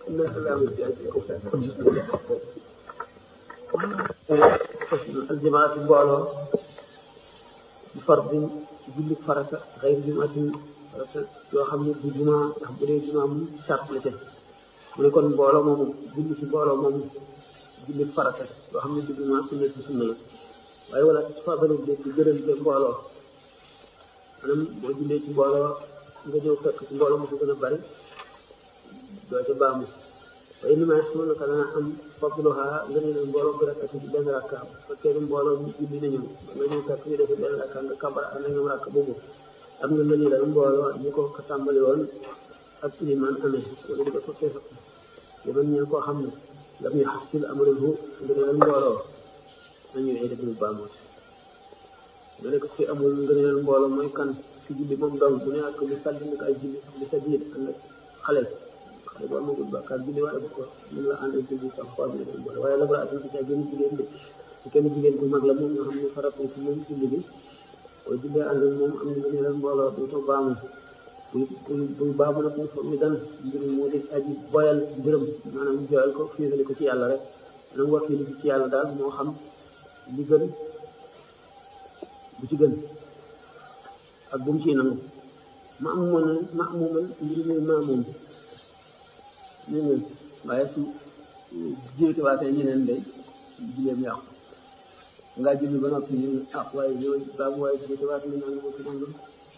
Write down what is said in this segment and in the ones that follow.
إن الإسلام يأتيكم الجماعة mbooloo bi fardin ci julli farata xëy jumaatin farata yoo xam ne du jumaa ndax bu dee jumaa mu charte la ca mu ne kon mbooloo moomu julli ci mbooloo moomu julli farata yoo xam ne du jumaa sunna ci sunna la waaye wala fadalu de ci gërëm te mbooloo maanaam boo jullee ci mbooloo nga ñëw fekk ci mbooloo mu ko gën a bari doo ca baamu waaye ni ma su naka dana am fadluha nga ne mbooloo bi rakka ci benn rakka fekkee ne mbooloo ñu julli nañu nga ñëw fekk ñu defee benn rakka nga kabar ànd ak ñoom rakka boobu am na lañuy dal mbooloo ñu ko ko tàmbali woon ak iliman amee wala di ko fekkee sax liman ñeen koo xam ne lam ñu xasil amaluhu nga ne mbooloo nañu ay def ñu baamoot nga ne ko fi amul ngëneel mbooloo mooy kan ci julli moom dong bu ne ak li sàlli nag ay julli li sa biir ànd ak xale xale bu amagul bàkkaar julli wala bu ko mën la ànd ak julli sax xool bi dafa boole waaye la bara atam ci ca gën jigéen de ci kenn jigéen bu mag la moom nga xam ne farata ci moom julli bi boo jullee ànd ak moom am na ngëneel mbooloo du to baamu buy buy baamu nag mu mi dan mbir moo di aji boyal mbiram maanaam joyal ko fiisali ko ci yàlla rek maanaam wakkilu ci yàlla daal moo xam li gën bu ci gën ak bu mu ciy nangu ma am moom ma amumal mbir mi maa moom ñeneen waaye su jiwti waatee ñeneen day jileem yàqu ngaa julli ba noppi ñu ah waaye yow baabu waaye jiwti waat ñu naan ko ci nangam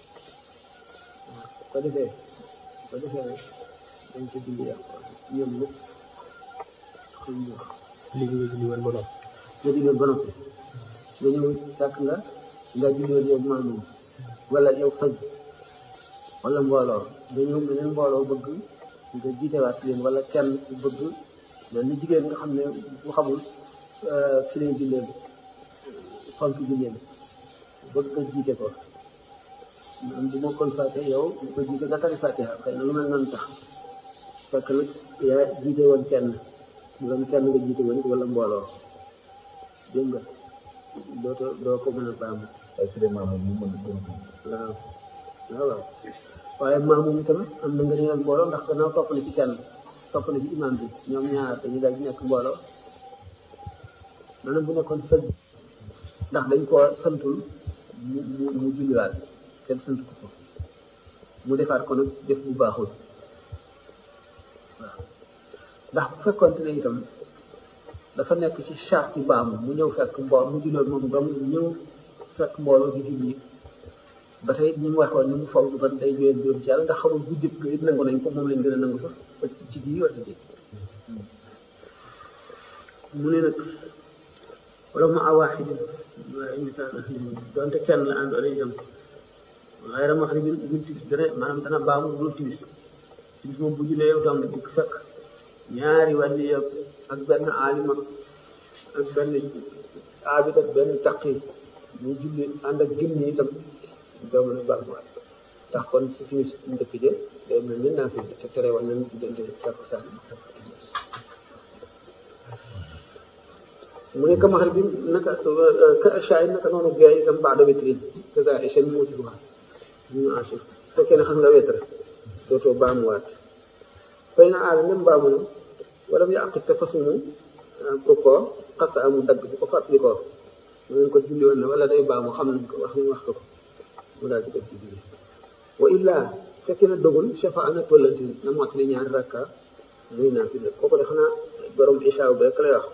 ko defee ko defee dañ ko julli yàqu ñoom ñëpp xam ñu léegi nga julli woon ba noppi nga julli ba noppi nga ñëw fekk nga nga julli woon yow maa moom wala yow faj wala mbooloo nga ñëw meneen mbooloo bëgg nga jiitewaat leen wala kenn bëgg mais ni jigéen nga xam ne bu xamul fi lay jullee fonk jullee bëgg nga jiite ko man bu ma kon fàtte yow bu ko jiite nga tari fàtte xëy na lu mel noonu tax fekk nag yaa jiite woon kenn bu doon kenn nga jiite woon wala mbooloo dégg nga dootoo doo ko mën a baamu ay su dee maamu mu mën ko waaw waaw waaw waaye maamu mi tamit am na nga ñëwal mbooloo ndax gannaaw topp na ci kenn topp na ci imam bi ñoom ñaar dañuy daal di nekk mbooloo maanaam bu nekkoon fëgg ndax dañ koo santul mu mu mu julliwaat kenn sant ko ko mu defaat ko nag def bu baaxul waaw ndax bu fekkoonte ne itam dafa nekk ci charte yi baamu mu ñëw fekk mbool mu julloon moom dong mu ñëw fekk mbooloo di julli ba tey ñi mu waxoon ni mu foog ba day jóyeen jóom ci yàlla ndax xamul bu jëkk it nangu nañ ko moom lañ gën a nangu sax ba ci bii wala déet mu ne nag wala mu awaaxidin waaye misaal donte kenn la àndoon itam waaye dama wax ne ñun ñun timis dana maanaam dana baamu dul timis timis moom bu jullee yow dong dikk fekk ñaari wàllu yow ak benn aalima ak benn aabit ak benn taqi ñu julli ànd ak gim ñi itam doo mën a baamuwaat ndax kon si timis njëkk jë day mel ni naa fi te tere woon nañ diggante takk saa mu ne kamaxar bi naka ka shaay naka noonu gee itam baada witrin kaza ishan muutiruha ñu asif fekkee ne xam nga wetre dootoo baamuwaat fay na aada même baamu na wala mu yàq te fasumu ko ko xatta amu dagg bu ko fàttali ko mu ne ko julli woon na wala day baamu xam nañ ko wax ñu wax ko ko mu daal di def ci julli wa illa su fekkee ne dogul chafa ana tollanti na mottali ñaari rakka muy naa fi def kooku de xanaa borom isha bu rek lay wax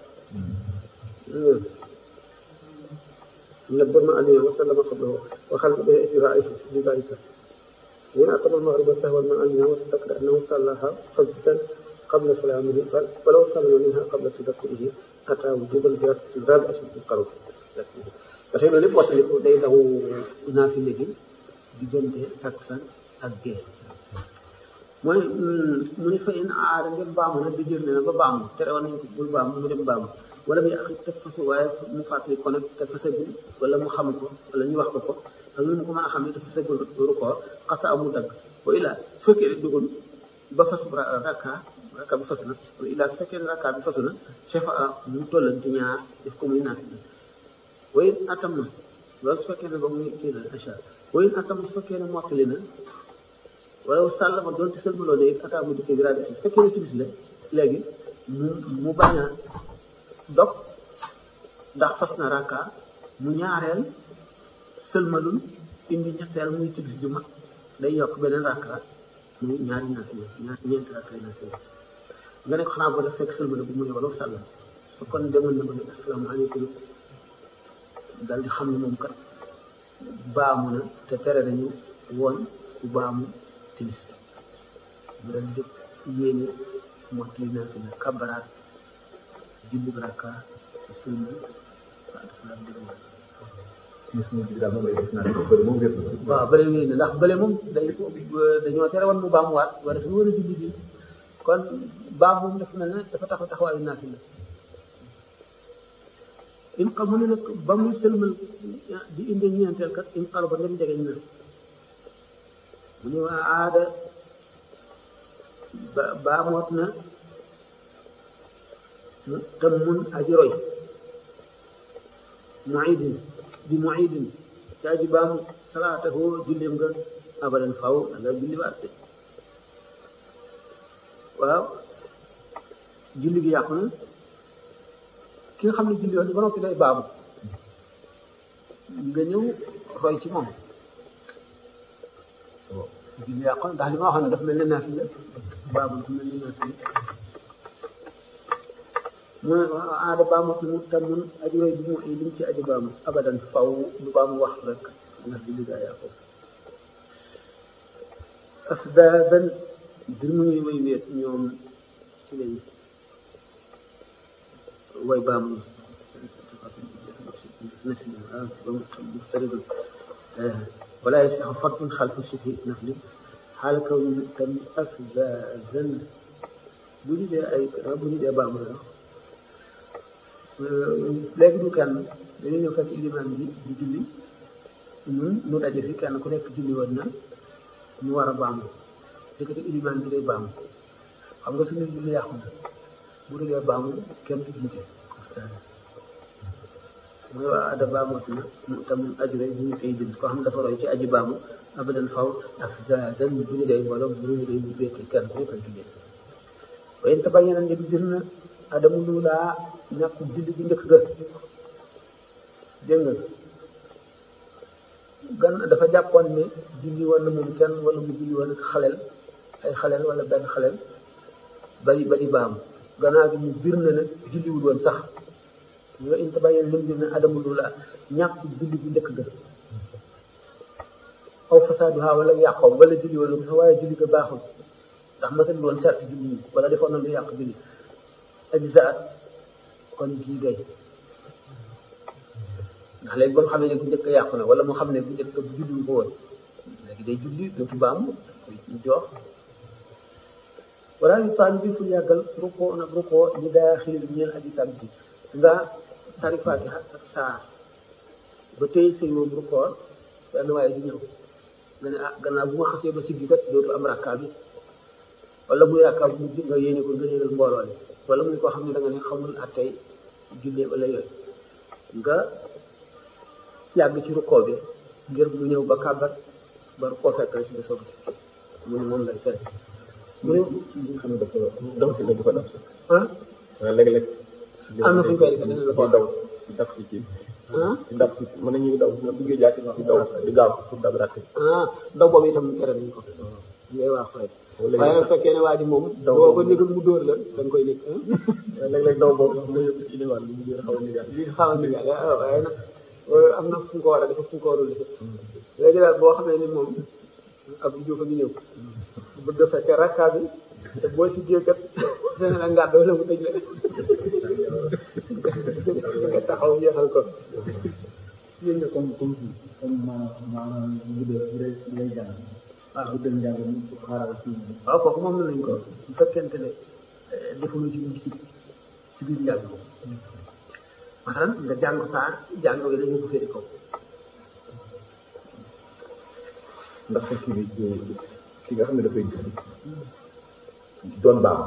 نبر ما عليه وسلم قبله وخلق به اتباعه في ذلك وإن أقام المغرب سهوا من علمها وتذكر أنه صلاها فجدا قبل سلامه ولو سلم منها قبل تذكره أتى وجوب الرابع في القرب ba tey loolu lépp waxtaliku day daw naafile gi diggante takkusaan ak gée mooy mu ne fa in aada ngeen baamu nag di jër ne na ba baamu tere woon nañ ko bul baamu mu dem baamu wala muy ak te fasu waaye mu fàttali ko nag te fasagul wala mu xam ko wala ñu wax ko ko ak lu mu ko mën a xam ne te fasagul ru ko xasa amul dagg wa illa su fekkee ne dugul ba fasu rakka rakka bi fasu na wa illa su fekkee ne rakka bi fasu na chefa mu tollanti ñaar def ko muy naafile wayin atam na loolu su fekkee ne ba muy kii la incha allah wayin atam su fekkee ne mottali na wala sàllama doonte sëlmaloo ne it ataa mu dikkee bi rabi su fekkee ne timis la léegi mu mu bañ a dog ndax fas na rakka mu ñaareel sëlmalul indi ñetteel muy timis ju mag day yokk beneen rakka muy ñaari naafila ñaar ñeenti rakka naafila nga ne ko xanaa boo def fekk sëlmal bu mu ne wala sàllam kon demoon na ba ne asalaamaaleykum dal di xam ne moom kat baamu na te tere nañu woon ku baamu timis mu dal di jóg yéene mottali naafila kabaraat julli rakka sëlmal waaw salaam dégg gis nga bi daal moom lay def naan bëri moom wér na. waaw bële wéy na ndax bële moom dañ ko dañoo tere woon mu baamuwaat wala dafa war a julli bi kon baam moom dafa mel ne dafa taxaw taxawaayu naafila im xam mu ne nag ba muy sëlmal di indi ñeenteel kat im xalu ba ngeen jegeñ na mu ne waa aada ba baamoot na mu tam mun aji roy muidin di muidin ci aji baamu salaatahu jullim nga abadan faw da nga julli waat de waaw julli gi yàqu na ki nga xam ne julli woon ba noppi day baamu nga ñëw roy ci moom julli yàqu na ndax li ma waxoon ne dafa mel ne naafila baamu dafa mel ne naafila mu ne aada baamoot mu tam mun aji roy bi mu ay lim ci aji baamu abadan faw du baamu wax rek ndax julli gaa yàqu asbaaban dir mu ñuy way weet ñoom ci lañ way baamu ولا يصح فرض خلف الصبح نفل حال كون تم أسبابا بني دي أي بني دي بaamu la léegi ñu kenn dañu ñëw fekk ilimaan bi di julli ñun ñu daje fi kenn ku nekk julli woon na ñu war a baamu dëkkati ilimaan bi day baamu xam nga suñu julli yàqu na bu dee baamu kenn du jiite mooy waa ada baamoot na mu tam ajure bu ñu koy jël koo xam dafa roy ci aji baamu abadan faw ak dan bu ñu day mbooloo bu ñu day békk kenn ku nekk julli waaye tabayyana ne bir na adamu luulaa ñàkk julli bi njëkk ga dégg nga gan dafa jàppoon ne julli woon na moom kenn wala mu julli woon ak xaleel ay xaleel wala benn xaleel bari bari baamu gannaaw gi mu bir na nag julliwul woon sax nga in tabayyana lim bir na adamu luulaa ñàkk julli bi njëkk ga aw fasaaduha wala yàqoom wala julli woon sax waaye julli ga baaxul ndax matal woon sart julli yi wala defoon na lu yàq julli ajzaat kon kii gay ndax léegi ba mu xam ne bu njëkk yàqu na wala mu xam ne bu njëkk bu julli ko woon léegi day julli dootu baamu koy jox wala yu taan bi fu yàggal rukkoo nag rukkoo li daa xilil ñeel aji tam bi nga tari fatiha ak saar ba tey sëy moom rukkoo benn waaye di ñëw nga ne ah gannaaw bu ma xasee ba siggi kat dootu am rakka bi wala muy rakka bu mujj nga yéene ko nga yéenal mbooloo li wala muy koo xam ne da nga ne xamul attey jullee wala yooyu nga yàgg ci rukkoo bi ngir mu ñëw ba kàbbat ba rukkoo fekk la si nga soog si mu ne moom lay tere mu ne li nga xam ne dafa daw si la dafa daw si. ah waaw léeg-léeg. am na fu ñu koy defee dina la ko di daw di daf si kii ah di daf si mën nañuy daw nga duggee jaati di daw di gaaw pour dab rakk ah daw boobu itam tere nañ ko ngay wax rek wala waaye nag fekkee ne waa ji moom boo ko négal mu dóor la da nga koy nekk léeg-léeg daw boobu sax mooy yëpp ci ilimaan li mu gën a xaw a nigaat li xamal ni nga waaye nag am na fu mu ko war a def fu mu ko warul def léegi daal boo xamee ni moom ab jóofa bi ñëw bëgg a fekkee rakka bi te boo si jéekat dana la ngàdd wala mu tëj la nga taxaw jeexal ko yéen nga comme comme fii comme maanaam maanaam bu dee bu dee bu dee jàng waaw bu dee njàng mi xaaral fii waaw kooku moom nañ ko bu fekkente ne defuñu ci luñ si ci biir njàng moom masalan nga jàng saa jàng wi dañu ko féete kaw ndax kii bi ki nga xam ne dafay julli doon baam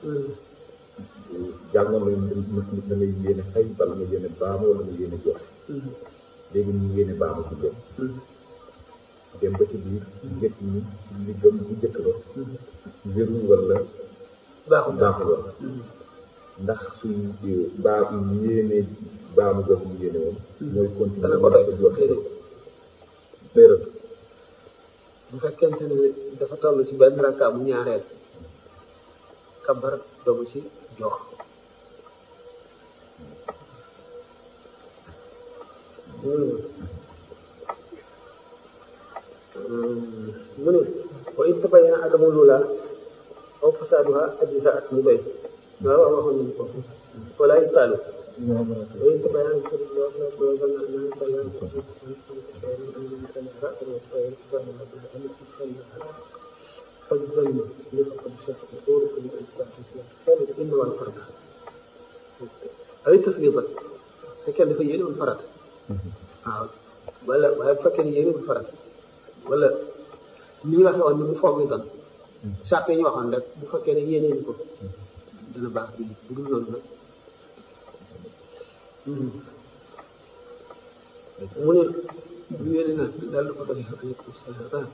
jàngoon nañu nit da ngay yéene xëy bala nga yéene baam wala nga yéene jox léegi ñu yéene baamu ci jëm dem ba ci biir njëkk ñi li gëm bu njëkk ba wérul wala baaxul baaxul woon ndax suñ baa yéene baamu gox mu yéene woon mooy continuer dana ko doy di wax déedéet léeral bu fekkente ne dafa toll ci benn rakka bu ñaareel kabar doogu ci jox mu ne wa in tabayyana adamu lula aw fasaduha ajzaat mu doy waaw waaw waxoon nañu ko wala yutaalu wa in tabayyana فالظن لفقد شك طرق الإثبات ثالث إنه الفرد أي تفريضا فكان في يلي الفرد waaw wala waaye bu fekkee ne yéene bu farat wala li ñu waxee woon ni bu foog yi doon sart yi ñu waxoon rek bu fekkee ne yéene ñu ko dana baax bi bu dul noonu nag mu ne bu yéene na daal ko doy aleykum salaam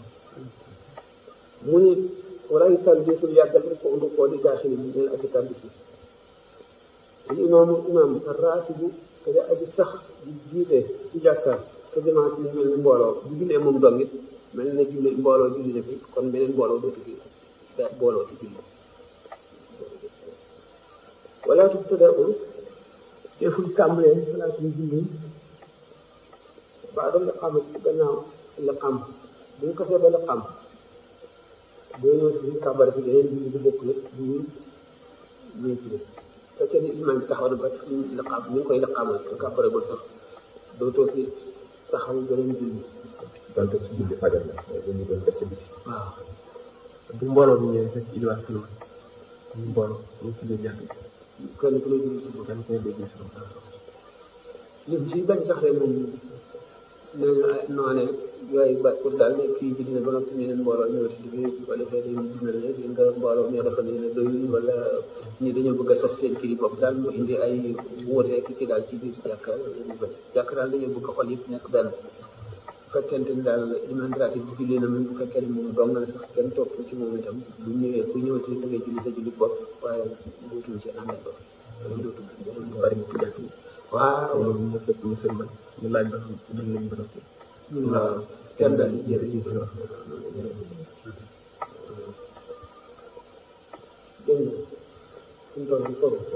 mu ne wala yu tal desul yàggal ko undu koo di gaasini bi neen ak itam bisi al imaamu imaam raatibu te de aji sax di jiite ci jàkkaar te jamaat ni mel ni mbooloo bu jullee moom dong it mel ne julli mbooloo julli na fi kon beneen mbooloo dootu fi da booloo ci julli wala tubtada'u deful tàmbalee salaatu julli ba da liqaam ci gannaaw liqaam bu ñu kasee ba liqaam boo ñëw si kàbbar fi yeneen julli bu bokk nag bu ñu ñëw ci fekkee ni imaam bi taxaw na ba liqaam ñu ngi koy liqaamal te kàbbaregul sax dootoo fi taxaw beneen julli donte su julli fajar la dañu doon def ci biti waaw bu mbooloo bi ñëwee fekk iliwaat fi woon ñu mbooloo ñu tuddee jàkk kenn ku ne julli si bopp kenn koy déggee si bopp li ci bañ sax rek moom nee na noone yooyu ba pour daal ne kii julli na ba noppi ñeneen mbooloo ñëw ci digg su ko defee dañu gis na ne di nga mbooloo ñoo dafa ne doyul wala ñi dañoo bëgg a sos seen kii bopp daal mu indi ay wuute ki ci daal ci biir jàkka ñu bëri jàkka daal dañoo bëgg a xol yëpp nekk benn bu fekkente ni daal imaam ratib bi julli na même bu fekkee ne moom dong na sax kenn topp ci moom itam bu ñëwee ku ñëw ci da ngay julli sa julli bopp waaye buutuñ ci àndal ba loolu dootul ñu bari ñu ci jàkk yi waaw loolu ñu fekk ñu sëlmal ñu laaj ba xam dal nañ ba noppi waaw kenn daal di jërëjëf dégg nga suñu tool bi foofu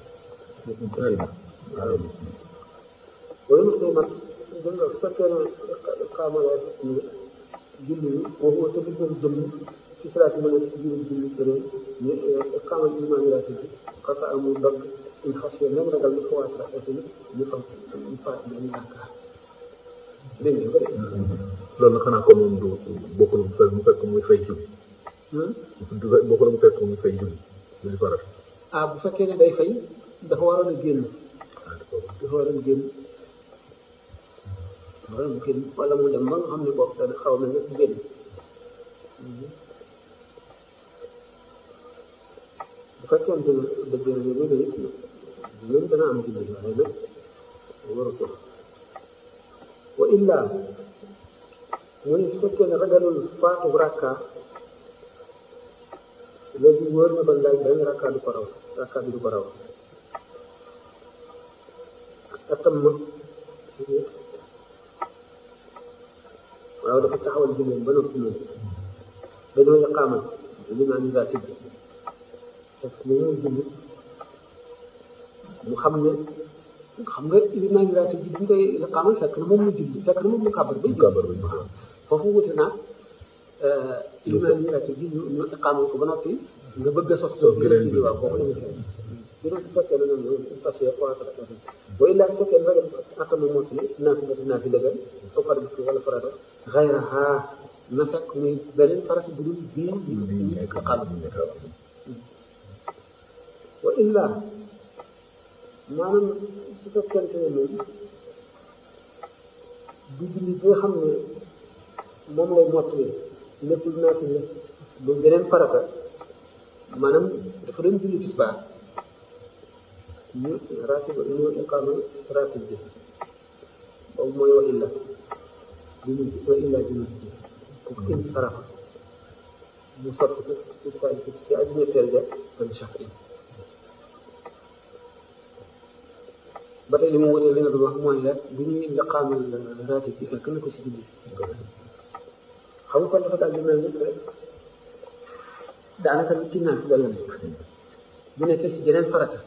wala mu koy mat dégg nga su fekkee ne xaamala ni julli yi boobu te di doon jëm ci salaat yi ma nekk ci biir julli beneen ñu xaamal imaam yi raati bi xasa amul dog une xas yo même ragal ñu xawaat la aussi ñu fa ñu faat benn yaakaar dégg nga ko de loolu nag xanaa ko moom du bokkul mu fekk mu fekk muy fay julli du fe- bokkul mu fekk muy fay julli julli farat ah bu fekkee ne day fay dafa waroon a génn ah d'accord dafa waroon a génn dafa waroon a génn wala mu dem ba nga xam ne boobu dana xaw a mel ne génn bu fekkente ne dëgg la ñu bëri it ñoom dana am julli waaye nag waru ko wa illa mu ne su fekkee ne ragalul faatu rakka léegi wóor na ba laaj benn rakka du ko raw rakka bi du ko raw atam ma waaw dafa taxawal julleen ba noppi moom dañoo yaqaamal li maa ngi daa tëdd parce que moom julli mu xam ne xam nga li maa ngi daa tëdd bi ñu koy yaqaamal fekk na moom mu julli fekk na moom mu kàbbar bay kàbbar bay waaw foofu wute naa li maa ngi daa tëdd ñu ñu yaqaamal ko ba noppi nga bëgg a sos sos geneen julli waaw foofu la ñu fekk juróom su fekkee ne ñoom fas yéene xoolal ak fas booy laaj su fekkee ne ragal atama moo ci naa fi def naa fi dëggal foo far bi wala farata xayraha na fekk muy beneen farata bu dul bii ñu xam wa illa maanaam su fekkente ne moom du julli bi nga xam ne moom lay mottali nekkul naa fi la bu beneen farata maanaam dafa doon julli tisbaar ñu ratib ñu iqaama ratib bi boobu mooy wa illa bi mu wa illa bi mu ji kooku in sarafa mu sotti ko ci ko ci aju ñetteel ja kon chaque ba tey li mu wutee li nga doon wax mooy rek bu ñuy liqaamal raatib bi fekk na ko si julli xam nga kon dafa daal di mel ni rek daanaka ci naan la nekk bu nekkee si jeneen farata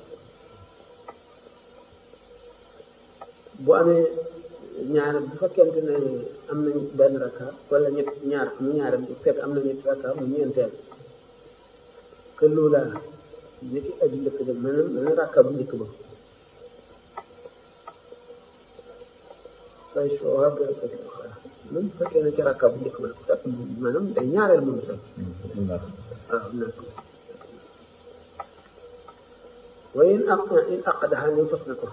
bu amee ñaar bu fekkente ne am na benn rakka wala ñett ñaar mu ñaar bu fekk am na ñetti rakka mu ñeenteel que loola nit ki aji njëkk ba mel na rakka bu njëkk ba waaye soo waa gën a même bu fekkee ne ci rakka bu njëkk ba la ko fekk maanaam day ñaareel moom itam waaw nekk waaye in aq in aqdaha ni fas na ko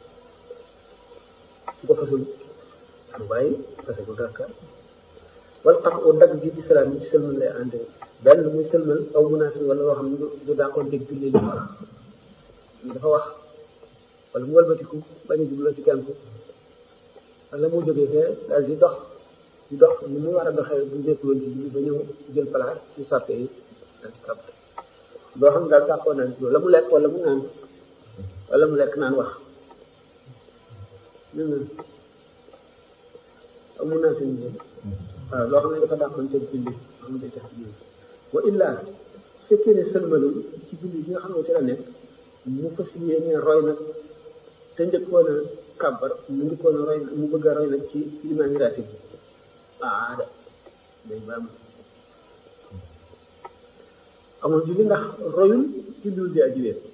su ko fasul mu bàyyi fase ko rakka wala xam o dagg gi di salaam yi ci sëlmal lay ànd benn muy sëlmal aw munaafi wala loo xam ne du daakoon teg julli li ñu dafa wax wala mu walbatiku bañ a jubloo ci penku wala mu jógee fee daal di dox di dox ni mu war a doxee bu nekkul woon ci julli ba ñëw jël place ci sàppe yi daal di kàbb boo xam ne daal daakoon naan wala mu lekk wala mu naan wala mu lekk naan wax amun naa seen jël waaw loo xam ne dafa dàqoon seen julli xam ne day tax julli wa illa su fekkee ne sëlmalul ci julli bi nga xam ne ci la nekk mu fas yéene roy nag te njëkkoon a kàbbar mu njëkkoon a roy mu bëgg a roy nag ci limaami ratib bi aada day baam amul julli ndax royul julliwul di aji wéer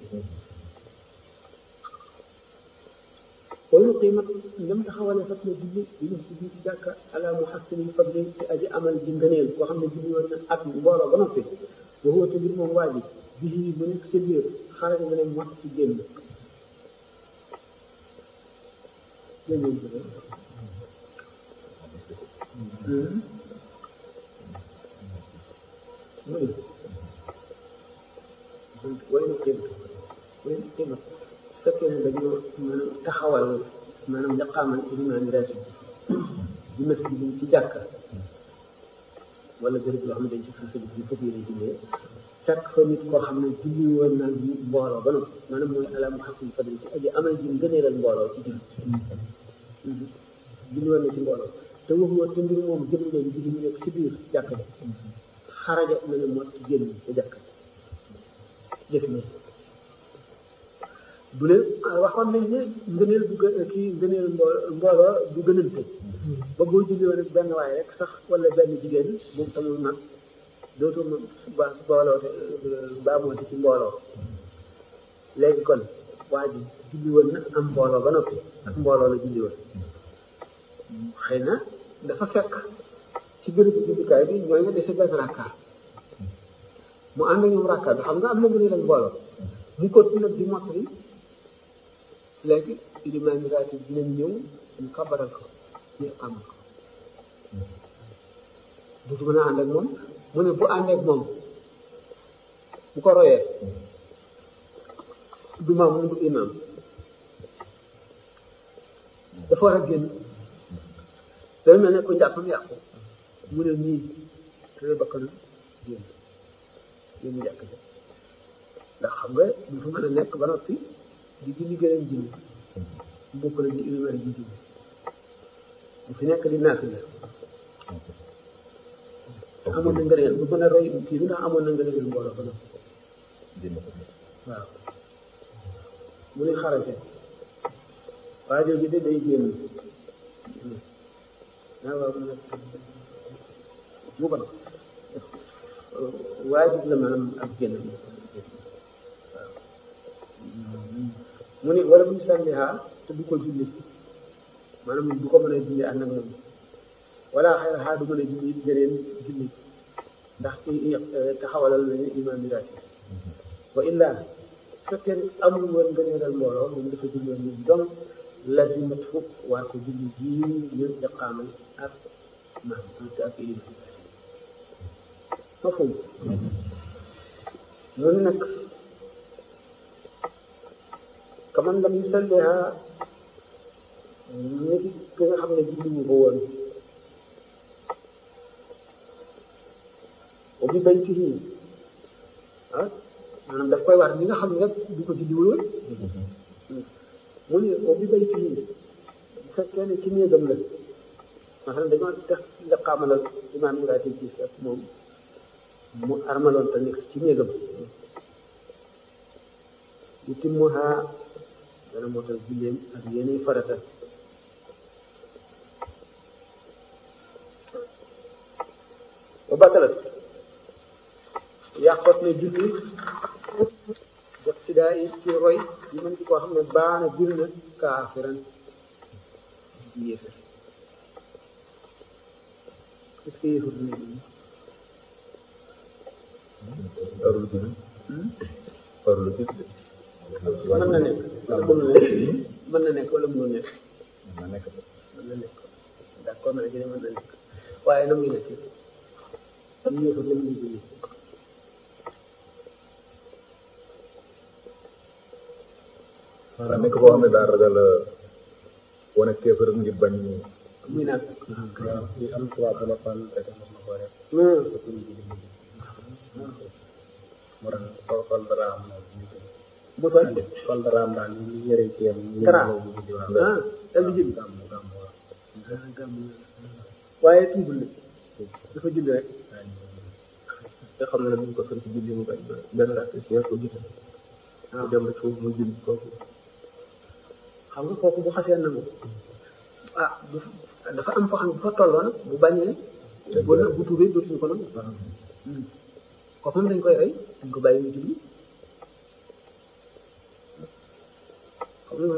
wala qiimat ndem taxawalee fat na julli di def julli ci jàkka ala muhassinin fadli ci aji amal ji ngëneel koo xam ne julli woon na at mbooloo ba noppi ba wóote mbir moom waa ji bii bu nekk sa biir xaaral nga ne mot ci génn way na qiimat way na qiimat su fekkee ne dañoo maanaam taxawal maanaam liqaamal imaam raatib bi masjid bi ci jàkka wala béréb yoo xam ne dañ ci fas bi fas yéene jullee fekk fa nit koo xam ne julli woon naa mbooloo ba noppi maanaam mooy ala muhasin fadli ci aji amal ji ngëneelal mbooloo ci julli julli woon na ci mbooloo te waxu woon te mbir moom jëm leen julli ñu nekk ci biir jàkka ji xaraja na ne mot génn ca jàkka jëf na du leen waxoon nañ ne ngëneel du gë kii ngëneel mbooloo du gënante ba boo julli woon rek benn waay rek sax wala benn jigéen moom tamul nag dootoo ma ba mbooloo te baamooti ci mbooloo léegi kon waa ji julli woon na am mbooloo ba noppi ak mbooloo la julli woon xëy na dafa fekk ci bérébu jullikaay bi ñooy nga dese benn rakka mu ànd ñoom rakka bi xam nga am na ngëneel ak mbooloo mu ko nag di mottali léegi ilimaani raatib dinañ ñëw ñu kabaral ko ñu amal ko dutu mën a ànd ak moom mu ne bu ànd ak moom bu ko royee du maam mu du imam dafa war a génn dafa mel ne ku njàppam yàqu mu ne nii te bakkanu génn génn jàkk ja ndax xam nga du fa mën a nekk ba noppi di julli gëneen julli bokk la di iliman di julli bu fi nekk di naafila amoon na ngëneel bu mën a roy kii bi ndax amoon na ngëneel mbooloo ba noppi waaw mu ne xarase waa jooju de day génn waaw waaw mu ne mu ban waajib la maanaam ak génn mu ne wala bu ñu sànniha te du ko julli maanaam du ko mën a julli ànd ak moom wala xëy na du mën a julli geneen julli ndax taxawalal nañu imaam yi raati wa illa su fekkee amul woon ngëneelal mbooloo moom dafa julli woon ñu donc lazimat fukk waa ko julli ji ñu iqaamal ak maam ak imaam mafhum mu ne nag kaman lam yusalliha nit ki nga xam ne julli wu ko woon wa bi baytihi ah maanaam daf koy war ñi nga xam ne rek du ko julli wul mu ne ko bi baytihi bu fekkee ne ci néegam la maanaam dañoo def liqaamalal imaam bi raati ci fekk moom mu armaloon te nekk ci néegam yu timmuha dana mootal julleem ak yeneen farata ba batalat yàqoot ne julli def ci daa yi ci roy yi mën ci koo xam ne baana bir na kaafiran di yéefar est-ce que yéefar dina julli warul julli warul julli mën na nekk wala mënul nekk mën na nekk wala mënul nekk mën na nekk mën na nekk d'accord naa ci ne mën na nekk waaye na muy nekk am yéefar la muy julli daa nekk koo xam ne daa ragal wane kéefëram ngir bañ muy naan waaw li am tubaab bu la fal rek mos na ko def non te kuñ ji moo tax sol sol daraam moom ñu ko mosoo sol daraam daal ñu yëre ci yam ñu Dara. bu ji waaw ah dal di julli gàmm gàmm waaw ah gàmm waaye tuubul na dafa julli rek te xam na ne buñ ko sant julli mu bañ ba benn rakk si ko jiite mu dem rek foofu mu julli kooku xam nga kooku bu xasee nangu ah bu dafa am foo xam ne bu fa tolloo nag bu bañee bu na bu tuubee dootuñu ko nangu kooku moom dañ koy rey dañ ko bàyyi mu julli xam nga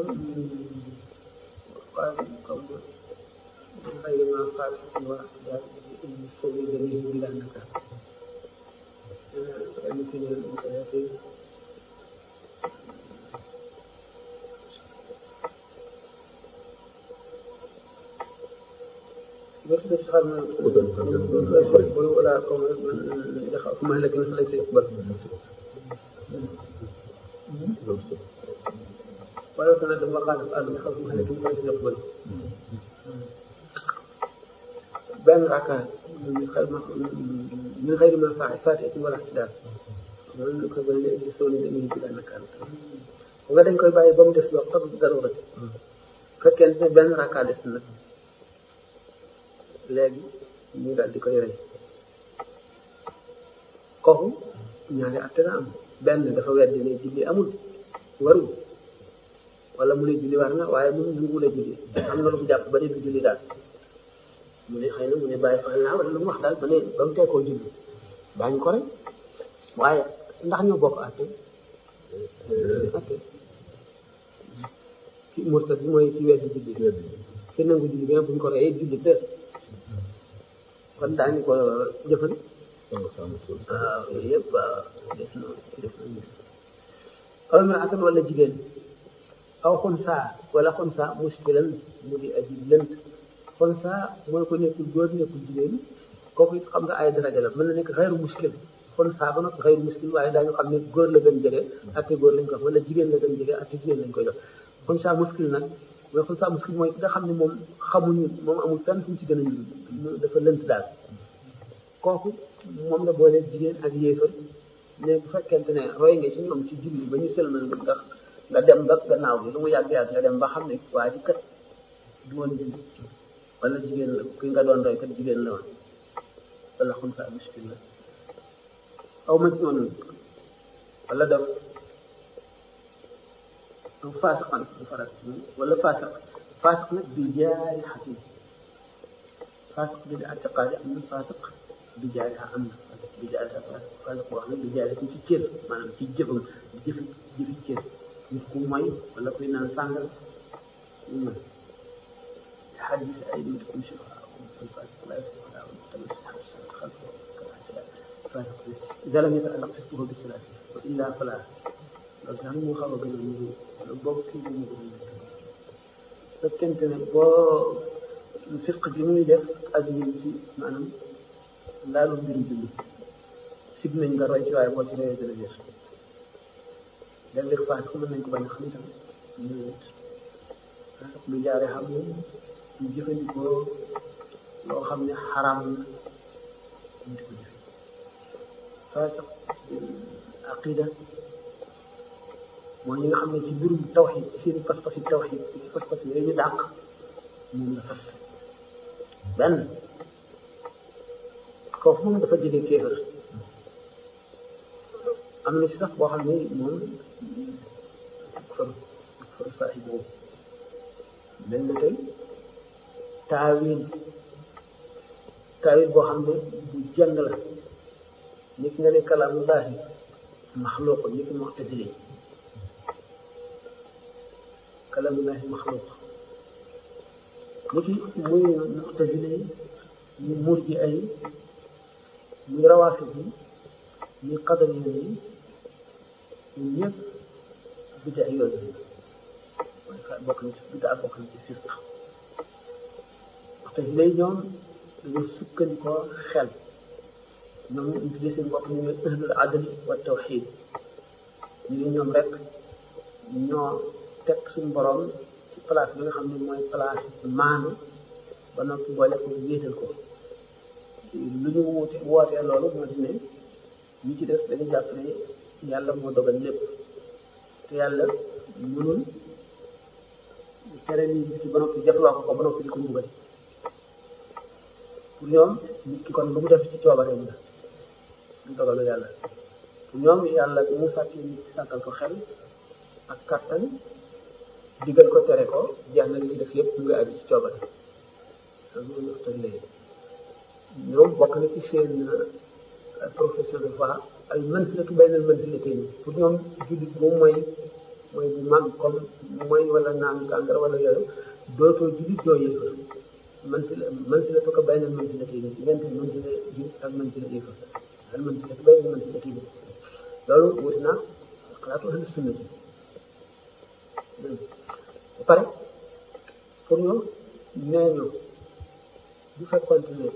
waaw xam nga xëy na maa faal waa daal foofu yi dañuy bi laa naka kenn fi ne mu koy atee بس تفهم ولا قوم يخاف مهلك فليس يقبل ولو تندم وقال قال يخاف مهلك فليس يقبل بين ركعات من غير ما من غير ما فعل فاتحة ولا احتلال loolu ko bëri léegi soo leen demee bila nakal nga dañ koy bàyyi ba mu des loo xam darurati fekkee ne benn rakka des na léegi ñu daal di koy rey kooku ñaari atte la am benn dafa weddi ne julli amul warul wala mu ne julli war na waaye mu nangu la julli am na lu mu jàpp ba ne du julli daal mu ne xëy na mu ne bàyyi fa laa wala lu mu wax daal ba ne ba mu teekoo julli daañu ko rey waaye ndax ñoo bokk atte atte ki murtad bi mooy ki weddi julli ki nangu julli bi nag buñ ko reyee julli te kon daañu ko jëfal waaw yooyu yëpp waaw des na des na aw imraatan wala jigéen aw xunsa wala xunsa muskilan mu di aji lënt xunsa mooy ko nekkul góor nekkul jigéen kooku it xam nga ay daraja la mën na nekk xayru muskil xunsa ba nag xayru muskil waaye daañu xam ne góor la gën jege atte góor lañ ko wax wala jigéen la gën jege atte jigéen lañ koy jox xunsa muskil nag mooy xunsa muskil mooy ki nga xam ne moom xamuñu moom amul fenn fu mu ci gën a ñu dafa lënt daal kooku moom la boole jigéen ak yéefar ne bu fekkente ne roy nga ci ñoom ci julli ba ñu sëlmal nga ndax nga dem ba gannaaw gi lu mu yàgg yàgg nga dem ba xam ne waa ji kat du woon julli wala jigéen la ki nga doon roy kat jigéen la woon wala xunsa muskil la aw ma noonu wala def aw faasiqan bu farat wala faasiq faasiq nag bi jaari xasin faasiq bi di atiqaadi am na faasiq bi jaari am na bi jaari faasiq boo xam ne bi jaari ci ci cër maanaam ci jëfam di jëfi jëfi cër nit ku moy wala kuy naan sàngal ñu mën xadis ay nitkum shufaa الفاسق لا يصلح ولا متبع السحاب السنة خلفه فاسق إذا لم يتعلق فسقه بالثلاث وإلا فلا loolu sax mu xaw a gën a nuru wala boobu kii bi mu gën a fekkente ne boo fisq bi muy def ak ñun ci maanaam laalu mbiru julli sib nañ nga roy ci waaye boo ci royee gën a jëf léeg-léeg faas ko mën nañ ko bañ a xam itam ñu nit faas lu jaaree xam ne ñu jëfandikoo loo xam ne xaraam na ñu di ko jëfe faasiq aqida mooy ñi nga xam ne ci mbirum tawxid ci seen pas-pas yi tawxid te ci pas-pas yooyu ñu dàq moom la fas benn kooku moom dafa jëlee kéefër am na ci sax boo xam ne moom far far saaxib boobu mel na tey taawil taawil boo xam ne bu jàng la nit nga ne kalaamullaahi maxluuq nit ki mu'tazili kalaamullaahi maxluuq nit ki muy mu'tazili ñu murji ay muy rawaafid yi muy qadari yi ñun ñëpp bida yooyu mooy fa bokk na ci bida bokk na ci fisq mu'tazili yi ñoom dañoo sukkandikoo xel ñoom ñu tuddee seen bopp ñu ne ahlul adli wa tawxid ñu ne ñoom rek ñoo teg suñu borom ci place bi nga xam ne mooy place maanu ba noppi boole ko wéetal ko lu ñu wuute wootee loolu moo di ne ñi ci des dañu jàpp ne yàlla moo dogal lépp te yàlla mënul tere ni nit ki ba noppi jafloo ko ko ba noppi di ko mbugal pour ñoom nit ki kon lu mu def ci coobareem la du dogalu yàlla pour ñoom yàlla bi mu sàkki nit ki sàkkal ko xel ak kattan digal ko tere ko jeex na li ci def yëpp mu ngi aju ci coobare loolu tëj lay ñoom bokk na ci seen profession de foi ay manzilatu baynal manzilatayn pour ñoom jullit moom mooy mooy bu mag comme mooy wala naan sàngara wala yooyu dootoo jullit doo yéefar manzila manzilatu ko baynal manzilatayn diggante manzila jullit ak manzila yéefar al manzilatu baynal manzilatayn loolu wuti naa xalaatu ahlu sunna ci ba pare pour ñoom nee ñu bu fekkoonte ne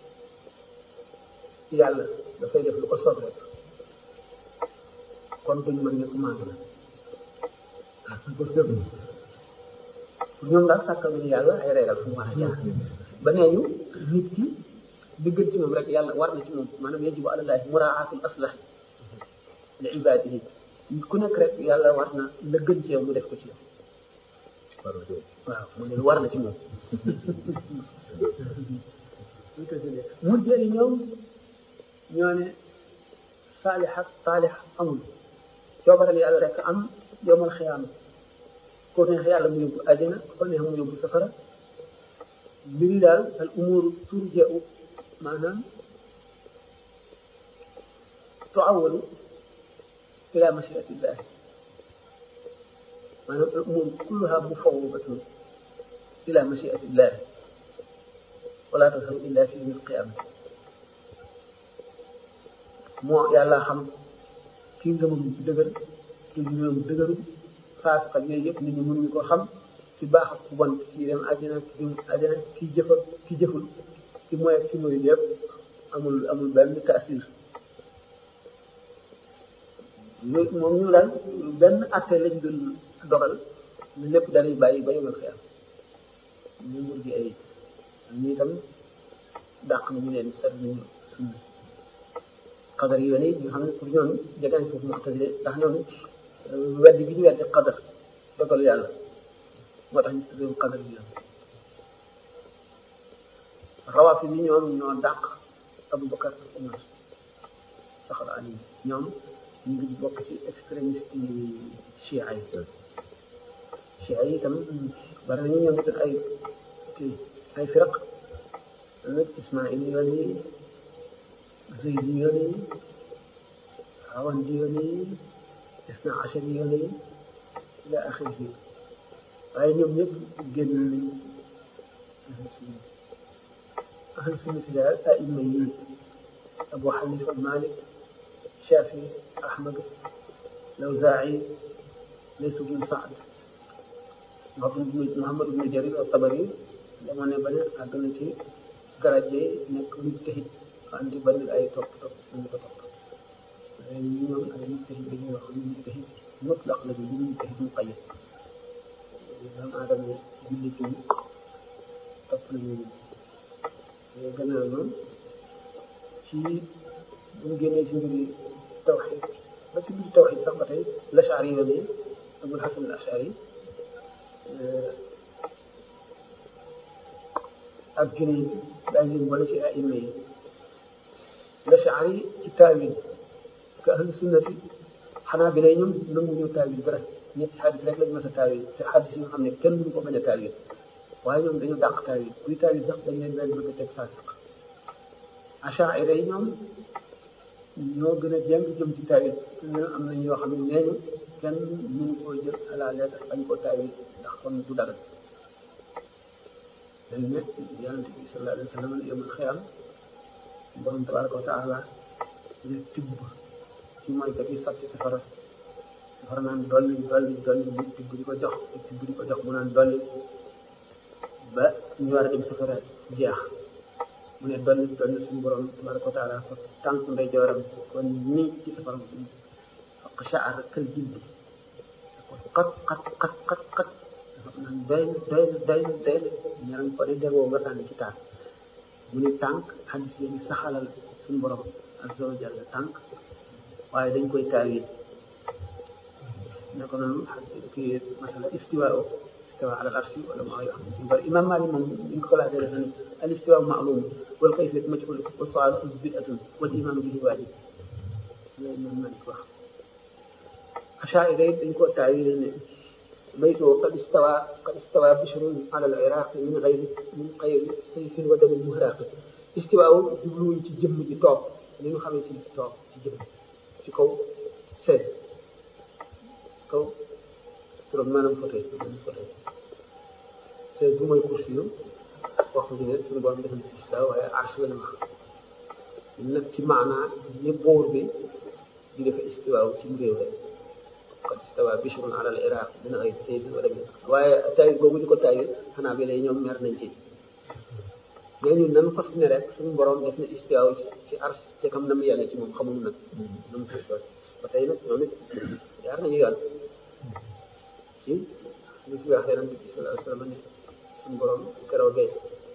yàlla dafay def lu ko soob rek kon duñ mën ne commande la pour ñoom daal sàkkal nañu yàlla ay régal fu mu war a jaar ba nee ñu nit ki li gën ci moom rek yàlla war na ci moom maanaam yajibu alallaahi muraatul aslah li ibaadihi nit ku nekk rek yàlla war na la gën ci yow mu def ko ci yow waaw mu ne war na ci moom mujjee yi ñoom ñoo ne saalix ak taalix amul coobaral yàlla rek am yomal xiyaama ko neex yàlla mu yóbbu àjjana ko neex mu yóbbu safara mbiri daal al umuru turja'u maanaam tuawalu ila mashiatillahi maanaam al umuru kulluha mufawwadatun ila mashiatillahi wala tasharu illa fi yawmil qiyamati moo yàlla xam kii ngëmam dëgër kii ngëmam dëgëru faas ak yooyu yëpp nit ñi mënuñu ko xam ci baax ak ku bon kii dem àjjana kii dem àjjana kii jëf ak kii jëful ki mooy ki mooy yëpp amul amul benn taasir loolu moom ñu daal benn atte lañ doon dogal ne lépp dañuy bàyyi ba yomal xiyam ñu mur gi ay ñu itam dàq nañu leen set nañu sunna qadar yi wane nga xam ne pour ñoom jege nañ foofu mu'tazile ndax ñoom weddi bi ñu weddi qadar dogalu yàlla moo tax ñu tuddee qadar yi rawafi bi ñoom ñoo dàq Abu Bakar ak Umar saxal Ali ñoom ñu ngi bokk ci extrémiste yi chia yi chia yi itam bari nañu ñoom itam ay kii ay firaq tamit Ismaïl yoon yi Zeydi yoon yi Awandi yoon yi Isna Achari yoon yi ila axirihi waaye ñoom ñëpp génn nañu ahlu sunna ahlu sunna si daal aima yi Abu Xanifa Malik Shafi Ahmad Lawzaa'i Lays bnu Saad Muhammad bnu Jarir at-Tabari dama ne ba ne àgg na ci garaje nekk mujtahid andi bari ay topp topp ñu ko topp waaye ñi ñoom ay mujtahid dañuy wax mujtahid mutlaq la ñu mujtahid muqayyad doomu aadama yi jullit yi topp nañu ñu gannaaw noonu ci bu ñu génnee si mbiri tawxid ba si mbiri tawxid sax ba tey lashari yoon yi abul hasan al ashari ak junayd daañu leen boole ci aima yi lashari ci taawil parce que ahlu sunnati xanaa bi lay ñoom nangu ñu taawil dara ñetti xadis rek lañ mas a taawil te xadis yi nga xam ne kenn mënu ko bañ a taawil waaye ñoom dañu dàq taawil kuy taawil sax dañ leen daan bëgg a teg faasiq achaira yi ñoom ñoo gën a jàng jëm ci taawil ñoo am nañ yoo xam ne nee ñu kenn mënu koo jël à la lettre bañ koo taawil ndax kon du dagal dañu ne yonente bi sallallahu alayhi wa sallam yomul xiyam borom tabaraka wa taala ne tibb ci moykat yi sotti safara safara naan dolli dolli dolli mu tibb di ko jox tibb di ko jox mu naan dolli ba ñu war a dem safara jeex mu ne dolli dolli suñu borom tabaraka wa taala fa tànk ndey jooram kon nii ci safara faq shaar kal jildi xat xat xat xat xat naan doy na doy na doy na doy na ñaram ko de degoo nga sànni ci taal mu ne tànk xadis léegi saxalal suñu borom azza wa jalla tànk waaye dañ koy taawil ne ko noonu kii masala istiwa o istiwa ala al arshi wala maa yoo xam ne bari imam Malik moom ñu ko laajee dafa ne al istiwa ma'lum wal kayfiyat majhul wa su'al bid'atun wal iman bihi wajib loolu imam Malik wax achaira dañ koo taawil ne بيته قد استوى قد استوى بشر على العراق من غير من غير سيف ودم مهراق استواء jubluwuñ ci jëmm ji toog li ñu xamee ci toog ci jëmm ci kaw seet kaw turam maanaam fauteuil fauteuil seet bu mooy kursi yu wax bi ne suñu borom defal ci istawa waaye arsh la wax nag ci maanaa ni buur bi di defe istiwaaw ci réew rek qad istawa bishrun ala al iraq min ghayri sayfin wala min waaye taawil boobu di ko taawil xanaa bi lay ñoom mer nañ ci mais ñun nan fas ne rek suñu borom def na istiwa ci ars ci kam nam yàlla ci moom xamul nag nam koy doon ba tey nag ñoom it yaar nañu yoon ci li si wax yonent bi sallallahu alayhi wa sallam ne suñu borom keroogee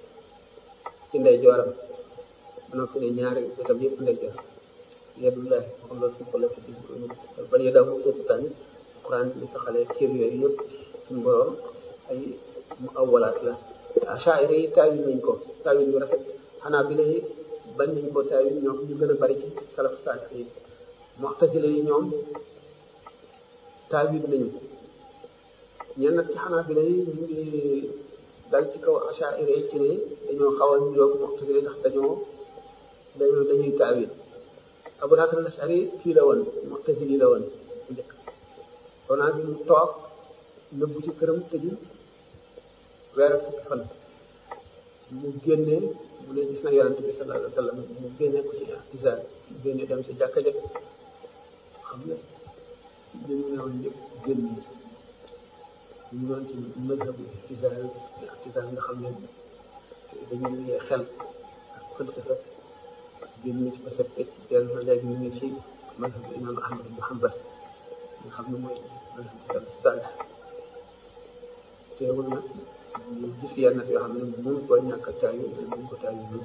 ci ndey jooram ba noppi ne ñaari wetam yëpp ndey joor yadullahi waxam loolu fi ko la fi bal yadahu mabsuutataani Alquran bi saxalee cër yooyu yëpp suñu borom ay mu awalaat la achaira yi taawil nañ ko taawil yu rafet xanaa bi lay bañ nañ ko taawil ñoom ñu gën a bari ci salaf saalix yi mu'tazila yi ñoom taawil nañu ñenn nag ci xanaa bi lay ñu ngi dal ci kaw achaira yi ci ne dañoo xaw a niroog mu'tazila ndax dañoo dañoo dañuy taawil Abul Hasan al-Ash'ari kii la woon mu'tazili la woon bu njëkk konaa gi mu toog nëbbu ci këram tëju weer fukki fan mu génnee mu ne gis na yonent bi sallallahu alayhi wa sallam mu génnee ko ci ihtisaal mu génnee dem si jàkka ja xam nga li mu ne woon yëpp génn ci ñu doon ci mazhabu ihtisaal ihtisaal nga xam ne dañuy xel ak falsafa génn ci ba set ci teel na léegi ñu ngi ci mazhabu imam Ahmad ibn Hanbal nga xam ne mooy mazhabu salaf salih teewul nag ñu gis yenn yoo xam ne mënu ko ñàkk a taayu mënu ko taayu ñu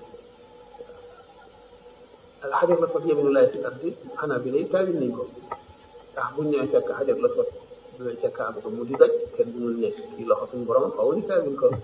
al xajar la sot yeminu laay fi ardi xanaa bi lay taayu nañ ko ndax buñ ñëwee fekk xajar la sot ñëwee ca kaaba ko mu di daj kenn mënul nekk kii loxo suñu borom xaw ni taayuñ ko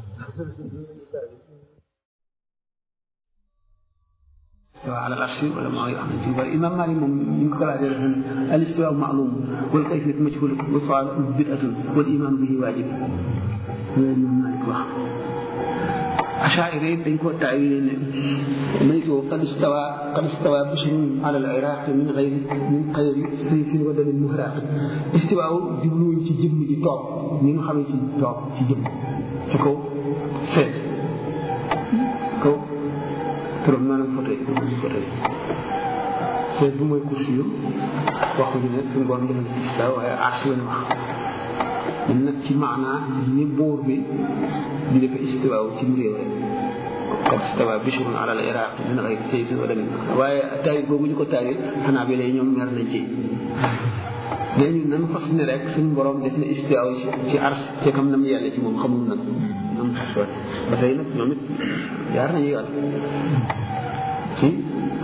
istiwa ala al-arshi wala maa yoo xamante ni bari imam Malik moom ñu ngi ko laajee dafa ne al istiwa ma'lum wal kayfiyatu majhul wa su'al bid'atun wal iman bihi wajib loolu imam Malik wax achaira yi dañ ko taawile ne maytu qad istawa qad istawa bishrun ala al-iraq min ghayri min ghayri sayfin wa damin muhraq istiwaaw jubluwuñ ci jëmm ji toog ñi nga xamee ci toog ci jëmm ci kaw seet kaw turam maanaam fauteuil fauteuil seet bu mooy kursi yu waxu ñu ne suñu borom defal ci istiwa waaye arsh lañ wax ñun nag ci maanaa ni buur bi di defe istiwaaw ci réew rek qad istawa bishrun ala al iraq min ghayri sayfin wa damin waaye taawil boobu ñu ko taawil xanaa bi lay ñoom mer nañ ci mais ñun nan fas ne rek suñu borom def na istiwaaw ci ci ars te kam nam yàlla ci moom xamul nag ñoom ba tey nag ñoom it jaar nañu yoon ci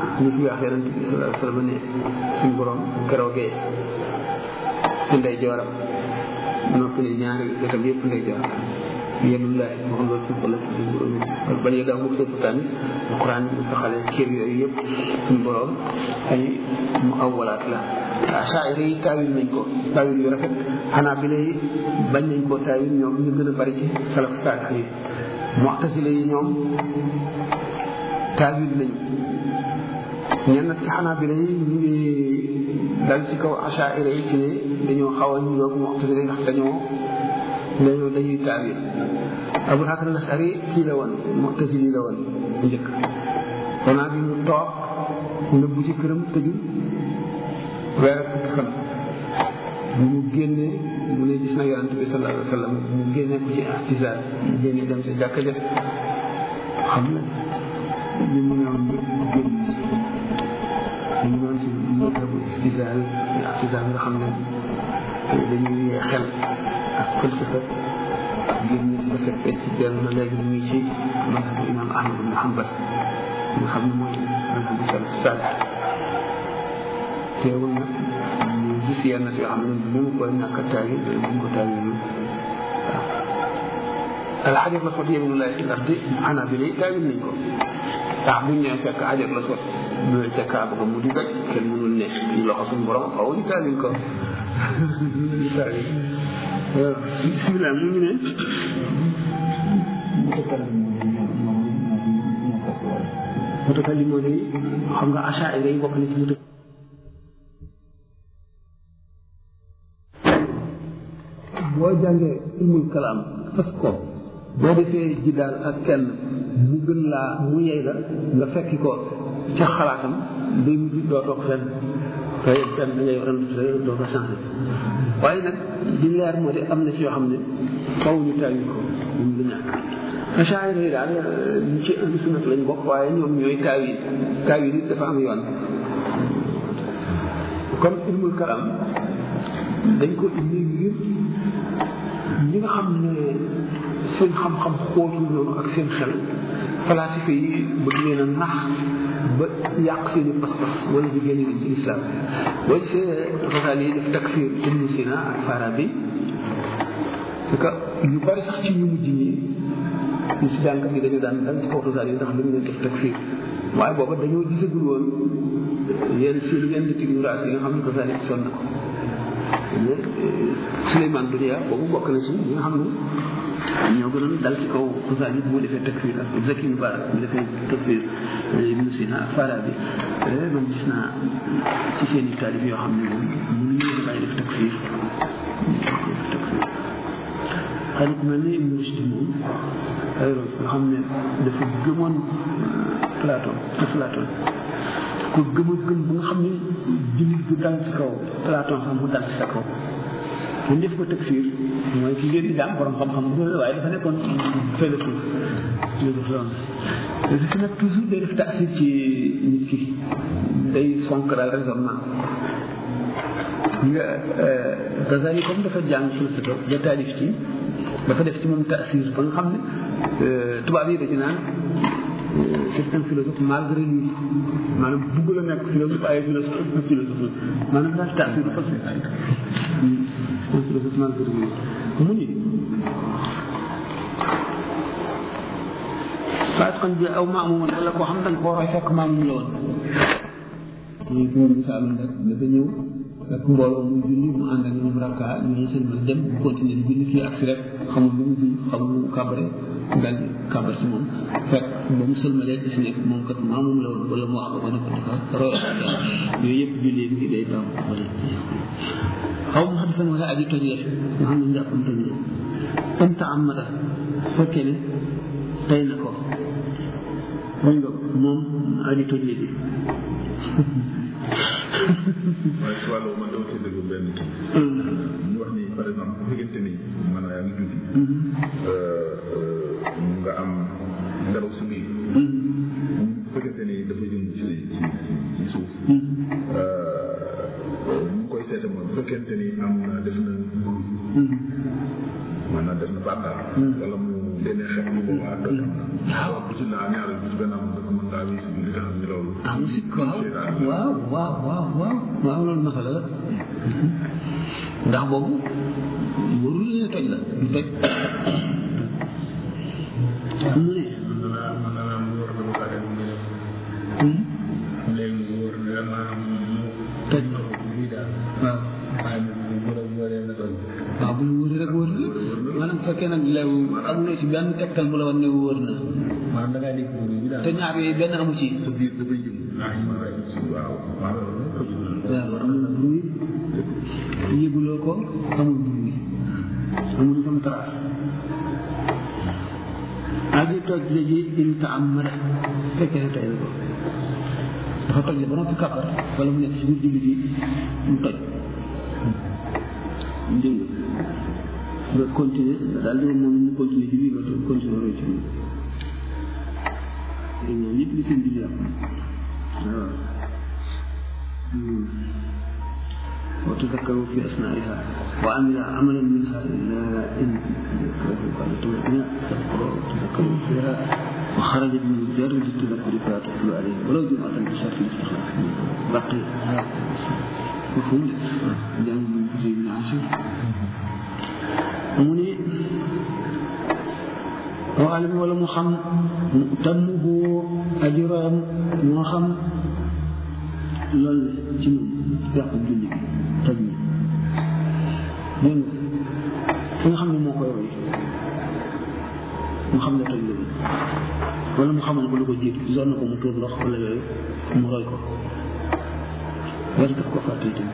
ñu fi wax yonent bi sallallahu alayhi wa sallam ne suñu borom keroogee ci ndey jooram noppi ne ñaari wetam yëpp ndey joor yenullahi moo xam loolu suuf la suñu borom bañ a gaaw mu sëpp tamit alquran bi saxale kër yooyu yëpp suñu borom ay mu awwalaat la asaayira yi taawil nañ ko taawil yu rafet xanaa bi lay bañ nañ koo taawil ñoom ñu gën a bari ci salaf saalix yi mu'tasila yi ñoom taawil nañu ñenn ci xanaa bi lay ñu ngi dal ci kaw asaayira yi ci ne dañoo xaw a ñu yoog mu'tasila yi ndax dañoo dañoo dañuy taawil Abu Hasan al-Ash'ari kii la woon mu'tasili la woon bu njëkk xanaa bi mu toog nëbbu ci këram tëju weer ak fukki fan bu mu génnee mu ne gis na yonent bi sallallahu alayhi wa sallam mu génnee ko ci ihtisaal mu génnee dem sa jàkka ja xam na li mu ne woon génn li mu doon ci matabu ihtisaal ihtisaal nga xam ne dañuy yee xel ak falsafa génn ci ba set ci dellu na léegi mu ngi ci matabu imam Ahmad ibn Hanbal nga xam ne mooy matabu salaf saalih teewul nag ñu gis yenn yoo xam ne bu mu koy ñàkk a taawil bu mu ko taawil waaw alxajar la sot yeminullahi fi ardi xanaa bi lay taawil nañ ko ndax buñ ñëwee fekk xajar la sot loolu ca kaaba ga mu di doj kenn mënul ne ñu loxo suñu borom xaw ñu taawil ko ñu taawil waaw bismillah mu ngi ne mutakalimoon yi xam nga achaira yi bokk na ci muta boo jàngee ilmul kalaam fas ko boo defee ji daal ak kenn mu gën laa mu yey la nga fekki ko ca xalaatam day mujj doo toog fenn te fenn da ngay ren doo ko changé waaye nag di leer moo di am na ci yoo xam ne faw ñu tàyyi ko ñu lu ñàkk achaira yi daal ñu ci indi sunat lañ bokk waaye ñoom ñooy taawi taawi nit dafa am yoon kon ilmul kalaam dañ ko indi ngir ñi nga xam ne seen xam-xam xóotul noonu ak seen xel falasife yi bëgg leen a nax ba yàq seen i pas-pas wala di génne leen ci islam boo gisee Ghazali yi def takfir Ibn Sina ak Farabi parce que ñu bari sax ci ñu mujj ñi ñu si jànkat yi dañu daan dal ci kaw Ghazali yi ndax dañu leen def takfir waaye booba dañoo gisagul woon yenn seen yenn ignorance yi nga xam ne Ghazali sonn na ko Souleymane Dunia boobu bokk na ci ñi nga xam ne ñoo gënoon dal ci kaw Ghazali bu mu defee takfir ak Zaki Mubarak bu defee takfir Ibn Sina ak Farabi man gis naa ci seen i taalif yoo xam ne moom mënuñu leen bàyyi def takfir xëy na ku mel ne Ibn Rushd moom ayros nga xam ne dafa gëmoon Platon Platon ko gëm a gëm bu nga xam ne jullit bu dal ci kaw Platon xam bu dal ci sa kaw ñu def ko takfir mooy ki ngeen di daan borom xam-xam bu waaye dafa nekkoon philosophe philosophe la woon parce que nag toujours day def taasir ci nit ki day sonk daal raisonnement nga Ghazali comme dafa jàng falsafa ba taalif ci dafa def ci moom taasir ba nga xam ne tubaab yi dañu naan c'est un philosophe malgré lui maanaam bugg la nekk philosophe ay philosophe ak philosophe maanaam daal taasir dafa c'est un philosophe malgré lui mu ni faasqan bi aw maamuman wala koo xam da nga koo roy fekk maamum la woon ñu ko misaal rek dafa ñëw fekk mbooloo muy julli mu ànd ak ñoom rakka ñooñu seen mën dem continuer di julli kii ak si rek xamul lu mu julli xamul lu mu kàbbare daal di kàbbar si moom fekk ba mu sëlmalee gis ne moom kat maamum la woon wala mu wax ko ne ko dafa roy yooyu yëpp julli bi day baax wala xaw ma xam wala aji tojee nga xam ne njàppam tojee anta amata su fekkee ne tey na ko dañ nga moom aji tojee bi waaye si wàllu man dama ci dégg benn kii ñu wax ni par exemple bu fekkente ni man yaa ngi julli nga am ngelaw si biir bu fekkente ni dafa jëm ci ci ci suuf ñu koy seete mooy bu fekkente ni am na def na maanaam def na bàkkaar wala mu génne xeet bu boobaa toj am na waaw bu ci laa ñaareel bu ci benn am dafa mën laa wis li nga xam ni loolu ah musique waaw waaw waaw waaw waaw waaw loolu naka la ndax boobu warul ne toj la du toj mu ne maanaam mu war na ba pare mu def léegi mu war na maanaam mu toj na ko lii daal waaw waaye nag bu mu war a waree na toj waaw bu ñu wóoree rek wóor na maanaam bu fekkee nag leew amuloo ci benn tegtal bu la wan ne wóor na maanaam da ngaa dégg bruit bi daal te ñaar yooyu benn amu ci sa biir dafay jëm waaw waaw loolu toj waaw amul bruit yëguloo ko amul bruit amul itam trace aji toj la ji imta am ma fekkee ne tey la ko dafa toj la ba noppi kàppar wala mu nekk si biir julli gi mu toj dégg nga nga continuer daal di moom mu continuer ci biir nga continuer roy ci moom dégg nga ñëpp li seen julli yàqu waaw وتذكروا في أثنائها وعمل عملا منها إلا إن ذكره قال تمكنا وتذكروا فيها وخرج بمجرد التذكر فلا تتلو عليه ولو جمعة بشرط الاستخلاف بقي هذا مفهوم لأن من زي بن عاشر mu ni waalim wala mu xam tammuhu ajuraam moo xam loolu ci moom yàqu julli bi toj na dégg nga fi nga xam ne moo koy roy mu xam ne toj la wala mu xamoon ko lu ko jiitu gisoon na ko mu tuur ndox wala yooyu mu roy ko wala daf ko fàtte itam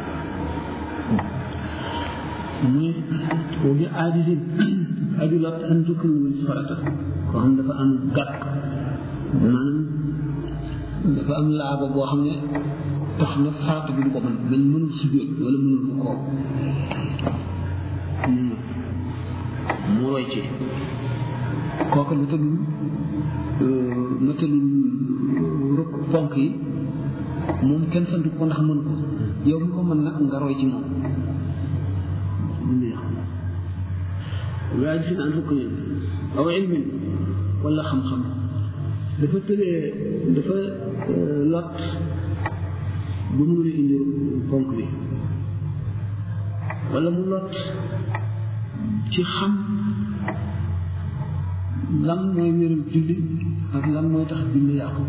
muy bi aadisin aju lot an tukkiwul si farata koo xam dafa am gàkk maanaam dafa am laaba boo xam ne tax na farata bi du ko mën dañ mënul si jóot wala mënul ko koo mu roy ci kooku lu tëddul lu tëddul rukk ponk yi moom kenn sant ko ndax mën ko yow mi ko mën nag nga roy ci moom waaye gis naa fukk ne aw ilmin wala xam-xam dafa tëlee dafa lot ba mu mën a indi ponk bi wala mu lot ci xam lan mooy wéral julli ak lan mooy tax julli yàqu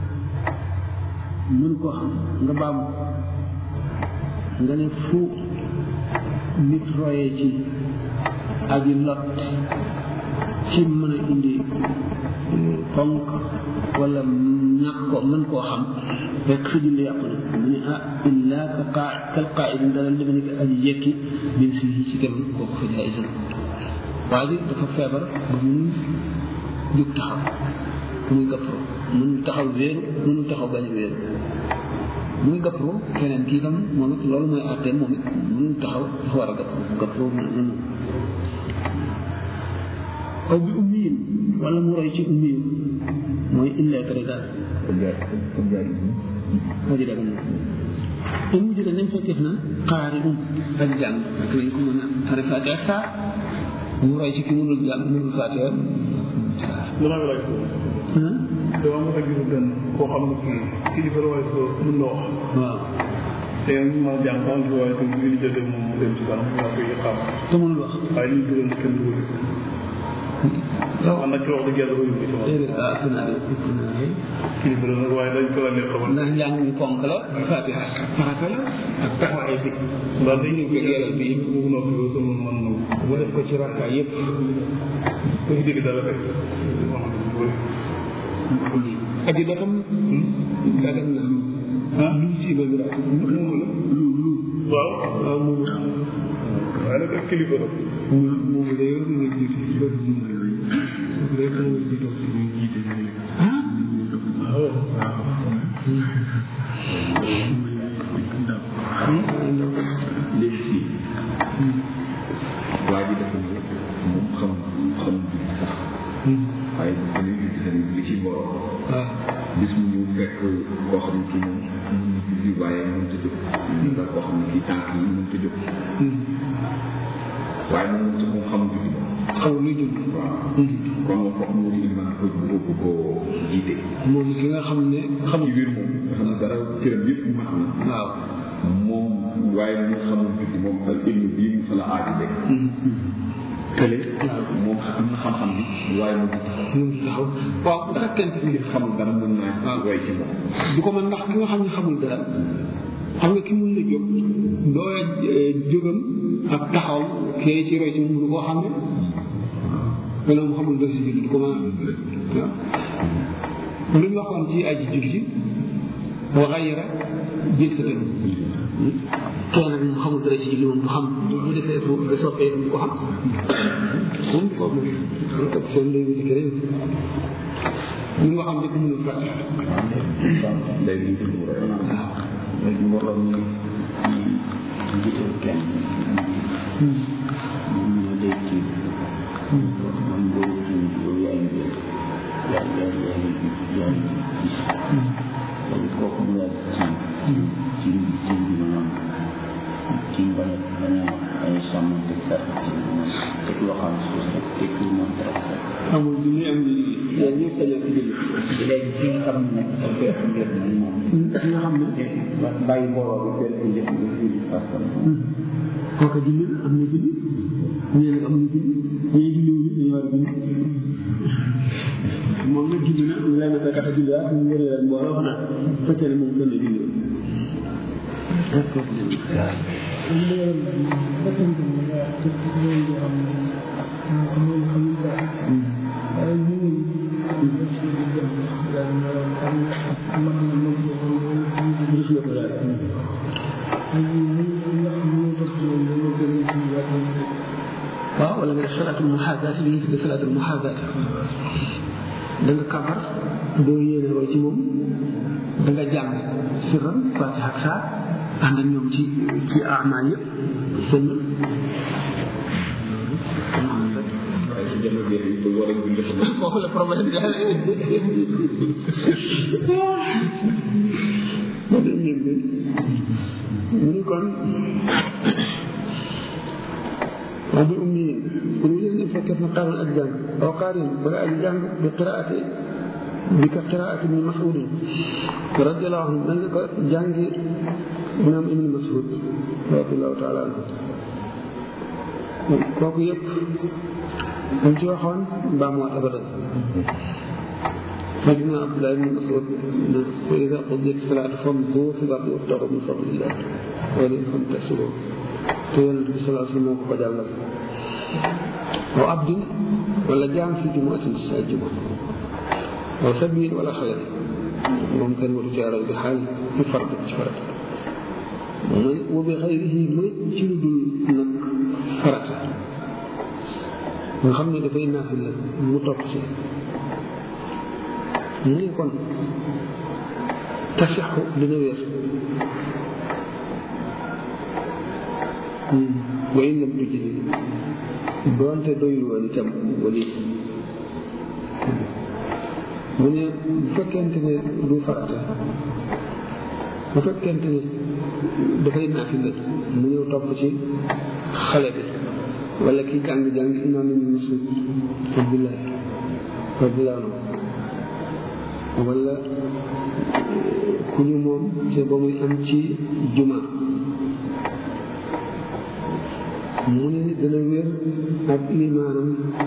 mën koo xam nga baamu nga ne fu nit royee ci aji lot ci mën a indi ponk wala ñàkk ko mën koo xam fekk sa julli yàqu na mu ne ah illa ka qaa kal qaa'idin dara deme ni ko aji yekki bin si ci kem kooku fa jaay isan waa ji dafa feebar ba mënul jóg taxaw muy gappro mënul taxaw wéeru mënul taxaw bañ a wéeru muy gappro keneen kii tam moom it loolu mooy àtteem moom it mënul taxaw dafa war a gappro gappro na noonu aw bi ummiyin wala mu roy ci ummiyin mooy illettré daal moo ji daga te mu jëlee nañ fekkeef na xaari um ak jàng ak lañ ko mën a tari fatiha ak saa mu roy ci ki mënul jàng mënul fatiha damaa laaj ko dama mos a gis benn koo xam ne kii kilifa la waaye ko mën na wax waaw te ñu ma jàng sax ci waaye ko ñu jëlee moom mu dem ci kanam yaa koy xam te mënul wax waaye ñu dugal na kenn dugal man nag ci wax dëgg yàlla bëri ko ci wax déedéet ah ëpp naa de ëpp naa de kilifa la nag waaye dañ ko la ne xamal ndax njàng mi ponk la fatiha farata la ak taxawaay bi ndax dañ ñu ko Liggéeyal bi. bi mu noppi ba sama man na mu def ko ci rakka yëpp ko ci dégg dara rek aji dotam dagan na ah lu si ba wira lu lu lu waaw waaw moom waaye nag ak kilifa la moom moom day yor nga jiitu ci loolu ñu may yooyu day yor nga jiitu ñu jiite ah léegi fii waa ji dafa ñëw moom xam xam bi sax waaye dafa ñuy gis ne li ci borom waaw bis mu ñëw fekk koo xam ne kii moom mun na julli waaye mënut a jóg ndax koo xam ne kii tànk yi mënut a jóg waaye moom moom xamul julli xamul luy julli waaw kon moom foog mu wuti iliman ko ko ko jiite moom ki nga xam ne ci xamul biir moom nga xam ne dara këram yëpp mat na waaw moom waaye mu xamul julli moom ak ilmu bii mu fa la aati de kële moom am na xam-xam bi waaye mu mu ngi taxaw waaw bu fekkente ni xamul dara mën naa way ci moom du ko mën ndax ki nga xam ne xamul dara xam nga ki mun la jóg doo jógam ak taxaw kee ci roy ci moom du koo xam ne wala mu xamul dara si julli du ko mën a waaw lu ñu waxoon ci aji julli wa xayra jël sa tënk kee nag moom xamul dara si julli moom du xam bu defee fu nga soppee du ko xam moom du ko moom lu topp seen lay wuti keneen ñu nga xam ne ku mënul fàtte day mu ci mu roy léegi mbooloo mi njiital kenn moom ñoo day kii man boobu kii yow yaay njël yaay yaay yaay yaay gis léegi kooku mu laaj ci ci ci bi maanaam ci bañ a bañ a ay sàmm te sax teg loo xam ne suuf rek teg lu moom dara sax amul du ñuy am ni yéen ñëpp dañoo ci julli léegi fi nga xam ne nag dafay am njëriñ nag moom ki nga xam ne bàyyi mbooloo bi benn njëriñ nga julli parce que kooka julli am na julli ñee nag amuñu julli ñee julli wuñu dañu war a julli moom nag julli na mu leen fekk a julli waat ñu wëree leen mbooloo xanaa bu fekkee ne moom gën a julli woon ak kooku julli gis nga ko daal waaw wala nga def salaatul muhaadaat li ñuy tuddee salaatul muhaadaat da nga kabar doo yéene roy ci moom da nga jàng sirran fatiha ak saar ànd ak ñoom ci ci amal yëpp seen waaye ci jamono jeex yi war a julli xam foofu la problème bi daal mu ni kon wa bi ummiyin pour ñu leen fekkee na xaaroon ak jàng aw qaarin wala ak jàng bi qiraati bi ka qiraati ibni masudin radiallahu anhu mel ni ko jàngi imam ibni masud radiallahu taala anhu kooku yëpp dañ ci waxoon mbaa mu abadan سيدنا عبد الله بن مسعود وإذا قضيت الصلاة فامضوا في الأرض وابتغوا من فضل الله ولئن تحسبوا تقول النبي صلى الله عليه وسلم قد علم أو عبد ولا جام في جمعة الجمعة أو سبيل ولا خير ممكن وتجارة بحال في فرد فرد وبغيره مجلد نك فرد nga xam ne dafay naafil la mu topp si mu ne kon tasixu dina wér wa in lam tujzi doonte doyul woon itam wali mu ne bu fekkente ne du farata bu fekkente ne dafay naafil la mu ñëw topp ci xale bi wala kii jàng jàng imaam ibn Mas'ud Abdullahi radiyallahu anhu wala ku ñu moom te ba muy am ci juma mu ne dana wér ak limaanam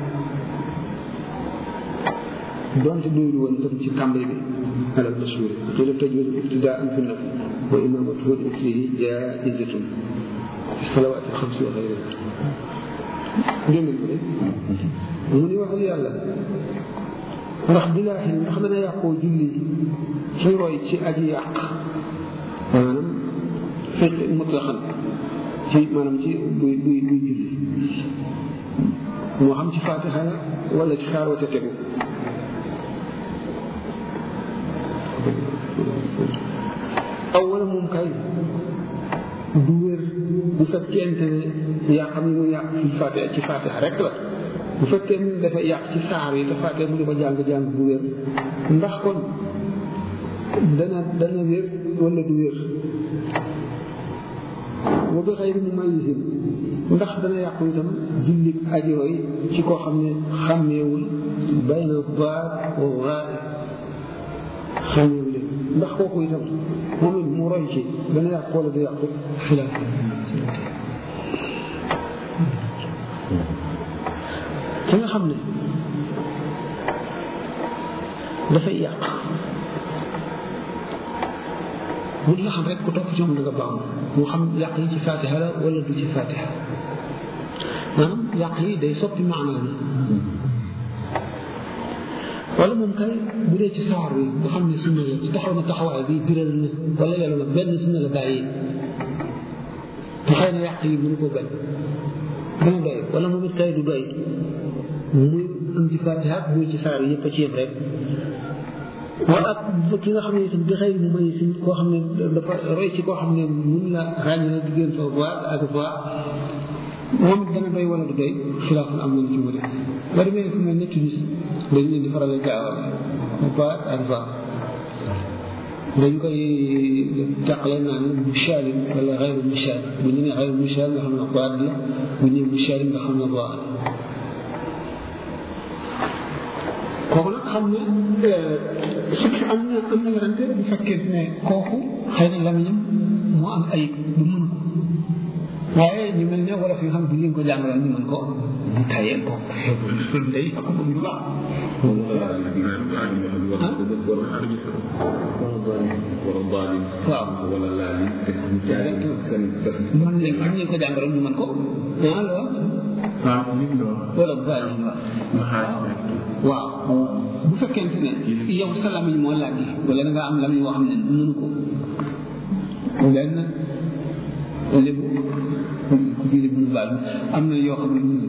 donte doyul woon tam ci tàmbali bi alal mashhur te daf tajwid ibtidaan fi nafi wa imaamatuhu al-fihi jaa'izatun fi salawaati al-xamsi wa xayriha dégg nga de mu ni waxal yàlla ndax bilaahi ndax dana yàqoo julli ci roy ci aji yàq maanaam fekk mutlaxan ci maanaam ci buy buy buy julli moo xam ci fatiha la wala ci xaar wa ca tegu aw wala moom kay du wér bu fekkente ne yaa xam ne mu yàq ci fatiha ci fatiha rek la bu fekkee ni dafa yàq ci saar yi te fatiha mu di ko jàng-jàng bu wér ndax kon dana dana wér wala du wér wa bi xayri mumayyisin ndax dana yàqu itam jullit ajooy ci koo xam ne xàmmeewul bayna baat wa raay xàmmeewu leen ndax kooku itam moom it mu roy ci dana yàqu wala du yàqu xilaaf ki nga xam ne dafay yàq bu nga xam rek ku topp ci moom da nga baax moo xam yàq yi ci fatiha la wala du ci fatiha maanaam yàq yi day soppi maanaa bi wala moom kay bu dee ci saar bi nga xam ne sunna la ci taxaw na taxawaay bi biral na wala yàlla na benn sunna la bàyyi te xëy na yàq yi mënu ko bañ dana doy wala moom it kay du doy muy am ci fatiha muy ci saar yi yëpp a ci yem rek wala ak ki nga xam ne itam di xëy mu may si koo xam ne dafa roy ci koo xam ne mun la ràññee diggante fa voix ak voix moom it dana doy wala du doy xilaaful am nañ ci wute ba demee fu mel ne Tunis dañ leen di faral di gaawal voix ak voix dañ koy tàqale naan mushaalim wala xayru mushaal bu ñu nee xayru mushaal nga xam ne voix la bu ñu nee mushaalim nga xam ne voix la kooku nag xam ne su am na am na werante bu fekkee ne kooku xëy na lamiñam moo am ayib du mën ko waaye ñu mel ne wala fi nga xam ne bu ñu ko jàngaloon ñu mën ko mu tayee ko loolu day ak bu ñu baax waaw wala laal yi te ñu jaay seen man leen am ñu ko jàngaloon ñu mën ko ah la waaw nit la wala bu baax waaw bu fekkente ne yow sa lamiñ moo laaj wala da nga am lamiñ woo xam ne mënu ko benn lébu ku fi lébu mu baal am na yoo xam ne mënu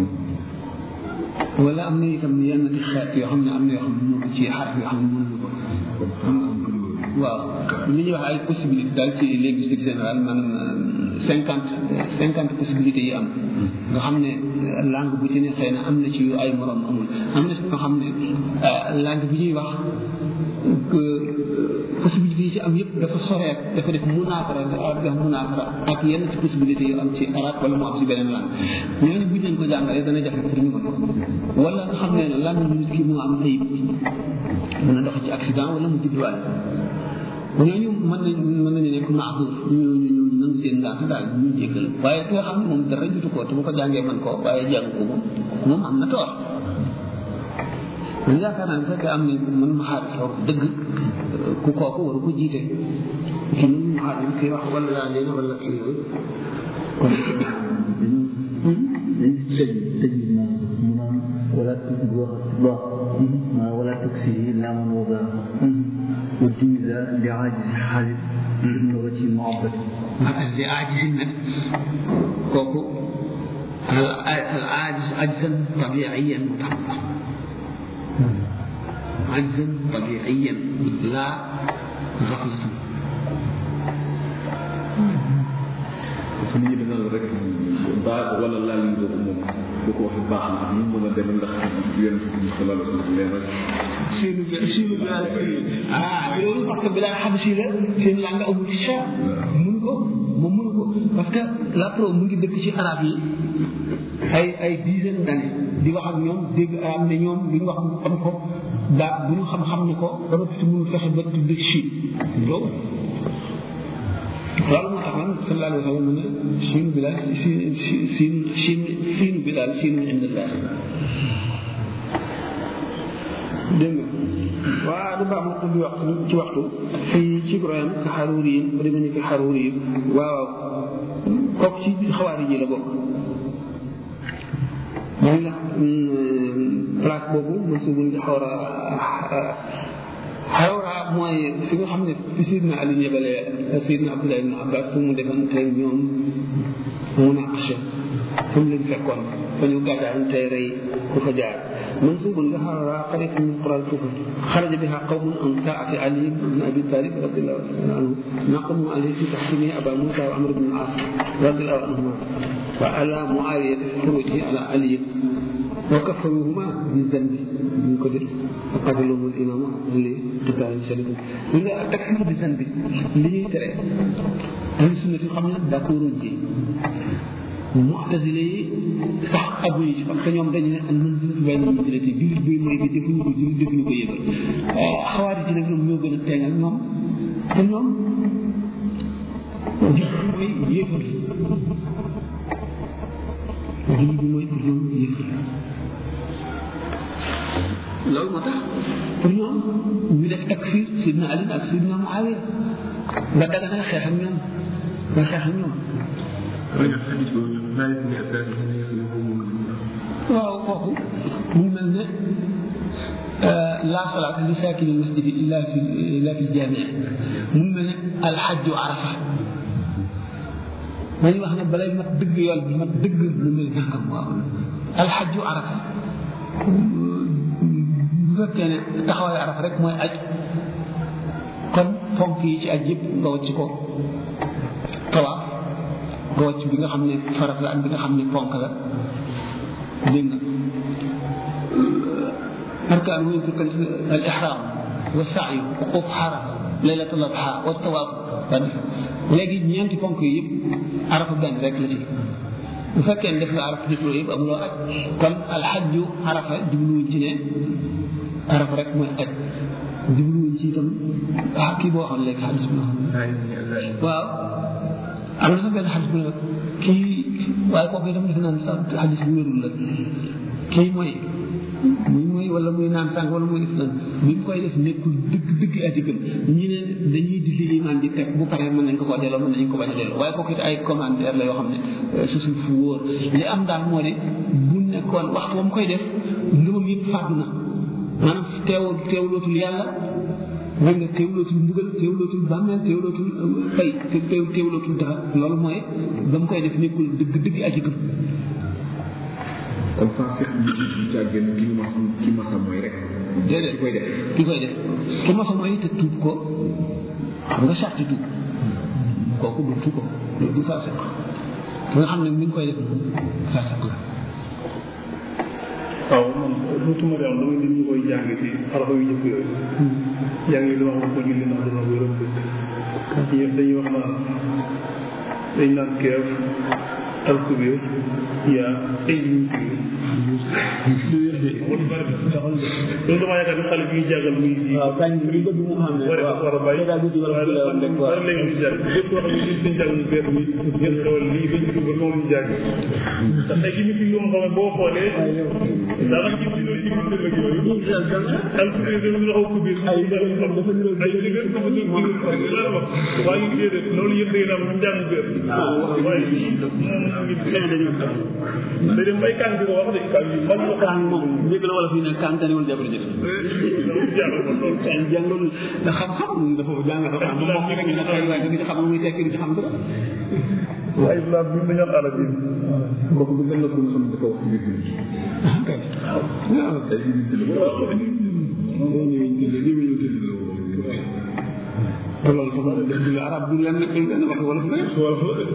ko wala am na itam yenn ci xeet yoo xam ne am na yoo xam ne mënu ko ci xarf yoo xam ne mënu ko xam nga waaw li ñuy wax ay possibilité daal ci linguistique générale maanaam cinquante cinquante possibilités yi am nga xam ne langue bu ci ne xëy na am na ci yu ay morom amul am na si nga xam ne langue bi ñuy wax possibilité yi ci am yëpp dafa soreet dafa def munaafara dafa def munaafara ak yenn ci possibilité yu am ci arabe wala mu am ci beneen langue ñooñu bu ñu leen ko jàngalee dana jafe pour ñu mën ko wala nga xam ne langue nit ki moo am ayib mën a dox ci accident wala mu judduwaale ñooñu mën nañ mën nañu nekk maasur ñu ñu ñu nangu seen ngànt daal ñu jéggal waaye ki nga xam ne moom dara jutu ko te bu ko jàngee man ko waaye jàng ko moom moom am na toor man yaakaar naa ne fekkee am nañ mën ma xaar toog dëgg ku kooku waru ko jiite ki mën ma xaar kii wax wala laa leen wala kii yooyu kon dañ si tëj tëj bi moom mu naan wala bu wax baax wala taksihi laaman waga وجيز لعاجز حالف باللغة المعبدة li aajisin nag kooku al aajis ajzan tabiiyan mu tax ajzan tabiiyan laa raxasan su nit ñi dina rek baax wala laal yi boobu moom bu ko waxee baax na ñu mën a dem ndax yéen bi sallallahu alayhi wa sallam nee na seenu seenu bilaal ah loolu parce que bilaal xabsi la seen langue amul ci cha mun ko moom mun ko parce que la pro mu ngi dëkk ci arab yi ay ay dizaine d'années di wax ak ñoom dégg arab ne ñoom lu ñu wax mu xam ko daa bu ñu xam-xam ne ko ba nga tudd mënul fexe ba tudd Chine loolu loolu moo tax man sallallahu alayhi wa sallam mu ne Chine bilaal si si siin Chine siinu bilaal siinu indillah dégg nga waaw du baax ma ko di wax ci waxtu fii ci Ibrahim ka xaruuri yi ba demee ni ki xaruuri yi waaw kooku ci xawaari ji la bokk mooy la place boobu mooy su buñ xawra xawra mooy fi nga xam ne fi Sidna Ali yebalee Sidna Abdullah ibn Abbas fu mu defoon tey ñoom munaqasha fu mu leen fekkoon fa ñu gàddaan tey rey ku fa jaar منسوب لها على قرية من قرى الكفر خرج بها قوم عن طاعة علي بن أبي طالب رضي الله عنه نقموا عليه في تحكيمه أبا موسى وعمر بن العاص رضي الله عنهما وعلى معاوية في خروجه على علي wa kafaruhuma bi zanbi ñu ko def qataluhum al imama li qitaalin shadidin li nga takfir bi zanbi li ñuy tere ahlu sunnati xam ne d'accord ci mu'tazile yi sax aguñu ci parce que ñoom dañu ne al manzilatu bayna al manzilati jullit buy mooy bi defuñu ko jullit defuñu ko yëgal xawaari ci nag ñoom ñoo gën a teengal ñoom te ñoom jullit bi mooy yëfal jullit bi mooy pour ñoom yëfal loolu moo tax pour ñoom ñu def takfir sidna Ali ak sidna Muawiya nga daga nga xeex ak ñoom nga xeex ak ñoom waaw kooku mu mel ne laa salaata li saakini masjidi illa fi illa fi jamia mu mel ne alxajju arafa dañuy wax ne balay mat dëgg yool bi mat dëgg lu mel nangam waaw alxajju arafa bu fekkee ne taxawaayu arafa rek mooy aj kon fonk yi ci aj yëpp nga wàcc ko tawaaf nga wàcc bi nga xam ne farat la ak bi nga xam ne fonk la dégg nga arkaan muy tukkal al ihram wa sa'yu wuquf xarafa laylatul adha wa tawaaf léegi ñeenti fonk yi yëpp arafa benn rek la ci bu fekkee ne def nga arafa def loolu yëpp amuloo aj kon alxajju arafa jubluwuñ ci ne arafa rek mooy aj jubluwuñ ci itam ah kii boo xam léegi xadis bi waaw am na sax benn xadis bu ne kii waaye kooku itam defe naan sax xadis bu wérul la kii mooy muy mooy wala muy naan sànq wala muy def naan bi mu koy def nekkul dëgg dëgg aji gëm ñi ne dañuy di li limaan di teg bu paree mën nañ ko ko delloo mën nañ ko bañ a delloo waaye kooku it ay commentaire la yoo xam ne su suuf fu wóor li am daal moo ne bu nekkoon waxtu ba mu koy def ngëmam yëpp fàddu na maanaam teew teewlootul yàlla dégg nga teewlootul mbugal teewlootul bàmmeel teewlootul fay teew teewlootul dara loolu mooy ba mu koy def nekkul dëgg dëgg aji gëm kon faa fekk bi ci càggeen ki ma ki ma sa mooy rek déedéet ki koy def ki koy def ki ma sa mooy te tuub ko xam nga sarti tuub kooku du tuub ko du faasiq ki nga xam ne mi ngi koy def faasiq la waaw man dootuma de am dama nit ñu koy jàng ci arafa yu jëkk yooyu jàng yi dama wax ko julli ndax dama koy rëbb ñëpp dañuy wax naan dañ naan keef alkubir yaa ay ñu loolu dama yaakaar ne xale bi ñuy jàngal muy ji waaw kañ bi bëgg mu xam ne war a war a bàyyi daal di wala la woon rek war léegi ñu jàng lépp koo xam ne lii dañ jàng ñu bees mi ngeen xewal lii dañ tuub ba moom ñu jàng ndax ay gimi fi yoo xam ne boo xoolee daanaka gis ci loolu ci biir ak yooyu alkubir dafa ñu xaw kubir ay dëgër dafa ñu wax waaye ñu déedéet loolu yëpp day am ñu jàng bees waaye lii moom ngi xëy dañu day dem bay kan di ko wax de kan yi man ko kaan moom njëkk la wala fii ne kaan taniwul jabar jëf jàng ko loolu kaan jàngul da xam-xam dafa jàng xam-xam moom moom rek na koy waaye du ci xam muy tekki du ci xam dara waaye islam bi dañu am arab yi kooku du gën la ko xam dafa wax ci biir kay waaw day ñu ci lu ko te loolu sax moom def dina arab du lenn du lenn wax wala fi rek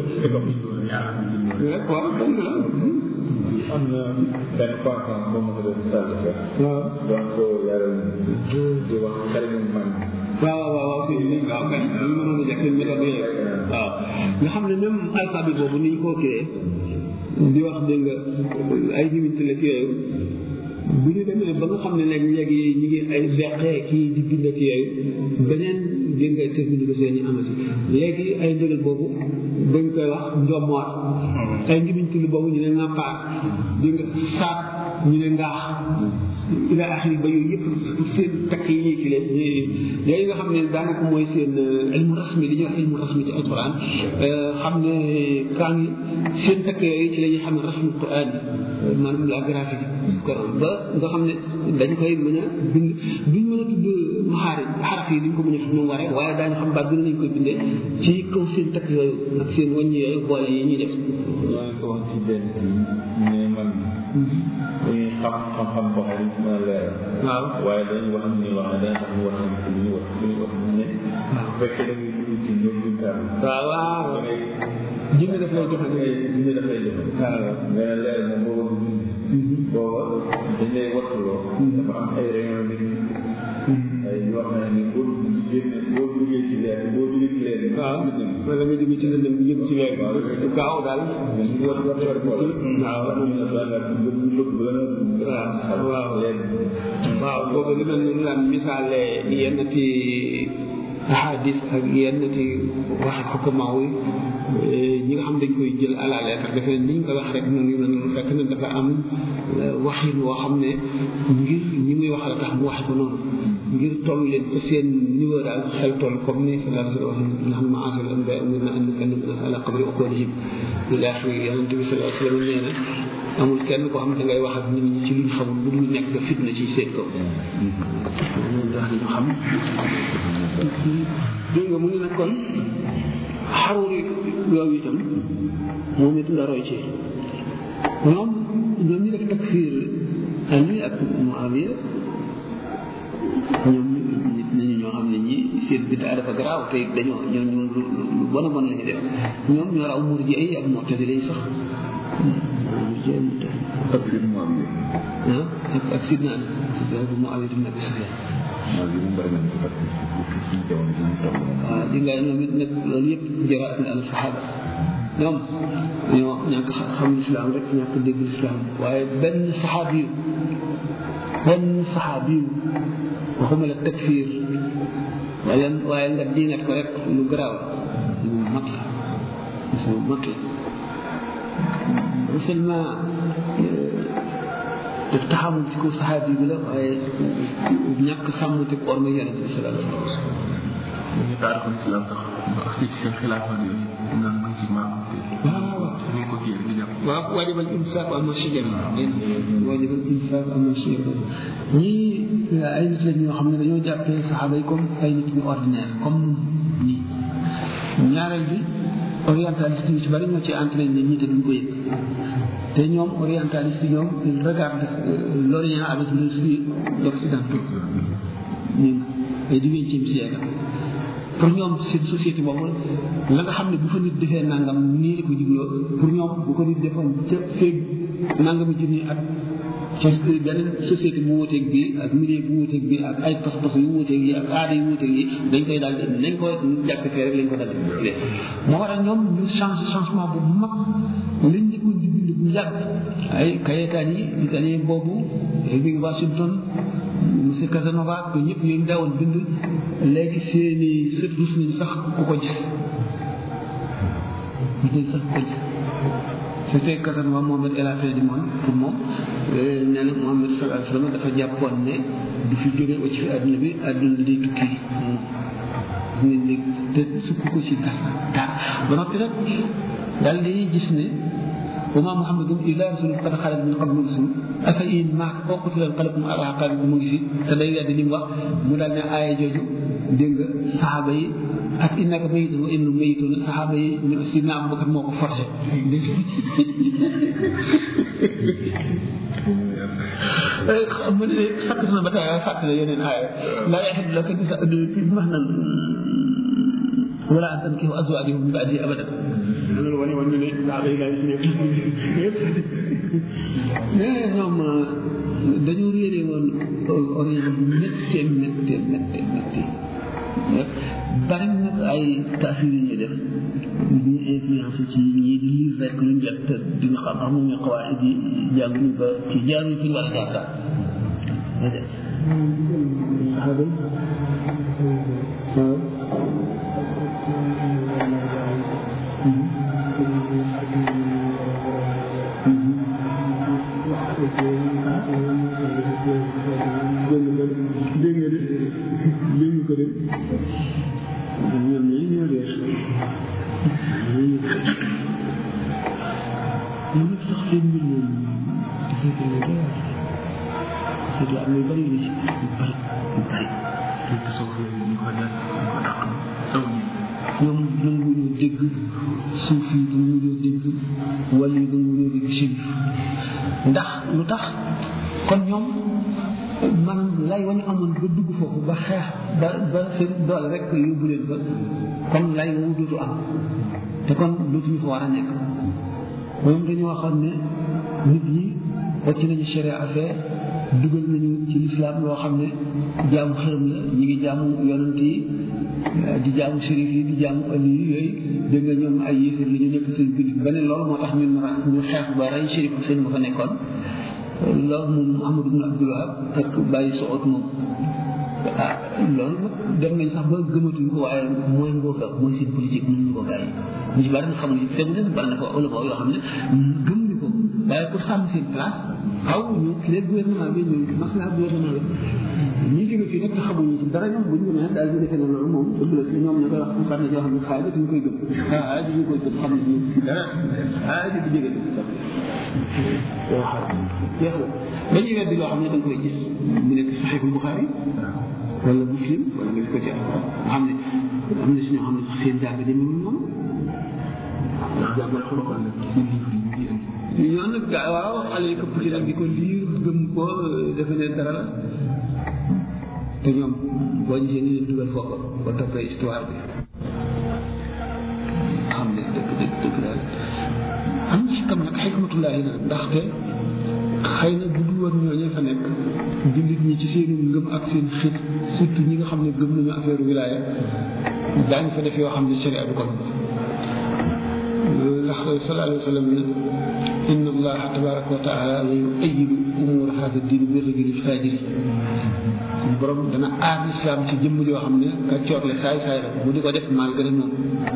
rek waaw dëgg la am na benn conférence boo ma ko doon sàll fa waaw doon ko yaral di wax xarimu man waaw waaw waaw sëñ bi waaw kay ñu mënoon a def seen méthode yooyu waaw nga xam ne même alphabet boobu ni ñu ko créé di wax dégg nga ay diminti la yooyu bu ñu demee ba nga xam ne léegi léegi ñu ngi ay beqee kii di bind ak yooyu beneen dégg nga technique yi amati léegi ay ndëgal boobu dañ koy wax njommoor ay ngibiñ tulli boobu ñu ne ŋàmpaar dégg nga saat ñu ne ngaax ila axiri ba yooyu yëpp seen takk yi ñuy kile léegi nga xam ne daanaka mooy seen ilmu rasmi li ñuy wax ilmu rasmi ci alquran xam ne kaa ngi seen takk yooyu ci la ñuy xam ne rasmu quran yi maanaam la graphique quran ba nga xam ne dañ koy mën a bind duñ mën a tudd maxaari xaraf yi duñ ko mën a tudd moom waree waaye daañu xam baat bi nañ koy bindee ci kaw seen takk yooyu ak seen wàññi yooyu boole yi ñuy def maa ngi ko wax ci benn ne man dañuy xam xam-xam boo xam ne mën a leeral waaw waaye dañuy wax ni wax ne dana tax ñu wax ne li ñu wax li ñu wax ne bu fekkee da ngay dugg ci ñoom ñu kaar waaw waaw da ngay jëmmi daf lay joxe nga ñu dafay joxe waaw nga ne leer moom booba du booba dañ lay wattuloo dafa am ay réunion nit ay yoo xam ne boo génne boo duggee ci leer boo duggee ci leer waaw wala nga jóge ci lëndëm bi jëm ci leer bi gaaw daal ñu war war war ko waaw waaw waaw waaw boobu li mel ni daan misaale yenn ci ahadis ak yenn ci waxi xukamaaw yi ñi nga xam dañ koy jël à la lettre defe ne ni ñu koy wax rek noonu yu mel noonu fekk na dafa am waxin woo xam ne ngir ñi muy waxal tax mu waxe ko noonu ngir toll leen ko seen niveau daal xel toll comme ni sallallahu alayhi wa sallam wax nga xam ne maasal anbiya umirna an nukalima ala qadri uqulihim ila axiri yonente bi sallallahu alayhi wa sallam nee na amul kenn koo xam ne dangay wax ak nit ñi ci luñ xamul lu dul nekk nga fitna ci seen kaw loolu tax ñu xam dégg nga mu ngi nag kon xaruri yooyu itam moom it nga roy ci ñoom ñoom ñu def takfir Ali ak Muawiya ñoom nit nañu ñoo xam ne ñi seen biddaa dafa garaaw te dañoo ñoo ñu lu bon a bon la ñu def ñoom ñoo raw murji ay ak mu'tazila yi sax murji ay mu'tazila ak fi mu am ah ak ak sidna Ali bu Muawiya ibn Abi Sufyan waaw li mu bëri nañ ko parce que ci jamono ji ñu toll waaw di nga ñoom it nag loolu yëpp jaraat na al sahaba ñoom ñoo ñàkk xam lislaam rek ñàkk dégg lislaam waaye benn saxaabi yu benn saxaabi yu waxuma la takfir waaye waaye nga diingat ko rek lu garaaw lu mag la lu mag la non seulement daf taxamul ci kaw saxaabi bi la waaye ñàkk sàmm te ko orma yonente bi sallallahu alayhi wa sallam ñu taarixul islam sax ba ak ci seen xilaafa yooyu nan nga ci maam waaw ñu ko kii di jàpp waaw waajibal imsaak amma shajara waajibal imsaak amma shajara ñii ay nit lañ ñoo xam ne dañoo jàppee saxaaba yi comme ay nit ñu ordinaire comme ñii ñaareel bi orientaliste yu ci bari ñoo ci entraîné nit ñi te duñ ko yëg te ñoom orientaliste yi ñoom ils regardent l'Orient avec les yeux occidentaux ñu ay dix-vingtième siècle pour ñoom seen société boobu la nga xam ne bu fa nit defee nangam nii la ko jubloo pour ñoom bu ko nit defoon ca feeg nangami junni at ci beneen société bu wuuteeg bi ak milieu bu wuuteeg bi ak ay pas-pas yu wuuteeg yi ak aada yu wuuteeg yi dañ koy daal di nañ ko jàppee rek lañ ko daal di moo waral ñoom ñu change changement bu mag liñ njëkkoon di bind bu yàgg ay kayetaan yi italien boobu Irving Washington monsieur Casanova que ñëpp yooyu daawoon bind léegi seeni sët rus nañ sax ku ko gis rus nañ sax ku ko gis c'était Casanova Mohamed El Affaire du monde pour moom nee na Mohamed sallallahu alayhi wa sallam dafa jàppoon ne du fi jóge ba ci fi àdduna bi àdduna day tukki nit ñi te sukk ko ci dara dara ba noppi nag daal di gis ne وما محمد الا رسول قد خلت من قبل الرسل افإن مات او قتل انقلبتم على عقابكم mu ngi fi te day weddi li mu wax mu daal ne aaya jooju dégg nga saxaaba yi ak innaka mayitun wa innahum mayitun saxaaba yi ñu sidna Abubakar moo ko forcé xam nga ne sakk na ba tey fàttali yeneen aaya laa yaxillu laka fi max nan wala an tankihu azwaajahum min ba'di abadan loolu wane woon ne saaba yi laay mais ñoom dañoo réeré woon orient bu méttee méttee méttee méttee bari nag ay taasir yu ñuy def ñu influencé ci ñii di lire rek luñ jot te duñu xam amuñu xawaayit yi jànguñu ba ci jaaruñu fi ñu war a jaar daal saxaaba yi waaw dégg nga de dégg ko de ñoom ñooy ñoo réer ñoom nag sax seen mbir moom dafay gën a doy parce que am na yu bari yu ci yu bari yu bari ñu ko soog ñu ko def ñu ko dàq saw ñi ñoom nanguñoo dégg suuf yi nanguñoo dégg wàll yi nanguñoo dégg chérif ndax lu tax kon ñoom maanaam lay wañu amoon ba dugg foofu ba xeex ba ba seen doole rek yóbbu leen fa kon lay woowu dootu am te kon dootuñu fa war a nekk moom dañoo waxoon ne nit ñi wàcc nañu sharia affaire dugal nañu ci lislaam loo xam ne jaamu xërëm la ñu ngi jaamu yonent yi di jaamu shérif yi di jaamu ali yi yooyu dégg nga ñoom ay yéefar li ñu nekk seen jullit ba ne loolu moo tax ñun ñu xeex ba rey shérif seen ba fa nekkoon loolu moom Amadou ibn Abdul Wahab ak bàyyi soot moom ah loolu nag dem nañ sax ba gëmatuñ ko waaye mooy ngóob mooy seen politique mën ñu ko bàyyi ñu ci bari na xamuñ tegu leen bari na ko ulama yoo xam ne gëm ñu ko waaye pour sàmm seen place xaw ñu les gouvernement bi ñu maslaha gouvernement bi ñi jóge fii nag te xamuñu ci dara ñoom buñ demee daal di defee ne loolu moom dëgg la ñoom ñu koy wax su xam ne yoo xam ne xaay ñu koy gëm ah ñu koy gëm xam ne ñu ci dara ah di di jóge yoo xam jeex na dañuy weddi loo xam ne da nga koy gis mu nekk saxiixul Buxaari wala muslim wala nga gis ko ci nga xam ne am na si ñoo xam ne sax seen jàng demewul noonu ndax jàngal xoloxal la ci livre yi ñoo nag gaa waaw xale yi këpp ci nag di ko liir gëm ko defe ne dara la te ñoom boo gisee ni leen dugal foofu ba toppee histoire bi xam ne dëgg dëgg dëgg daal am ci kam nag xikmatullahi na ndaxte xëy na bu dul woon ñooñu fa nekk jullit ñi ci seenu ngëm ak seen xit surtout ñi nga xam ne gëm nañu affaire wilaya daañu fa def yoo xam ne sharia du ko ndax sallallahu alayhi wa sallam ne inna allaha tabaraka wa taala la yuayidu umur hada din bi rajuli fajiri suñu borom dana aar islam ci jëmm joo xam ne kàccoor la saay saay la mu di ko def malgré moom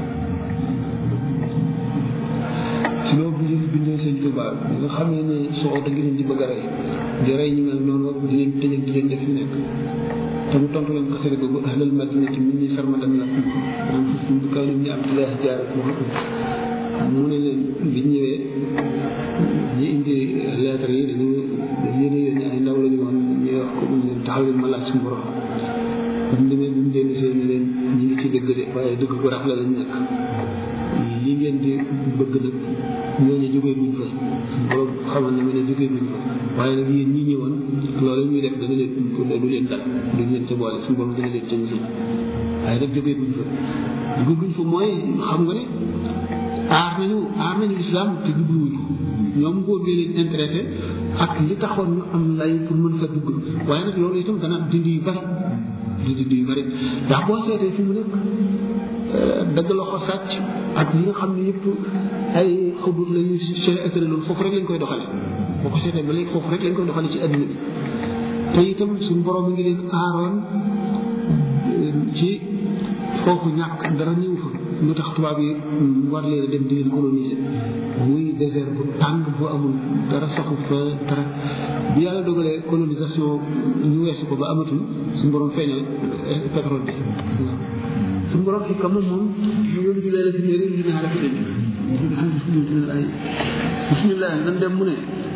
si loolu bu ñu bindee sëñ Tuba nga xamee ne soo da ngi leen di bëgg a rey di rey ñu mel noonu di leen tëjal di leen def fi nekk te mu tontu leen xasida googu ahlal madinati min ni sarmadan lakum am fustum bi kaw ni abdullah jaarat mu ne leen bi ñëwee ñi indi lettre yi dañu yéene yéene ay ndaw la ñu woon ñu wax ko ñu leen taxaw leen ma laaj suñu borom bu ñu demee bu ñu dellu see ne leen ñi ngi ci dëgg de waaye dëgg ko rafet lañ nekk li ngeen di bëgg nag ñooñu jógee buñ fa suñu borom xamal na ma ne jógee buñ fa waaye nag yéen ñi ñëwoon loolu ñuy def dana leen du leen dal duñ leen ca boole suñu borom dana leen ca musul waaye nag jógee buñ fa jógee buñ fa mooy xam nga ne aar nañu aar nañu lislaam te jubluwuñ ko ñoom góor gi leen intéressé ak li taxoon ñu am lay pour mën fa dugg waaye nag loolu itam dana dindi yu bari di dindi yu bari ndax boo seetee fi mu nekk dëgg loxo sàcc ak li nga xam ne yëpp ay xubut la ñu seen loolu foofu rek lañ koy doxale boo ko seetee ba léegi foofu rek lañ koy doxale ci adduna bi te itam suñu borom mi ngi leen aaroon ci foofu ñàkk dara ñëw fa lu tax tubaab yi war leen a dem di leen coloniser muy désert bu tàng bu amul dara saxu fa dara bi yàlla dogalee colonisation ñu weesu ko ba amatul suñu borom feeñal pétrole bi suñu borom fi kam moom mu yónni ci leela si néeri li ñaara fi dañ ay bismillah nan dem mu ne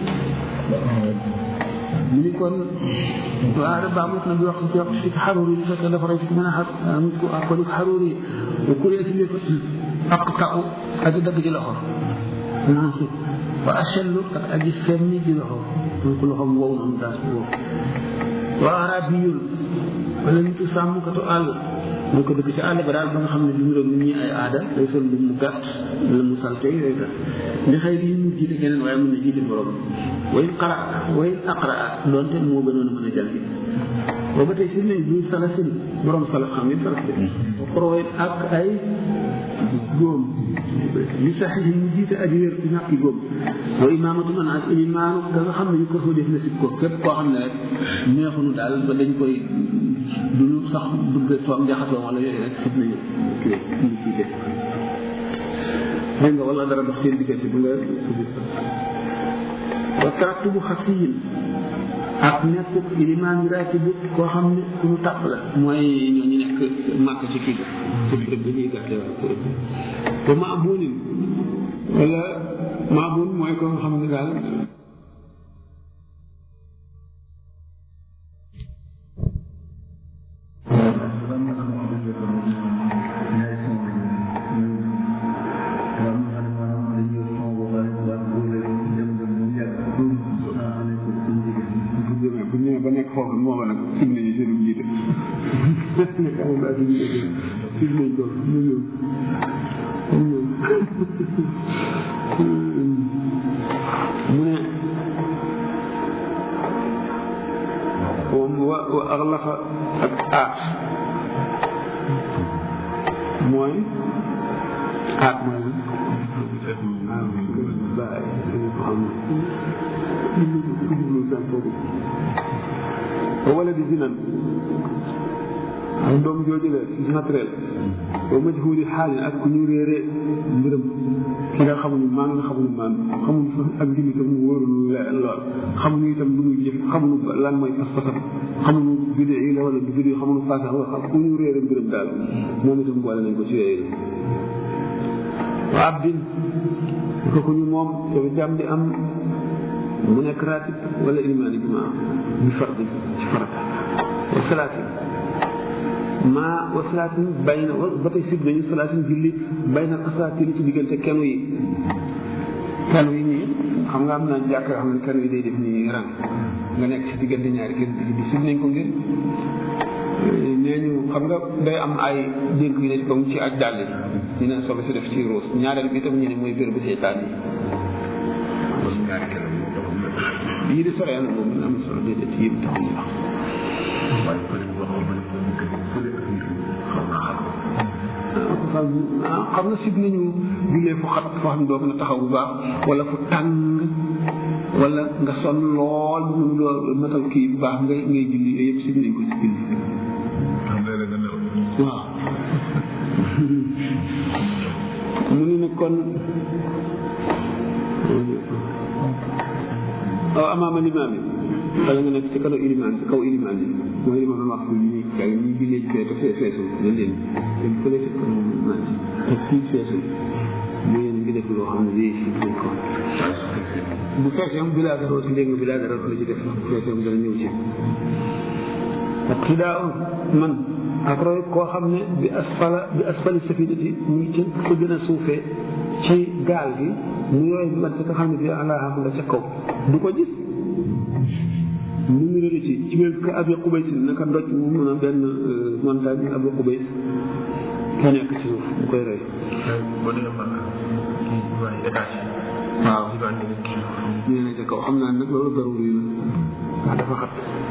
mu ni kon waa da baax na bi wax ci wax ci xaruri bu fekkee dafa rey ci mën a xar ko ak ko xaruri bu kuree si lépp ak taw ak dagg ci loxo nansib wa achellu ak aji femmi ci loxo mooy ko loxom wow noonu daal wow wa arabiyul wala nitu sàmmkatu àll mooy ko dëkk ci àll ba daal ba nga xam ne li mu doon nit ñi ay aada day sol lu mu gàtt la mu salte yooyu kat li xëy bi mu jiite keneen waaye mën na jiite borom way xara way aqra doonte moo gënoon a mën a jàngi booba tey si nañ du salasin borom salaf xam ngeen salaf de xoroy ak ay góom li saxi mu jiite aji wér ci ñàkki góom wa imaamatu man ak imaanu da nga xam ne yu ko fa def na si ko képp koo xam ne rek neexunu daal ba dañ koy duñu sax bëgg toog jaxasoo wala yooyu rek sib nañu kii ñu jiite dégg nga wala dara dox seen diggante bu nga wa tarattubu xafiyin ak nekk ilimaan yi raati bu koo xam ne ku ñu tàpp la mooy ñooñu nekk màkk ci kii ci bërëb bi ñuy gàtte waa bërëb bi ba maabunin wala maabun mooy ko nga xam ne daal foofu moom foofa nag sib nañu seen jiite amul daal di jiite sib nañ ko mu ñëw mu ñëw mu ne wa wa axlaqa ak aat mooy aat mooy lan bàyyi xam wala di zinan ak doom jooju la naturel ba majhuli xaalin ak ku ñu réere mbiram ki nga xamuñu maa nga xamuñu maan xamuñu fa ak njullitam mu wóorul lool xamuñu itam lu muy jëf xamuñu lan mooy pas-pasam xamuñu bidé yi la wala du bidé xamuñu fasax wala xam ku ñu réere mbiram daal moom itam boole nañ ko ci yooyu wa abdin ko ku ñu moom te jàmm di am mu nekk ratib wala ilimaani jumaa bi fardi ci farata wa salaatin maa wa salaatin bay na ba tey sib nañu salaatin julli bay na asaatin ci diggante kenu yi kenu yi nii xam nga am na jàkk yoo xam ne kenu yi day def nii rang nga nekk ci diggante ñaari kenn bi sib nañ ko ngir nee ñu xam nga day am ay dénk yu ne ba mu ci aj dàll yi ñu ne soog si def ci ruus ñaareel bi itam ñu ne mooy bér bu seytaan yi yii di sore na moom mën am solo déedéet yii di taxul wax xam nga sib nañu jullee fu xat foo xam ne doo mën a taxaw bu baax wala fu tàng wala nga sonn lool mënu loo matal kii bu baax ngay ngay julli yooyu yëpp sib nañ ko si julli waaw mu ni ne kon aw amaama limaam yi wala nga nekk ci kaw ilimaan ci kaw ilimaan yi mooy li ma doon wax fii nii kay ñi jullee ci fee te fee feesul dañ leen dañ fële ci kaw ilimaan yi te fii feesul mu yéen ngi def loo xam ne lii si duñ ko bu fekkee am bilaa dara ci léegi bilaa dara la ci def bu fekkee am dana ñëw ci ak xidaa man ak roy koo xam ne bi asfala bi asfali safinati mu ngi ci ko gën a suufee ci gaal gi mu yooyu bi man ci nga xam ne bi àllaa nga ca kaw du ko gis mu ngi rëdd ci ci biir ka abi xubays naka ndoj mu mën a benn montagne abi xubays ki nekk ci suuf mu koy rey waaw ñu ne ca kaw xam naa nag loolu darul yi la dafa xat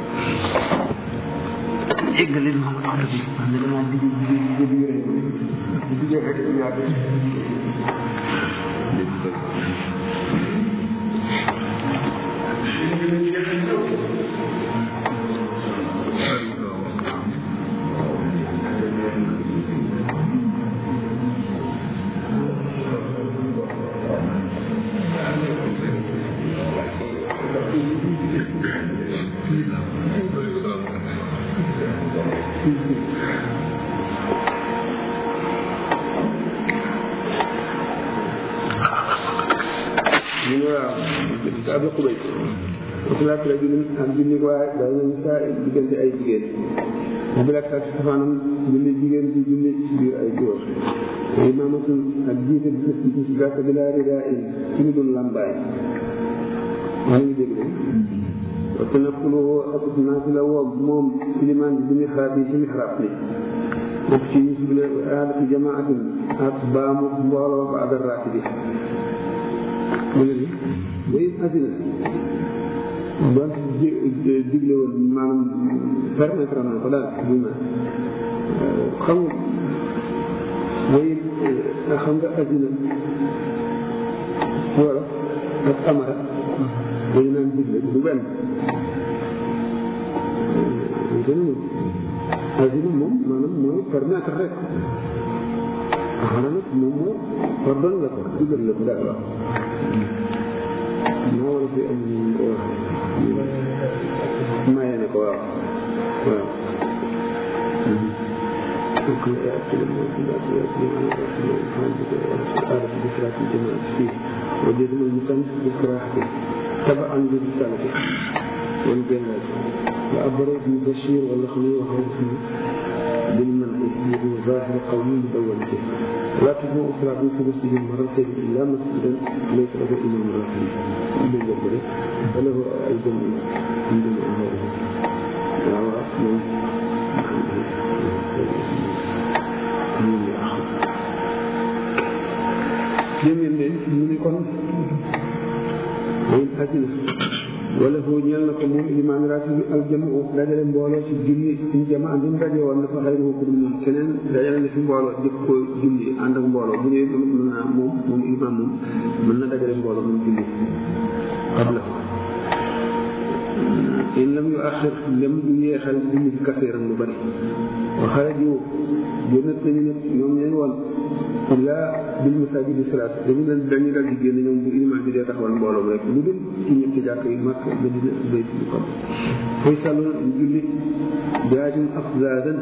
éggali ma ma tax dëgg man ne damaa digg digg digg digg rek di digg rek yàgg ñu ne waaw ci abi xubay wasalaat la julli ak julli waaye day nañu saa diggante ay jigéen mu bi lak ak safaanam julli jigéen di julli ci biir ay góor imaamatul ak jiite bi ci ci gàtt bi laa ridaa in ci ñu dul làmbaay maa ngi dégg de wa tanafuluhu ak naafila woo moom ilimaan bi bi mixraab yi ci mixraab bi bokk ci ñu suble aadati jamaatin ak baamu mbooloo ba adar raati bi mu ne ni way asina ba digle woon maanaam permettre na ko daal du ma xam nga way xam nga asina wala ak amara dañu naan digle du benn dana asina moom maanaam mooy permettre rek amara nag moom moo pardon la ko digal la ko daal waaw moo war a fi am ñu ko wax maye na ko waaw waaw وجدنا المكان بكراهته تبعا للسلف والجلال وأبرز بشير واللخمي وخوفه بالمنع ظاهر قومي مدونته لا تجمع صلاة في مسجد مرتين إلا مسجدا ليس له إمام راتب فله أيضا من دون أمره àddina wala foo ñeel na ko moom ilimaan raati bi aljamu dajale mbooloo ci julli in jama am mu daje woon na fa xëy na ko dul moom keneen dajale na fi mbooloo jëkk ko julli ànd ak mbooloo bu ñëwee mën naa moom moom ilimaan moom mën na dajale mbooloo moom julli qabla in lam yu axir lem du yeexal julli bi kaseeram lu bari wa xaraju génnat nañu ne ñoom ñeen woon illa bil masajidi salaat dañu leen dañu dal di génn ñoom bu ilimaan bi dee taxawal mbooloom rek lu dul ci ñetti jàkk yi màkk Madina bayt bi comme fay sàlloon julli jaajum afzaadan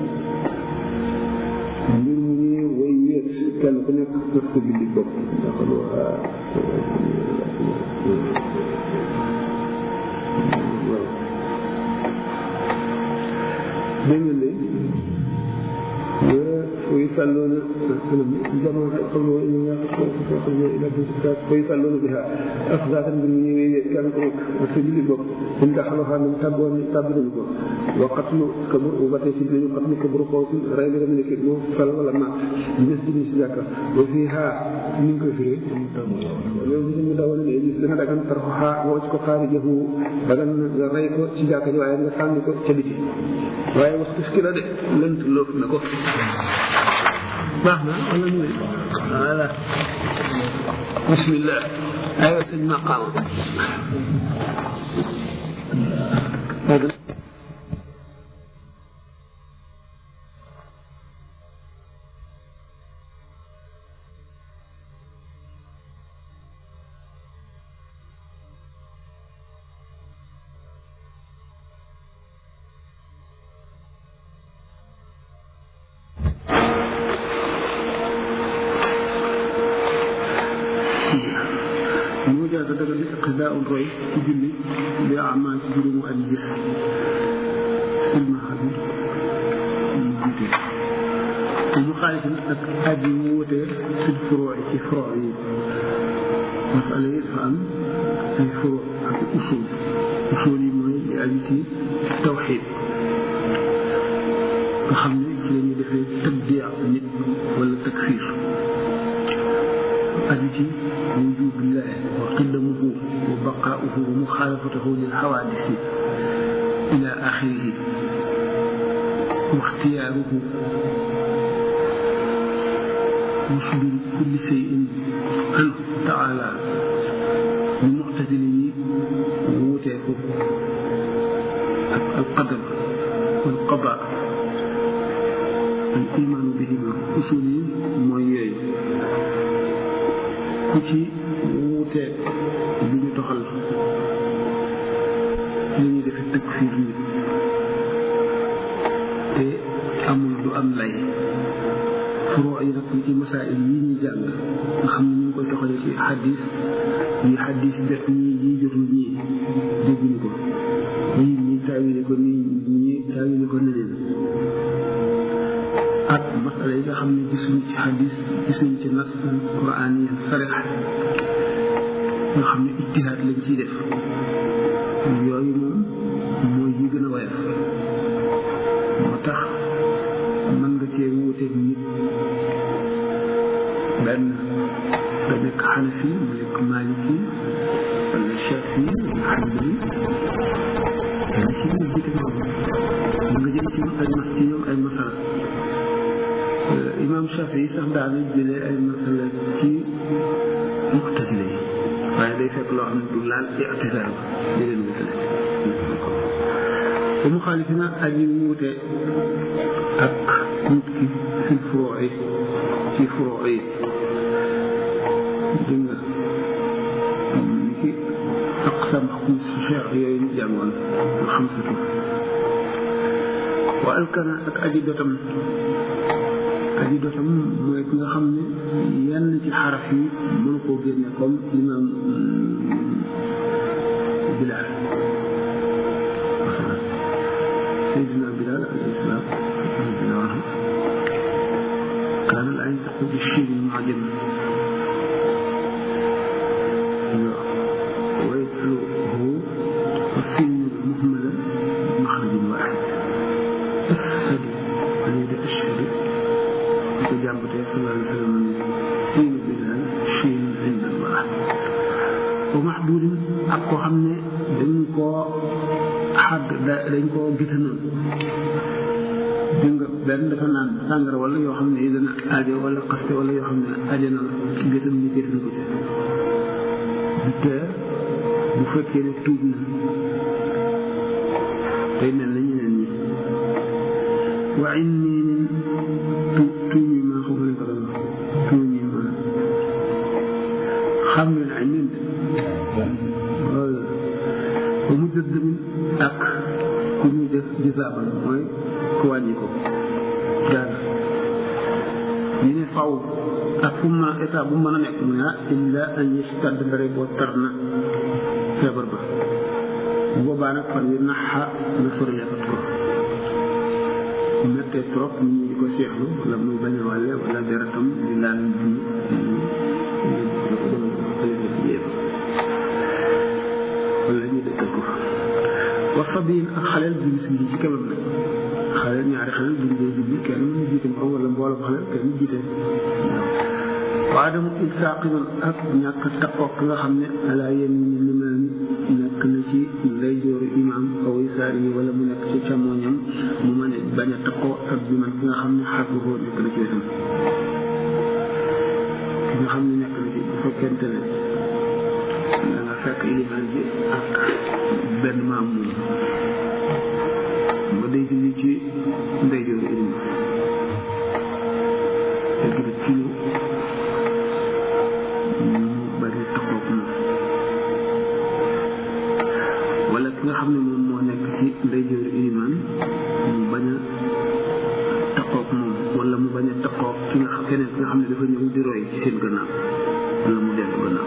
mbir mu ñuy way wéet kenn ku nekk def ko julli bopp daxalu dégg nga léegi ويصلون جمع قوله إن إلى بنتك ويصلون بها أفضل من كان سبيل البر إن دخلها من تبون تبر البر وقتل كبر وبتي سبيل قتل كبر قوس رأي من كبر فل ولا مات بالنسبة لسجاك وفيها من كفر يوم من دون الإبليس لنا دكان ترفعها وجهك خارجه دكان رأيك سجاك جو أيام كان كو تبتي waaye wax muskila de lënt loof na ko baax na wala ñu ne voilà bismillah aywa sëñ maqaama mu jaata daga gis xidaa un roy ci julli bi amaa ci juróomu at gis silmaxa bi mu jiite te mu xaalifin ak at yi mu wutee fi furoo ci furoo yi masala yi dafa am ay furoo ak usul usul yi mooy li aju ci tawxid nga xam ne ci la ñuy defee tabdiya nit wala takfir aju ci وجوب الله وقدمه وبقاؤه ومخالفته للحوادث إلى آخره واختياره وصدور كل شيء عنه تعالى بمعتزله ووتيه القدر والقضاء الإيمان بهما أصولي مويي ku ci wuuteeg bi ñu doxal li ñuy defe takfir nit te amul du am lay furoo yi nag ci masail yi ñuy jàng nga xam ne ñu ngi koy doxale ci xadis yi xadis jot ñii yi jotul ñii dégguñu ko ñii ñi taawile ko nii ñi taawile ko neneen ak masala yi nga xam ne gisuñu ci xadis gisuñu ci nas quran yi sarix nga xam ne ijtihaad lañ ciy def yooyu moom mooy yi gën a woyof moo tax mën nga cee wuuteeg nit benn nga nekk xanafi mu nekk maliki wala shafi wala xambali dana ci ñu jiite noonu mën nga jël ci ay mas ci ñoom ay masala imam Shafi sax daana jëlee ay masala ci muxtasile yi waaye day fekk loo xam ne du laal ictisaal di leen wutale bu mu xaalifi na aji wuute ak nit ki fi furoo yi ci furoo yi dégg nga ni ki aqsam xum si cheikh yooyu ñu jàngoon nga xam satu wa alkana ak aji dotam aji dotam mooy ki nga xam ne yenn ci xaraf yi mënu koo génne comme imam Bilal Seydina Bilal alayhi salaam كان لا ينطق بالشين المعجم ويتلوه والسين المهملة مخرج واحد أشهد وليد أشهد وجابت صلى الله عليه وسلم سين بالله شين عند الله wa maxduudin ak koo xam ne dañ koo xadd dañ koo gitanoon dégg nga benn dafa naan sàngara wala yoo xam ne yi dana aajo wala xaste wala yoo xam ne aajo na la gétan ñu gétan ko ci du tee bu fekkee ne tuub na tey mel na ñeneen ñi wa inni tu tuuñi ma xam nañ ko doon wax tuuñi ma xam ngeen ay nin loolu ba mu jëdd min ak ku ñuy def jisaabal mooy ku wàññi ko dara ñu ne faw ak fu ma état bu mën a nekk mu ne ah illa an yastad ndare boo tar na feebar ba bu boobaa nag fan yu naxa na soriyatat ko bu mettee trop nit ñi di ko seexlu wala muy bañ a wàlle wala deretam di laal wala ñu dëkkal ko fa wax fa biin ak xaleel bi bis bi ci kemam nag xaleel ñaari xaleel buñ dee jubli kenn mu jiite morom wala mbooloo xaleel kenn mu jiite waa dama ilsaaqiman ak ñàkk takkook nga xam ne ala yéen ñi limaam nekk na ci lay jooru imaam aw isaar yi wala mu nekk ci càmmooñam mu mën a bañ a takkoo ak bi man ki nga xam ne xar boo nekk na ci wetam ki nga xam ne nekk na ci bu fekkente ne da nga fekk ilimaan bi ak benn maam moom ba day julli ci ndey jooru ilimaan fekk na ci mu bari takkook moom wala ki nga xam ne moom moo nekk ci ndeyjooru ilimaan mu bañ a takkook moom wala mu bañ a takkook ki nga xam keneen ki nga xam ne dafa ñëw di roy ci seen gannaaw wala mu dellu gannaaw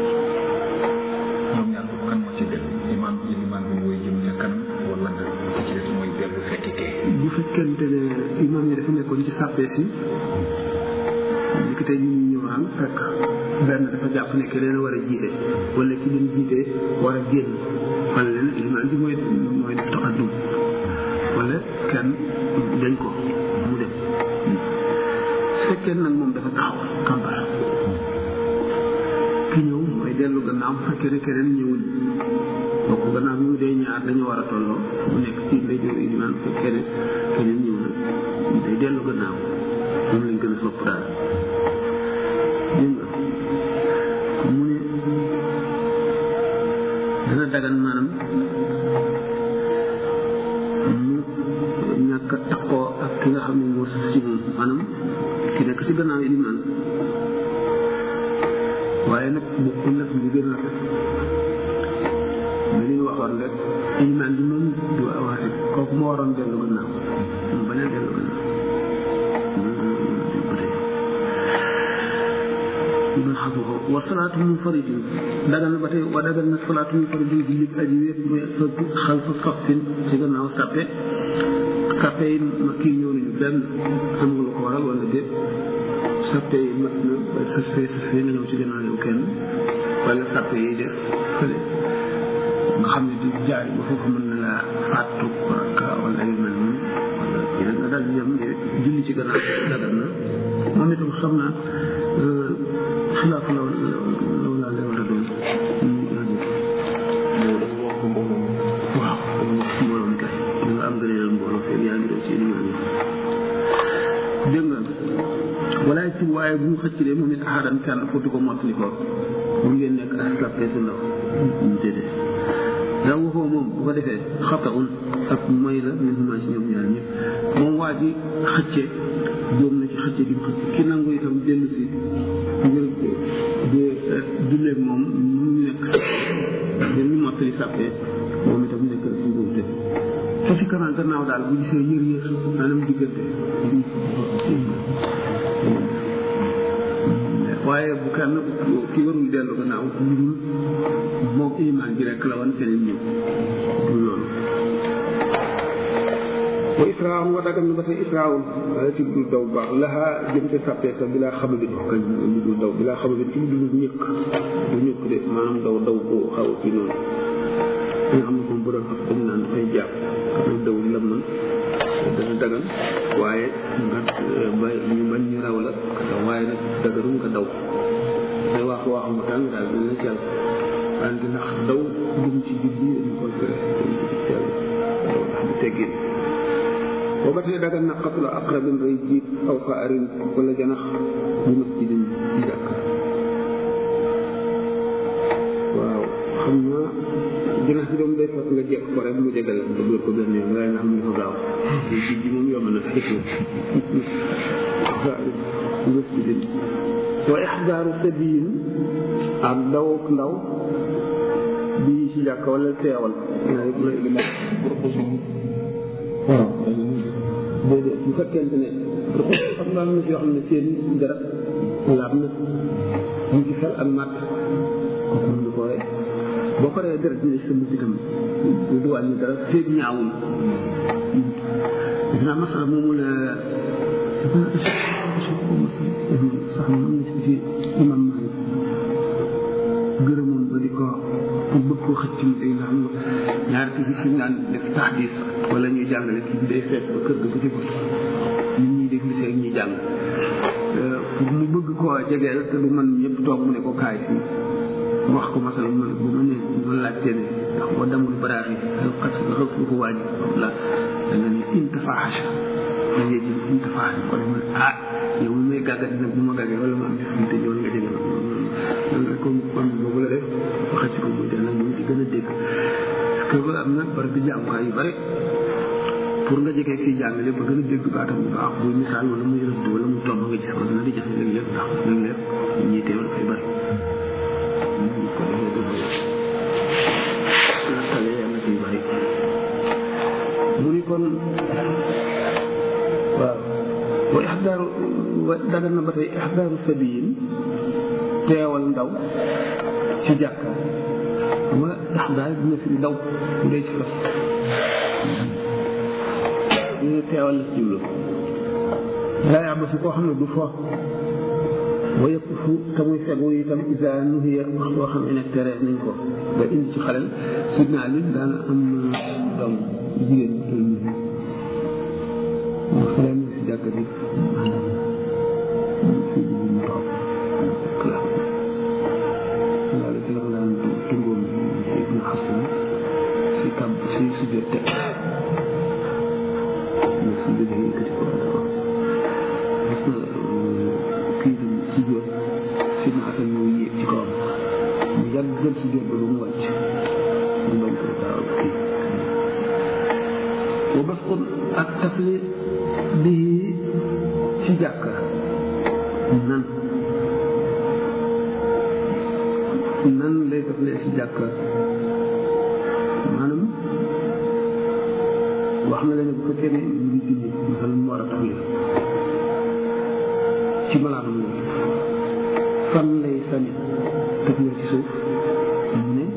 ñoom ñaar foofu kan moo ci gën imaam ilimaan bi mooy jëm ca kanam wala nga ki ci des mooy dellu fekki kee bu fekkente ne imaam yi dafa nekkoon ci sàppee si li ko tey ñu ñëw naan fekk benn dafa jàpp ne que leen war a jiite wala ki leen jiite war a génn wala leen ilimaan bi mooy mooy def taxaddum wala kenn dañ ko mu dem su fekkee nag moom dafa taxaw kàmbar ki ñëw mooy dellu gannaaw bu fekkee ne keneen ñëwul bokk gannaaw bi mu dee ñaar dañu war a tolloo mu nekk ci ndeyjoor ilimaan bu fekkee ne keneen ñëw na day dellu gannaaw moom lañ gën a sopp daal dégg nga mu ne dana dagan maanaam mu ñàkk a takkoo ak ki nga xam ne moo sës ci moom maanaam ki nekk ci gannaaw ilimaan waaye nag bokkul nag li gën a rafet li ñu waxoon rek ilimaan bi moom du avancé kooku moo waroon dellu gannaaw mu bañ a dellu gannaaw ibn xasuko wa salaatu munfaridin dagal na ba tey wa dagal na salaatu munfaridin jullit aji wéet muy xalfa saffin ci gannaaw sàppe sàppe yi ma kii ñëw nañu benn am nga lu ko waral wala déet sàppe yi mat na ba sës fee sës fee nga ñëw ci gannaaw yow kenn wala sàppe yi des fële nga xam ne di jaay ba foofu mën na laa fàttu rakka wala yu mel noonu wala yeneen nga daal di yem julli ci gannaaw dagal na moom itam xam naa xilaaf la la la la war a doon waaw mbooloo mi kay da nga am gëneel mbooloo fekk yaa ngi doon ci limaan yi dégg nga walaay ci waaye bu mu xëcc de moom it ahadan kenn footu ko mottali ko bu ngeen nekk ak sàppe su ndaw ñu déedéet daa waxoo moom bu ko defee xata un ak mooy la min huma ci ñoom ñaar ñëpp moom waa ji xëcce jóom na ci xëcce gi ki nangu itam dellu si ngir di julleeg moom mu nekk ngir ñu mottali sàppee moom itam nekk si njuumte te si kanam gannaaw daal bu gisee yër yër maanaam diggante waaye bu kenn ki warul dellu gannaaw lu dul moom imaan bi rek la wan keneen ñëw du loolu wa israawun wa dagal na ba tey israawun waaye ci dul daw baax laxaa jëm ca sàppee sa bilaa xama bi kañ lu dul daw bilaa xama bi ci lu dul ñëkk du ñëkk de maanaam daw daw bu xaw ci noonu nga xam ne moom bu doon xam dañ naan dafay jàpp xam daw lam na dana dagal waaye nga ba ñu bañ ñu raw la waaye nag dagaru nga daw day wax waxam tàng daal dina jàll wante ndax daw jëm ci julli dañu koy tere jëm ci teel daw ndax du teggin booba tey dagan na xatula aqrabin rey jiit aw xaarin wala janax bu masjidin ci jàkk waaw xam naa janax bi doom day fekk nga jekk ko rek mu jegal nga dóor ko benn yoon waaye nga xam ne dafa gaaw te jiit bi moom yomb na xëccoo xaarin bu masjidin wa ixdaaru sabiin ak daw ndaw bii ci jàkk wala teewal waaw déedéet bu fekkente ne xam nga am na ci yoo xam ne seen garab laab na mu ci xel ak màtt kooku mën na koo rey boo ko reyee deret dina sa mujj itam du wàññi dara féeg ñaawul def naa masala moomu la sax am na ci imam Malik gërëmoon ba di ko pour bëgg koo xëcc ci day nga xam nga ñaari kii bi suñu naan def taxdis wala ñuy jàngale kii bi day fees ba kër ga ko ci nit ñi déglu see ñuy jàng pour mu bëgg koo jegeel te du man ñëpp toog mu ne ko kaay fii mu wax ko masala mu ne bu ma ne ma laajte ne ndax boo demul baraax yi al xas nga xëf lu ko wàññi la da nga ne intafaaxa da ngay jël intafaaxa ko def ah yow mi may gàggat nag bu ma gàggee wala ma am def te ñoon nga jege loolu rek comme kon boobu la def ba xëcc ko muy dana ñu ci gën a dégg parce que ba am na bari bi jàngukaay yu bari pour nga jege fii jàngale ba gën a dégg baatam bu baax buy misaal wala muy rëdd wala mu tomb nga gis ko dina di jafe léeg-léeg ndax léeg-léeg ñii teewal fay bari ko defee tale yàlla ciy bari mu ni kon waaw wa ixdaaru dagal na ba tey ixdaaru sabiyin teewal ndaw ci jàkka xam nga ixdaar dina fi ndaw bu dee ci fas ñu teewal la ci jublu laa yàbb si koo xam ne du fo wa yëpp fu te muy fegu itam isa nuhiya wax boo xam ne tere nañ ko nga indi ci xalel sidna Ali daana am doom jigéen ñu toll nii mu xale mu si jàkka bi mu toog laala si la ko daan tungoom si ibnu xasan si kàbb si sujjóot teg mu si jógee yëkkati ko gis na kii bi sujjóot si ibnu xasan moo yéeg ci kawam mu yàgg jël sujjóot ba ba mu wàcc mu bañ ko gaaw kii wa basqun ak tafli bii ci jàkka nan nan lay taflee ci jàkka maanaam wax na la ne bu fekkee ne ñu ngi julli masal mu war a taflee ci malaanam la fan lay sani taflee ci suuf mu ne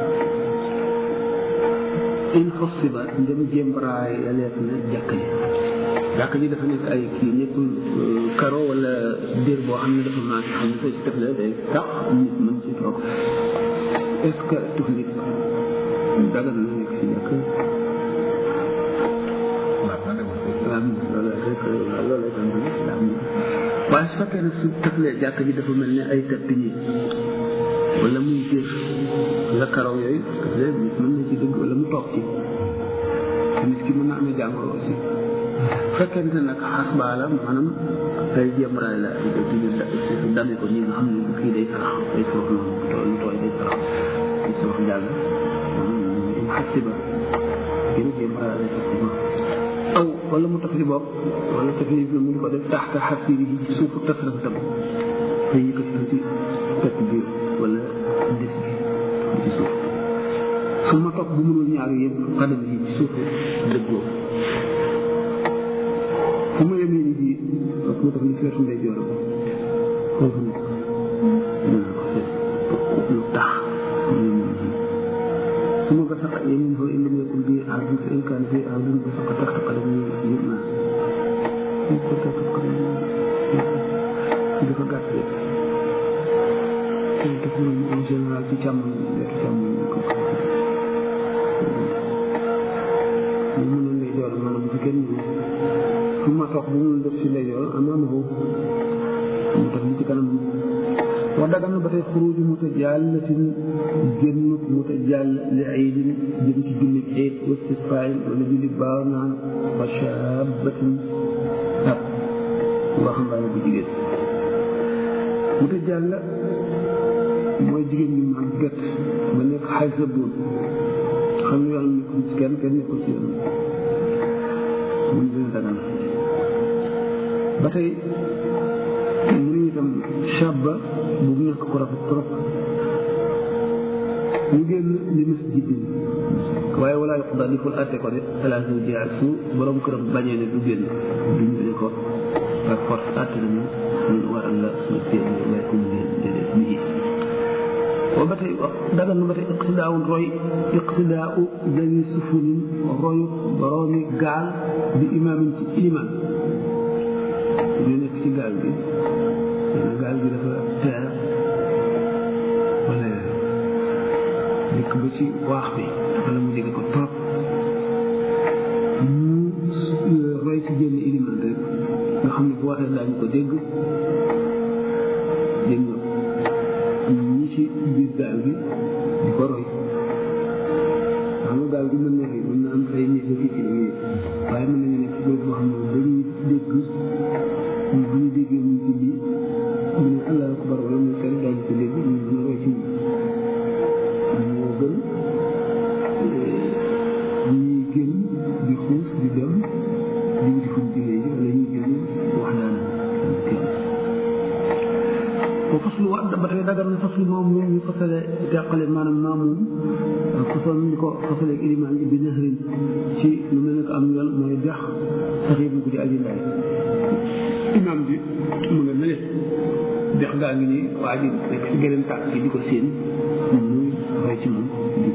in xossiba ndem jémbaraay yaleet na jàkka ji jàkka ji dafa nekk ay kii nekkul karo wala dér boo xam ne dafa maas xam ne soo ci teflee day tax nit mën ci toog est ce que tuflit dagal na nekk ci jàkk waaw loolu rek loolu lay tàmbali waaye su fekkee ne su teflee jàkk ji dafa mel ne ay tëdd ñi wala muy dér la karaw yooyu teflee nit mën na ci dëgg wala mu toog ci nit ki mën na amee jàngoro aussi fekkente nag xas baa la maanaam tey jéemraay la su damee ko ñi nga xam ne kii day sarax day soox noonu tool lu tooy day sarax day soox jàll im xas ba gën a jéemraay la effectivement aw wala mu taf li bopp wala taf li mu di ko def taxta xasiri yi ci suufu tasraf tam te yëkkati ko ci teg bi wala des bi ci suuf su ma topp bu mënul ñaar yëpp xadam yi ci suufu dëggoo su ma yemee ni bii ak mu tax ni ci wetu ndey joor ba foofu nag dinaa ko seet lu tax su ma yemee ni bii su ma ko sax yemin foo indi nekkul bii aar bi fa inkaan fii aar bi ba sax tax taxale ni yëpp naa ñu ko tax taxale ni dafa gàtt de te def na en général ci càmmoñ wetu càmmoñ ko mu mënoon ndey joor maanaam bu kenn fu ma toog bu mu def ci ndeyjoor amaana boobu mu tax li ci kanam wa dagan na ba tey xuruju mutajallatin génnut mutajall li aydin jëm ci jullit eid wastisqaayin wala jullit baaw naan wa shabatin ab waxambaane bu jigéen mutajalla mooy jigéen ñu màggat ba nekk xay sa boon xam ne yàlla nekkul ci kenn kenn nekkul ci yoon mun dina dagan ba tey mu ne itam shabba bu nekk ko rafet trop ñu génn li mas jiddin waaye walaa yoq daal di ful atte ko de talaata ji ak su borom këram bañee ne du génn duñ ne ko par force atte nañu ñu waral la nga génn waaye ku mu leen déedéet bii wa ba tey dagal na ba tey iqtidaawu roy iqtidaau dawi sufunin royu boroomi gaal bi imaamin ci iman ñu nekk ci gaal gi gaal gi dafa teer wala nekk ba ci waax bi wala mu dégg ko trop ñu roy ci génn iliman rek nga xam ne bu waxee daañu ko dégg dégg nga ñi ci biir gaal gi di ko roy xam nga gaal gi mën na fi mën na am ay nit fi ci yooyu waaye mën nañu nekk ci bërëb boo xam ne dañuy dégg bu ñu déggee muy julli ñu ne allah akbar wala muy kenn daañu ko dégg ñu mën a roy ci moo gën ñuy génn di xuus di dem di wuti fuñ jullee ji wala ñuy génn wax daan kenn ko faslu wa ba tey dagar na faslu moom moom ñu fasale teqale maanaam maamum façon ñu ko fasale ak ilimaan bi nahrin ci lu mel ne ko am yoon mooy dex saxiir bu ko di aji ndaay imaam bi mu nga mele dex gaa ngi nii waa ji nekk si geneen tàkk gi di ko séen ñu roy ci moom di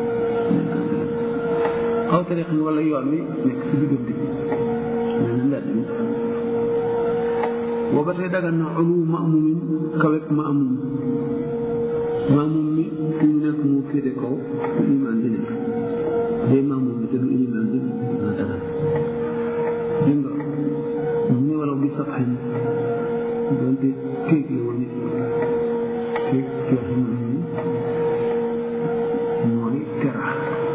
xaw tariix ni wala yoon wi nekk si diggante bi mel na mbedd mi booba tey dagan na ulu maamumin kawek maamum maamum mi fi mu nekk mu féete kaw ilimaan bi nekk day maamum bi te du ilimaan bi na dagan dégg nga mu ne wala bi saxañ donte kéeg la woon nit kéeg koo xam ne mooy tera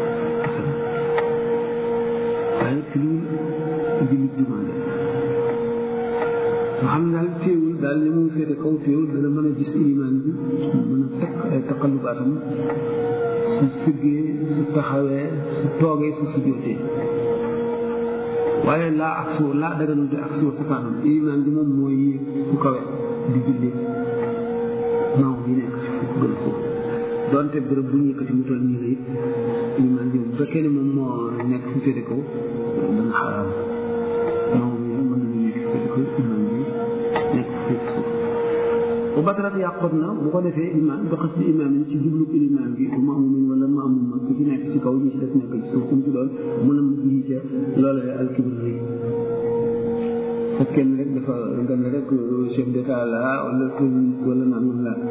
waaye ci lu jullit jumaa nga xam ne daal téewul daal li muy féete kaw téewul dana mën a gis ilimaan bi mën a teg ay taqallubaatam su sëggee su taxawee su toogee su sujjóotee waaye laa ak suur laa daganul di ak suur safaanam ilimaan bi moom mooy yéeg fu kawe di julli maaw yi nekk fu gën a suuf donte bërëb bu ñu yëkkati mu toll nii la it ilimaan bi bu fekkee ne moom moo nekk fu féete kaw dana xaraam maaw yi mën nañu nekk fu féete kaw ilimaan bi nekk fu féete suuf bu batarat yàqoot na bu ko defee imaam ba xas bi imaam yi ci jublu ilimaan bi bu maamumin wala maamum ma ku ci nekk ci kaw ñi ci def nekk ci suuf ku mu ci doon mën a mujj yi ca loolu la alkibir rëy fekkee ne rek dafa nga ne rek chef d'état la wala premier wala naan la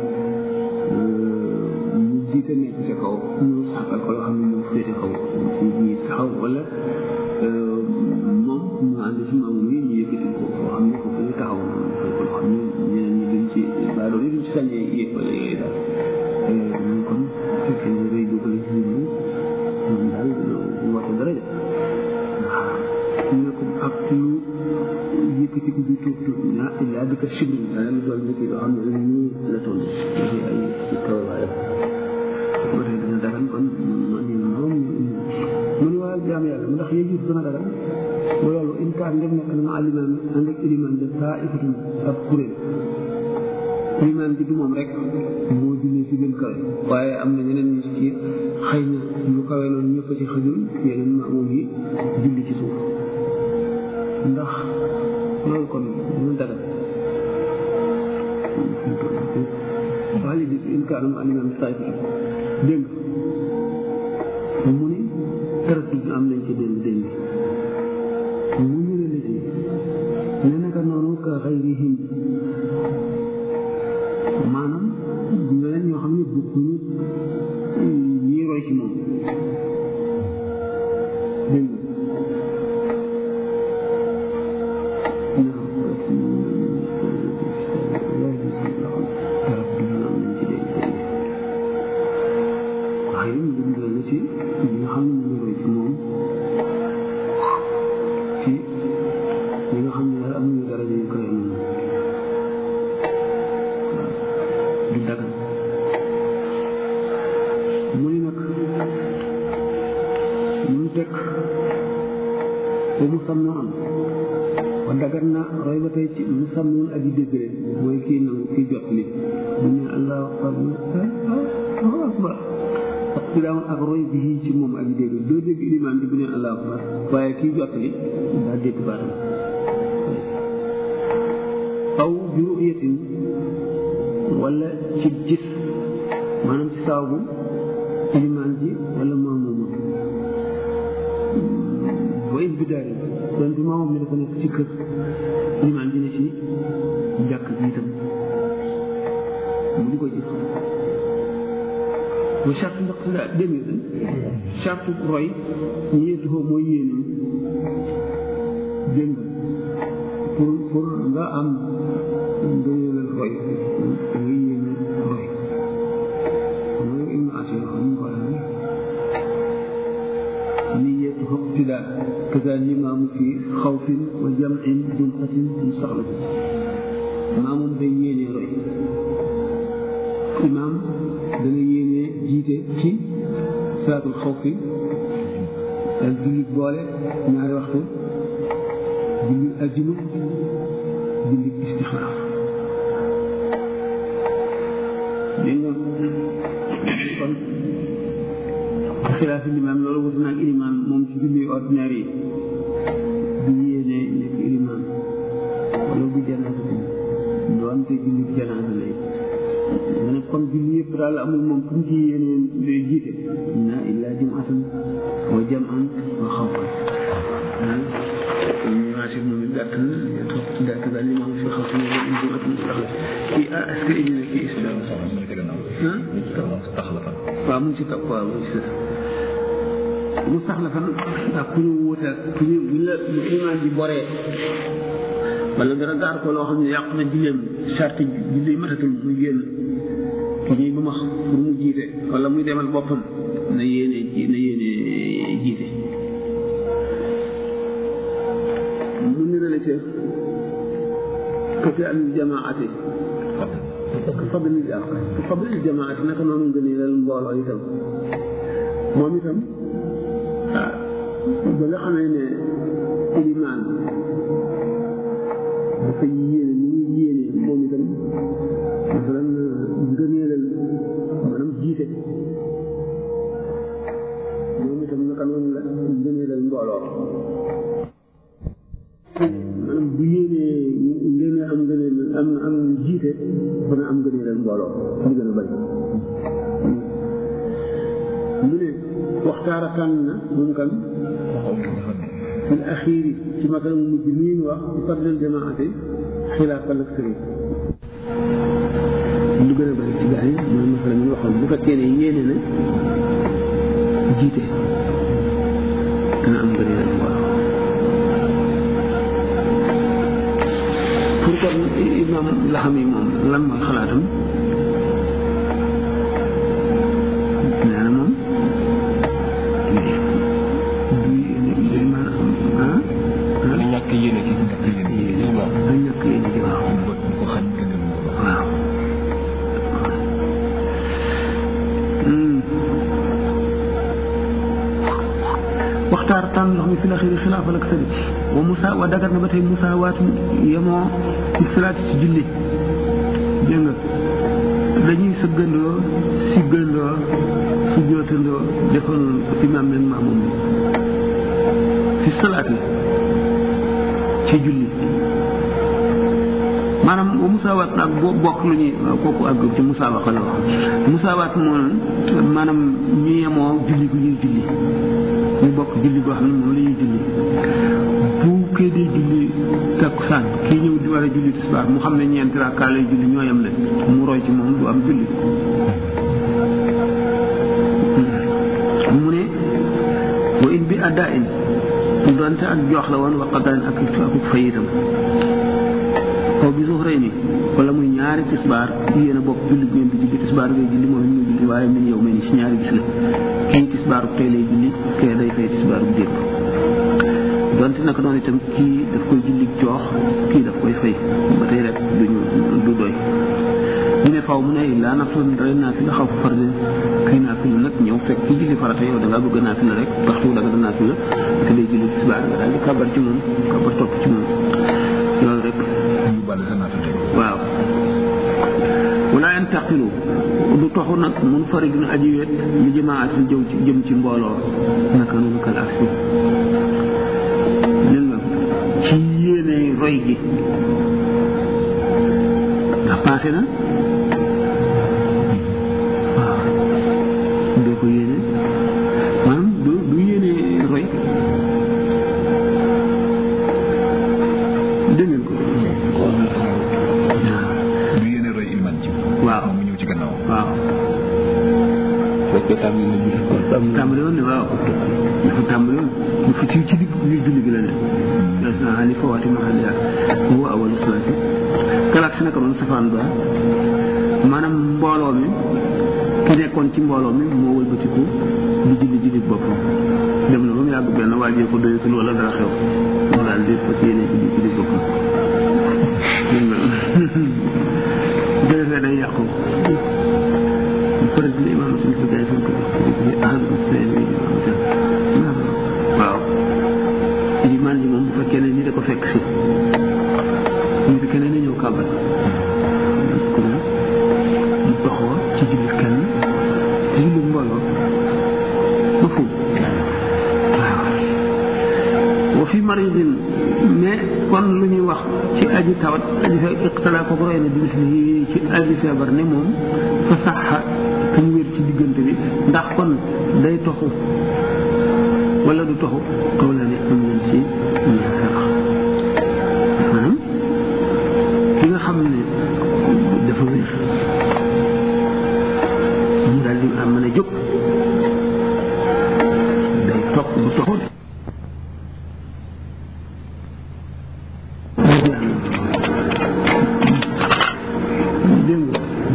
mu jiite nekk ca kaw ñu sàkkal ko loo xam ne moo féete kaw ci ñi taxaw wala moom mu ànd ci maamum yi ñu yëkkati ko foo xam ne foofu ñu taxaw defal ko loo xam ne ñeneen ñi duñ ci baadoo yi duñ ci sañee yéeg wala yooyu daal ñu kon fekkee ne rëy dugg la ci ñun moom daal woote dara de ñu ne ko ak lu yëkkati ko bi tuub tuub ñaa illaa bi ka sibri dana lu doon nit yoo xam ne ñu la toll dafay ay toowaayam ba tey dina dagan kon man ñu moom mu ne waa jaam yàlla mu ndax yéegi dana dagan bu loolu in kaan ndem nekk na ma alimaan ànd ak ilimaan de taa ifatun ab kuréel ilimaan bi du moom rek moo jullee ci gën kawe waaye am na ñeneen ñu ci xëy na lu kawe loolu ñëpp ci xëjul yeneen maamoom yi julli ci suuf ndax loolu kon ñu dagal waxali bis in kaan ma alimaan taa ifatun dégg mu ni tërëtu am nañ ci démb démb mu ñu ne la ci ne naka noonu ka xayrihim maanaam ñeneen ñoo xam ne bokkuñu ñii roy ci moom dégg nga waaye ñu ngi la ci ñi nga xam ne ñu ngi roy ci moom ci ñi nga xam ne daal amuñu dara ñu koy am du dagan mu ni nag mu teg ba mu sam noo am wa dagan na roy ba tey ci mu sam noonu aji dégg leen mooy kii nangu kii jot li bu ne allahu akbar allahu akbar ak ci daawoon ak roy bi ci moom aji dégg doo dégg ilimaan bi bu ne allahu akbar waaye kii jot li daa dégg baatam aw bi ru'yatin wala ci gis maanaam ci saabu ilimaan ji wala maamuma wa in bidaari donte maamam mi dafa nekk ci kër ilimaan ji ne ci jàkk ji itam mu di ko gis wa charte ndax si daa dégg nga charte roy ñeetuxoo mooy yéene dégg nga pour pour nga am nga yéenal roy nga yéene roy mooy ibnu asir xam nga ko waxee niyatu iqtidaa kaza limaamu fi xawfin wa jam'in jum'atin fi soxla maamum day yéene roy imaam dana yéene jiite ci salaatul xawfi ak julli boole ñaari waxtu julli ajjuma julli istixaar dégg nga kon xilaafi limaam loolu wutu naag ilimaan moom ci julli ordinaire yi du yéene nekk ilimaan wala bu janaasa bi doonte julli janaasa lay nga ne comme julli yëpp daal amul moom fu mu ci yéene lay jiite na illaa jum'atan wa jam'an wa xawfan ñaasir moom it gàtt na toog ci dàkk daal limaam fi xaw fi jum'atan kii ah est-ce que indi na kii islam waaw mu ngi ci topp waaw mu ngi ci mu sax la fan ak ku ñu wuutal ku ñu bu la bu imaan bi boree wala dara gaar ko loo xam ne yàq na julleem charte julli matatul muy génn ki ñuy ba ma pour mu jiite wala muy demal boppam na yéene na yéene jiite mu nirale ca kafi al jamaati ka fadli ka fadli jamaati naka noonu ngëneelal mbooloo itam moom itam ah ba nga xamee ne ilimaan dafa yéene ni muy yéene moom itam masalan ngëneelal maanaam jiite moom itam naka noonu la ngëneelal mbooloo maanaam bu yéenee ngeen am ngëneel am am jiite dana am ngëneelal mbooloo mu gën a bari mu ne waxtaara tànn na moom kan fil axiiri ci matal mu mujj nii ñu wax ci fardel jamaate xilaafal ak sëriñ lu gën a bari ci gaa yi mooy masala mi waxoon bu fekkee ne yéene na jiite dana am ngëneelal mbooloo pour kon imam la xam yi moom lan mooy xalaatam nee na moom li ñàkk yéene ci ñàkk yéene ci waaw da ñàkk yéene ci waaw ko ko xañ gën a waaw waxtaar tànn ndox mi fi la xiri xilaafal ak sëri wa musa wa dagat na ba tey musa waatu yemoo ci salaati si julli dégg nga dañuy sëggandoo siggandoo sujjootandoo defoon imaam meeg maamum fi salaati ci julli maanaam wa musaawaat nag boo bokk lu ñuy kooku àgg ci musaawaat la wax musaawaat moom maanaam ñu yemoo julli gu ñuy julli ñu bokk julli goo xam ne moom la ñuy julli bu kee dee julli takkusaan kii ñëw di war a julli tisbaar mu xam ne ñeenti rakkaa lay julli ñoo yem ne mu roy ci moom du am julli mu ne wa in bi addaa in donte ak joox la woon wa qadaan ak ak fayitam aw bi suuf rey ni wala muy ñaari tisbaar yéen a bokk julli ngeen di julli tisbaar ngay julli moom it muy julli waaye min yow mel ni si ñaari bis la kii tisbaaru tey lay julli kee day fay tisbaaru démb donte naka noonu itam kii daf koy julli joox kii daf koy fay ba tey rek duñu du doy ñu ne faw mu ne laa naftu rey naa fi la xaw fa farde kii naa fi la nag ñëw fekk kii julli farata yow da ngaa bëgg naa fi la rek waxtu da nga naa fi la te lay julli tisbaar nga daal di kabar ci moom kabar topp ci moom loolu rek ñu bàll sa naata tey waaw wala yantaqilu du toxu nag mun fari duna aji wet li jamaatin jëw ci jëm ci mbooloo naka noonu kal aksi dégg nga ci yéene roy gi ndax passé na waaw doo ko yéene maanaam du du yéene roy dégg ngeen ko waaw du yéene roy ilman ci waaw moom mu ñëw ci gannaaw waaw fekkee tàmbali na julli kon tàmbali woon ne waaw dafa tàmbali woon bu fi ci ci digg biir julli gi la ne des na ali fawaati mahaliha huwa awalu salaati kalaat si naka noonu safaan ba maanaam mbooloo mi ki nekkoon ci mbooloo mi moo wëlbatiku di julli julli boppam dem na ba mu yàgg benn waa ko doyatul wala dara xew mu daal di fas yéene julli julli boppam bu defee day yàqu فرد الإمام في البداية في أهل الثاني waaw limaan ji moom bu fekkee ne ni da ko fekk si bu fekkee ne na ñëw kàbbal kon mu doxoo ci jullit kenn ci jullit mbooloo ba fu waaw wa fi maridin mais kon lu ñuy wax ci aji tawat aji fe iqtala ko roy na bis yi ci aji feebar ne moom fa saxa te mu wér ci diggante bi ndax kon day toxu wala du toxu kaw la ne am nañ ci ñaar maanaam ki nga xam ne dafa wér mu daal di am mën a jóg day topp du toxu dégg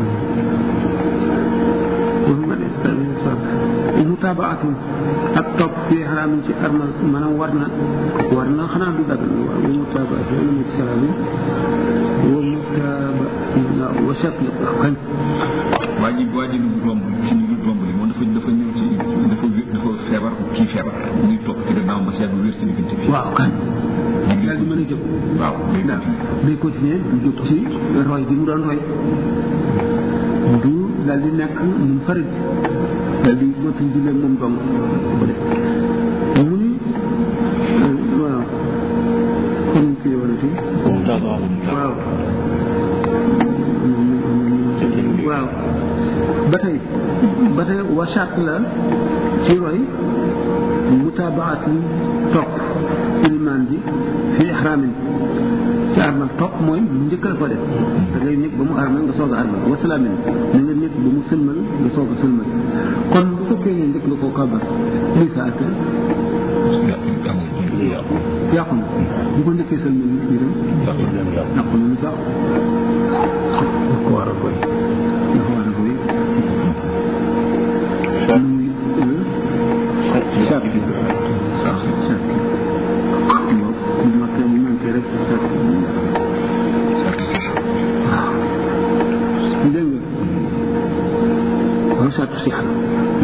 nga mutaabaatun ak topp fii xaraamin ci armal maanaam war na war na xanaa du dagal wa mutaabaat wala mu ci salaam wa mutaaba wa shatl kañ waa ji waa ji lu romb ci lu romb li moom dafa dafa ñëw ci dafa wér dafa feebar kii feebar muy topp ci gannaaw ba seetlu wér ci diggante bi waaw kañ daal di mën a jóg waaw day daal continuer day continuer du jóg ci roy gi mu doon roy du daal di nekk mun farid daal di motul jullee moom dong ko def mu ni waaw kon kii warati waaw waaw ba tey ba tey wasaat la ci roy mutaabaatun topp ilimaan ji fi ihraamin ci armal topp mooy njëkk la ko def da ngay nekk ba mu armal nga soog a armal wasalaamin na nga nekk ba mu sëlmal nga soog a sëlmal kon bu fekkee ne njëkk nga koo kabar lii sa atte yàqu na bu ko njëkkee sëlmal nit ñi dem yàqu na lu sax ko war a koy dafa war a koy muy sart sart sart waaw bu makkee bu manqué rek sart waaw dégg nga waaw sartu si xam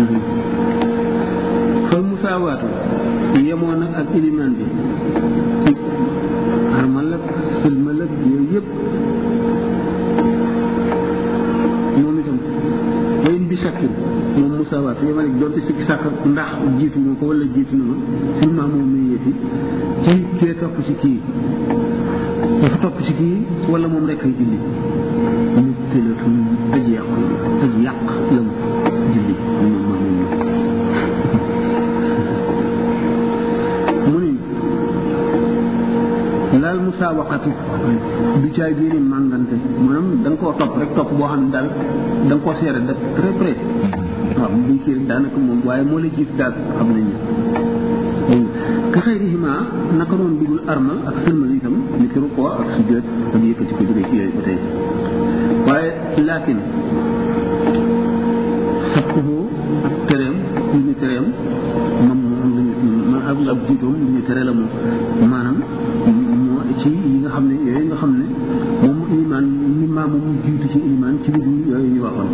fal musaawaatu yemoo nag ak ilimaan bi ci armal ak sëlmal ak yooyu yëpp moom itam wayin bi sakkin moom musaawaatu yemal ak doonte sikki sàkk ndax jiitu nga ko wala jiitu na ma filma moom muy yéeti ci kee topp ci kii dafa topp ci kii wala moom rek ay julli mu tëlatun aji yàq aji yàq la mu julli moom maa moom mu ni laal musaawaqatu du caay bii ni màngante maanaam da nga koo topp rek topp boo xam ne daal da nga koo seere def très près waaw buñ kii rek daanaka moom waaye moo la jiitu daal xam nañ ne ka xayrihima naka noonu dugul armal ak sëlmal itam ni ki rukkoo ak sujjóot ak yëkkati ko jógee ci yooyu ba tey waaye laakin sabquhu ak tereem lu ñu tereem moom moom ma ak ak jiitoom lu ñu tere la moom maanaam moo ci yi nga xam ne yooyu nga xam ne moom iman ni maa moom jiitu ci iman ci lu dul yooyu ñu waxoon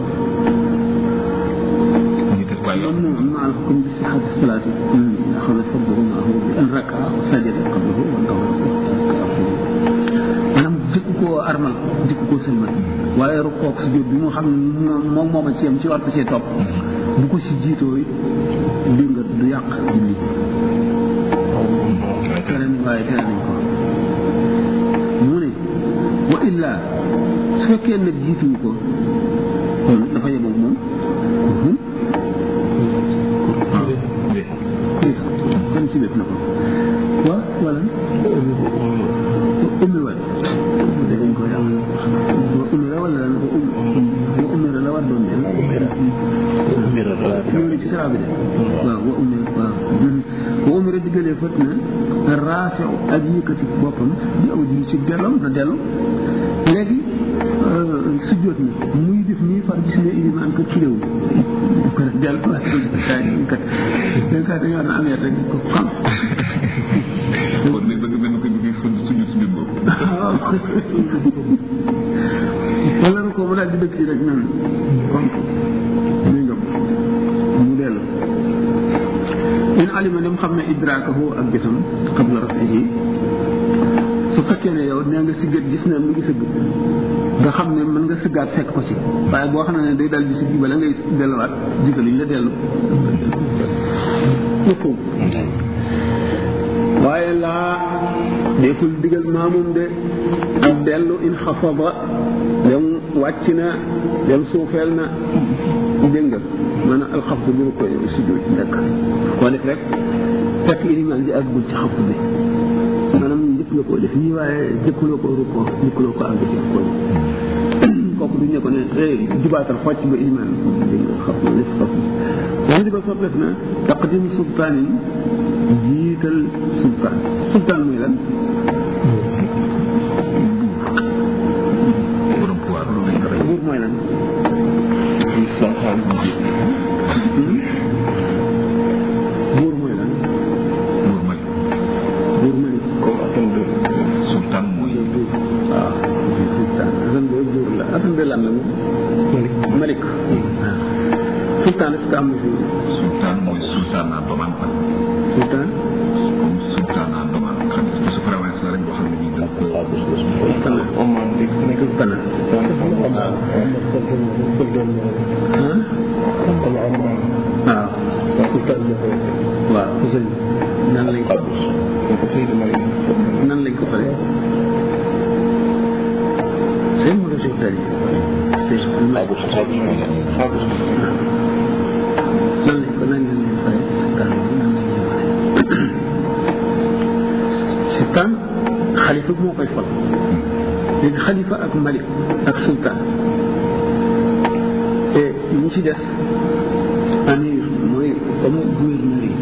moom moom ma al hukum bi sixati salaati axada fadluhu maahu bi an raka sajada qablahu wa maanaam jëkk koo armal jëkk koo sëlmal waaye rukkoog si jóot bi mu xam ne moom mooma ci yam ci war ko cee topp bu ko si jiitoo dégg nga du yàq julli tere waaye tere nañ ko mu ne wa illa su fekkee nag jiituwu ko kon dafa yemoog moom kon si bépp na ko wa wala ummi wala dañ ko yàq wa ummi la wala lan wa ummi la war doon dem ñëw ci sara bi de waaw wa ummi waaw wa ummi la diggalee fët na raafiu ak yëkkati boppam di aw ji ci delloom na dellu léegi sujjóot na muy def nii far gis ne ilimaan kat ci réew ko dellu kat kat kat dañoo na amee rek ko xam kon ne bëgg mel ko gis ko suñu suñu bopp wala na ko mu daal di dëkk rek nan kon muy ngëm mu dellu in alima dem xam ne idraakahu ak gisam qabla rafihi su fekkee ne yow nee nga siggat gis ne mu ngi sëgg nga xam ne mën nga sëggaat fekk ko ci waaye boo xam ne day dal di siggi bala ngay delluwaat jigaluñ la dellu foofu waaye laa deekul digal maamum de ak dellu in xafada dem wàcc na dem suufeel na dégg nga maanaam alxafdu bu ko sujjóot nekk koo def rek fekk ilimaan ji àggul ci xafdu bi maanaam njëkk nga koo def nii waaye jëkkuloo ko rukkoo jëkkuloo ko àgg ci ko kooku duñ ne ko ne jubaatal xocc ba ilimaan dégg nga xam na def xafdu wax di ko soppeef na taqdim sultaanin jiital sultaan sultaan mooy lan borom pouvoir loolu lañ ko rey buur mooy lan buur mooy lan buur mali buur mali comme atam de sultan mooy waaw sultaan asan de buur la asan de lan la moom malik waaw sultaan est-ce que am na fi sultan mooy sultan à doman quoi sultaan comme sultan à doman xam nga su province la rek boo xam ne nii dañ ko kana Oman di nekk kana ah waaw waaw sëñ nan lañ ko nan lañ ko fare c'est mu de sultaan yi c'est nan lañ ko nan lañ leen fare sultaan nan lañ leen fare sultaan xalifa moo koy fal léegi xalifa ak malik ak sultaan et ñi ci des amir mooy comme gouverneur yi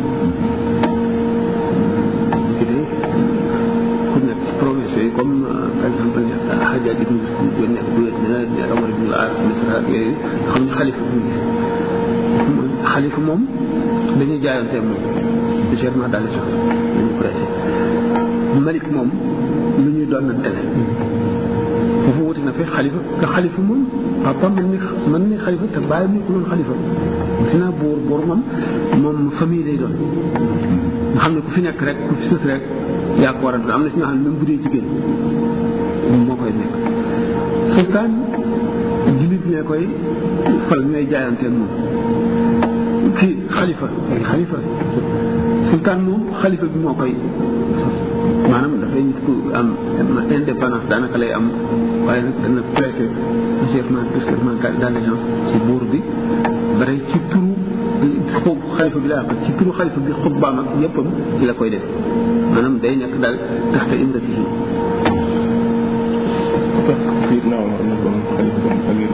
ci de ku nekk ci province yi comme par exemple Hajjaj ibn Yusuf nekk gouverneur ne Omar ibn al-As Misra ak yooyu xam ne xalifa bu xalifa moom dañuy jaayante moom légèrement dans les choses dañu prêté malik moom lu ñuy doon na tele foofu wuti na fi xalifa te xalifa moom papa mën ni mën ni xalifa te bàyyi mu ko doon xalifa wuti naa buur buur moom moom famille lay doon nga xam ne ku fi nekk rek ku fi sës rek yaa ko war a doon am na si ñoo xam ne même bu dee jigéen moom moo koy nekk sultaan jullit ñee koy fal ñooy jaayanteel moom kii xalifa xalifa sultaan moom xalifa bi moo koy sos maanaam dafay nit ku am indépendance daanaka lay am waaye nag dana prêter serment serment d'allégeance ci buur bi bare ci turu xob xalifa bi laa ko ci turu xalifa bi xutbaam ak yëppam ci la koy def maanaam day nekk daal taxte imratihi Seydina Omar nekkoon xalifa amir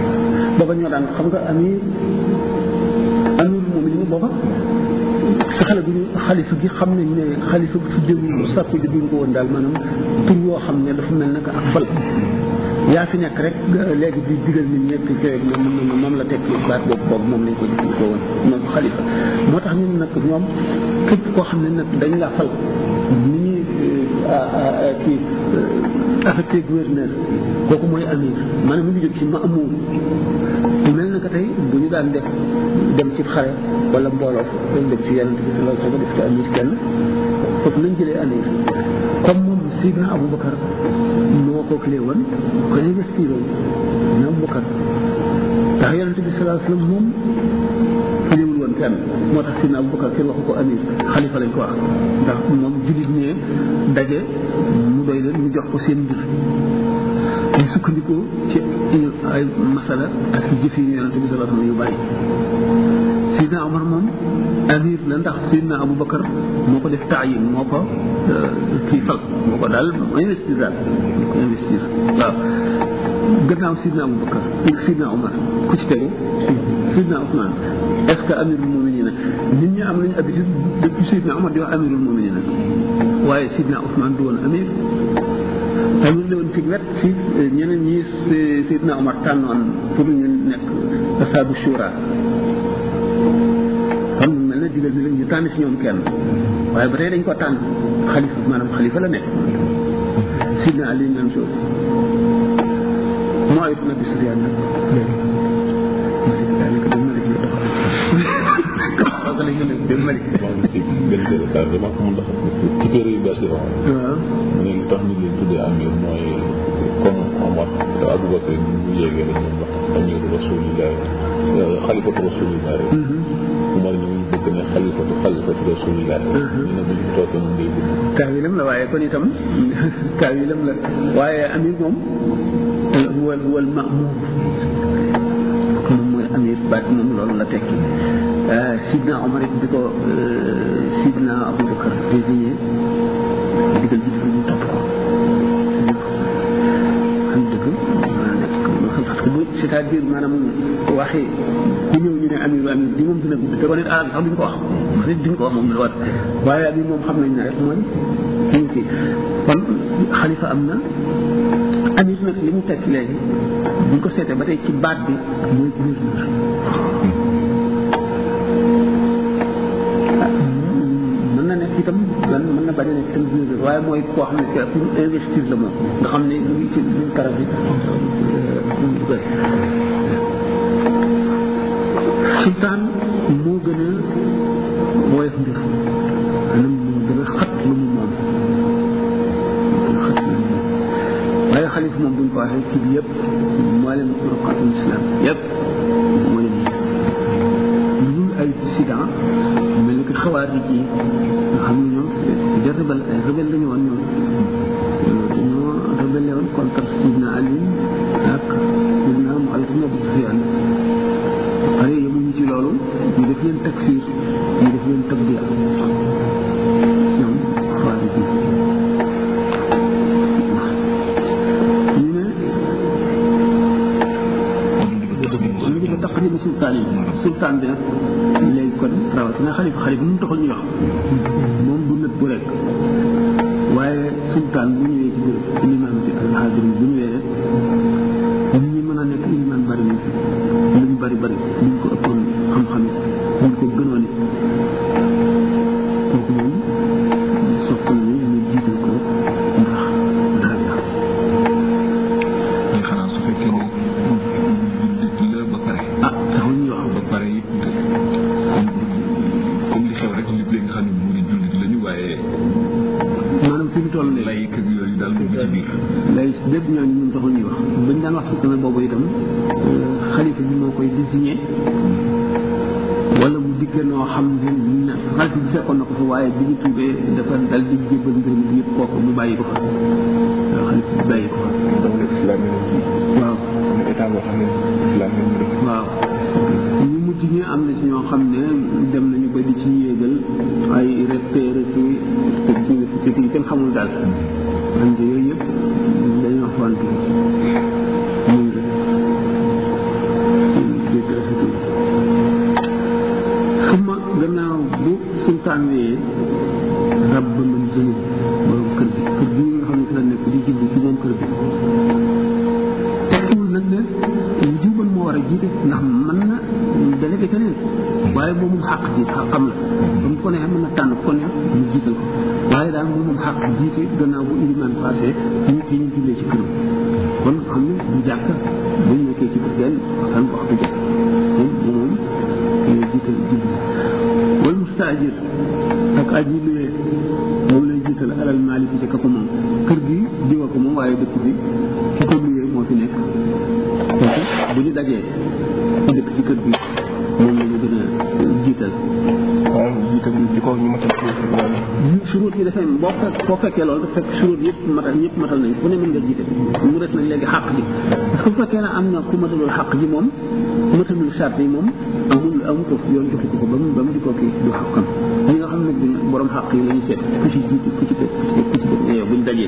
booba ñoo daan xam nga amir amir moom li mu booba sa xale bu ñu xalifa gi xam nañ ne xalifa bi tuddewul sàkku ji duñ ko woon daal maanaam tur woo xam ne dafa mel naka ak fal yaa fi nekk rek léegi di digal nit ñëpp ci moom moom moom la tekki baat boobu boobu moom lañ ko jëfandikoo woon moom xalifa moo tax ñun nag ñoom képp koo xam ne nag dañ la fal ni ñuy kii affecté gouverneur kooku mooy amir maanaam mi ngi jóg ci ma amour mel na ko tey bu ñu daan def dem ci xare wala mbooloo fa dañ dem ci yonent bi sallallahu alayhi wa sallam def ci amir kenn foofu lañ jëlee amir comme moom Sidna Aboubacar moo ko clé woon ko investir woon na Aboubacar ndax yonent bi sallallahu alayhi wa sallam moom cléwul woon kenn moo tax Sidna Aboubacar kenn waxu ko amir xalifa lañ ko wax ndax moom jullit ne daje mu doy leen ñu jox ko seen mbir ñu sukkandikoo ci ay masala ak jëf yi yonente bi sallallahu alayhi wa sallam yu bari Sidna Omar moom amir la ndax Sidna Aboubacar moo ko def taayin moo ko kii fal moo ko daal investir daal moo ko investir waaw gannaaw Sidna Aboubacar Sidna Omar ku ci tegu Sidna Ousmane est ce que amirul muminina nit ñi am nañu habitude depuis Sidna Omar di wax amirul muminina waaye Sidna Ousmane du woon amir amir la woon ci wet ci ñeneen ñi Sidna Omar tànnoon pour ñu nekk asaabu shura xam nga mel na digal bi la ñu tànn ci ñoom kenn waaye ba tey dañ ko tànn xalifa maanaam xalifa la nekk Sidna Ali même chose moo aytu na bi Sufyaan nag Malik daanaka dem Malik la doxal lañ ko dem Malik ci benn détail dama ko mën dafa ci téere yu bees yi wax waaw mu ne lu tax ñu leen tuddee amir mooy comme Omar te Aboubacar ñu ñu yéegee dañ leen wax amiru rasulillah xalifatu rasulillah rek Omar ñu ñu bëgg ne xalifatu xalifatu rasulillah ñu ne bu ñu toogee ñu ngay dund taawilam la waaye kon itam taawilam la waaye amir moom wal wal maamur moom mooy amir baat moom loolu la tekki sidna Omar it bi ko sidna Aboubacar désigné digal ji dafa ñu topp ko xam dëgg nekk parce que bu c'est-à-dire maanaam waxi ku ñëw ñu ne amir amir di moom dina gudd te ko nit arab sax duñ ko wax nit duñ ko wax moom la wat waaye amir moom xam nañ ne rek mooy kii kii kon xalifa am na amir nag li mu tekki léegi buñ ko seetee ba tey ci baat bi mooy gouverneur mën na nekk itam man mën na bañ a nekk itam gouverneur waaye mooy koo xam ne que pour investir la moom nga xam ne lu ngi ci lu karab bi sultaan moo gën a woyof mbir maanaam moo gën a xat lu mu moom waaye xalif moom buñ ko waxee ci bi yëpp moo leen ruqatul islam yëpp moo leen lu dul ay dissident mel ni que xawaari ji nga xam ne ñoom si des rebelle ay rebelle la ñu woon ñoom dañoo rebelle woon contre sidna Ali ak sidna Muawiya ibn Abi Sufyan pare yemuñu ci loolu ñu def leen takfir ñu def leen tabdia ñoom xawaari ji ñu ne ñu ngi ko taqdim sultaan yi sultaan bi nag léegi kon rawatina xalifa xalifa mu taxul ñu wax moom du nëb bu rek waaye sultaan bu ñëwee ci biir ilimaan ci alxaadir bu ñëwee rek nit ñi mën a nekk ilimaan bari nañ fi luñ bari bari luñ ko ëppoon xam-xam luñ ko gënoon kooku moom sopp nañu ñu jiital ko ndax daraja mais xanaa su fekkee ne jullit la ba pare ah taxul ñuy wax ba pare it comme comme li xew rek li nga xam ne mu di jullit lañu waaye maanaam fi mu toll nii lay kër yooyu daal dugg ci biir lay bépp ñooñu ñun taxul ñuy wax bañ daan wax sultan boobu itam xalifa bi moo koy désigné wala mu dikkee noo xam ne na xalifa bi fekkoon na ko fa waaye bi ñu tuubee dafa dal di jébbal mbir mi yëpp kooku mu bàyyi ko fa waaw xalifa bi bàyyi ko fa donc le islam yi waaw am na état boo xam ne islam yi mu def waaw ñu mujj ñi am na ci ñoo xam ne dem nañu ba di ci yéegal ay recteur ci université yi kenn xamul daal wante yooyu yëpp dañoo fonte muy seen jégg rafetul suma gannaaw bu sultaan wee rab ba mën zënu borom kër bi kër bi nga xam ne fi la nekk di julli ci moom kër bi tekkiwul nag ne lu juuban moo war a jiite ndax mën na délégué keneen waaye moom moom xàq ji xàqam la ba mu ko neexee mën na tànn ko neex mu jiital ko waaye daal moom moom xàq jiite gannaaw bu ilimaan passé nit yi ñu jullee ci këram kon xam ne du jàkk bu ñu nekkee ci kër genn waxtaan ko waxtu jàkk moom moom lay jiital julli wal mustaajir ak aji luyee moom lay jiital alal maaliki ci ka ko moom kër gi diwa ko moom waaye dëkk bi ki ko luyee moo fi nekk kooku bu ñu dajee ku dëkk ci kër gi moom la ñu gën a jiital waaw jiital ci kaw ñu matal suruut yi dafay boo fekk boo fekkee loolu dafa fekk suruut yëpp matal ñëpp matal nañ fu ne mën nga jiite mu des nag léegi xàq ji parce que bu fekkee ne am na ku matalul xàq ji moom ku matalul charte yi moom amul amul ko yoon joxu ko ko ba mu ba mu di ko kii du xàqam dañu nga xam ne bi borom xàq yi la ñu seet ku ci jiite ku ci teg ku ci teg ku ci teg mais yow buñ dajee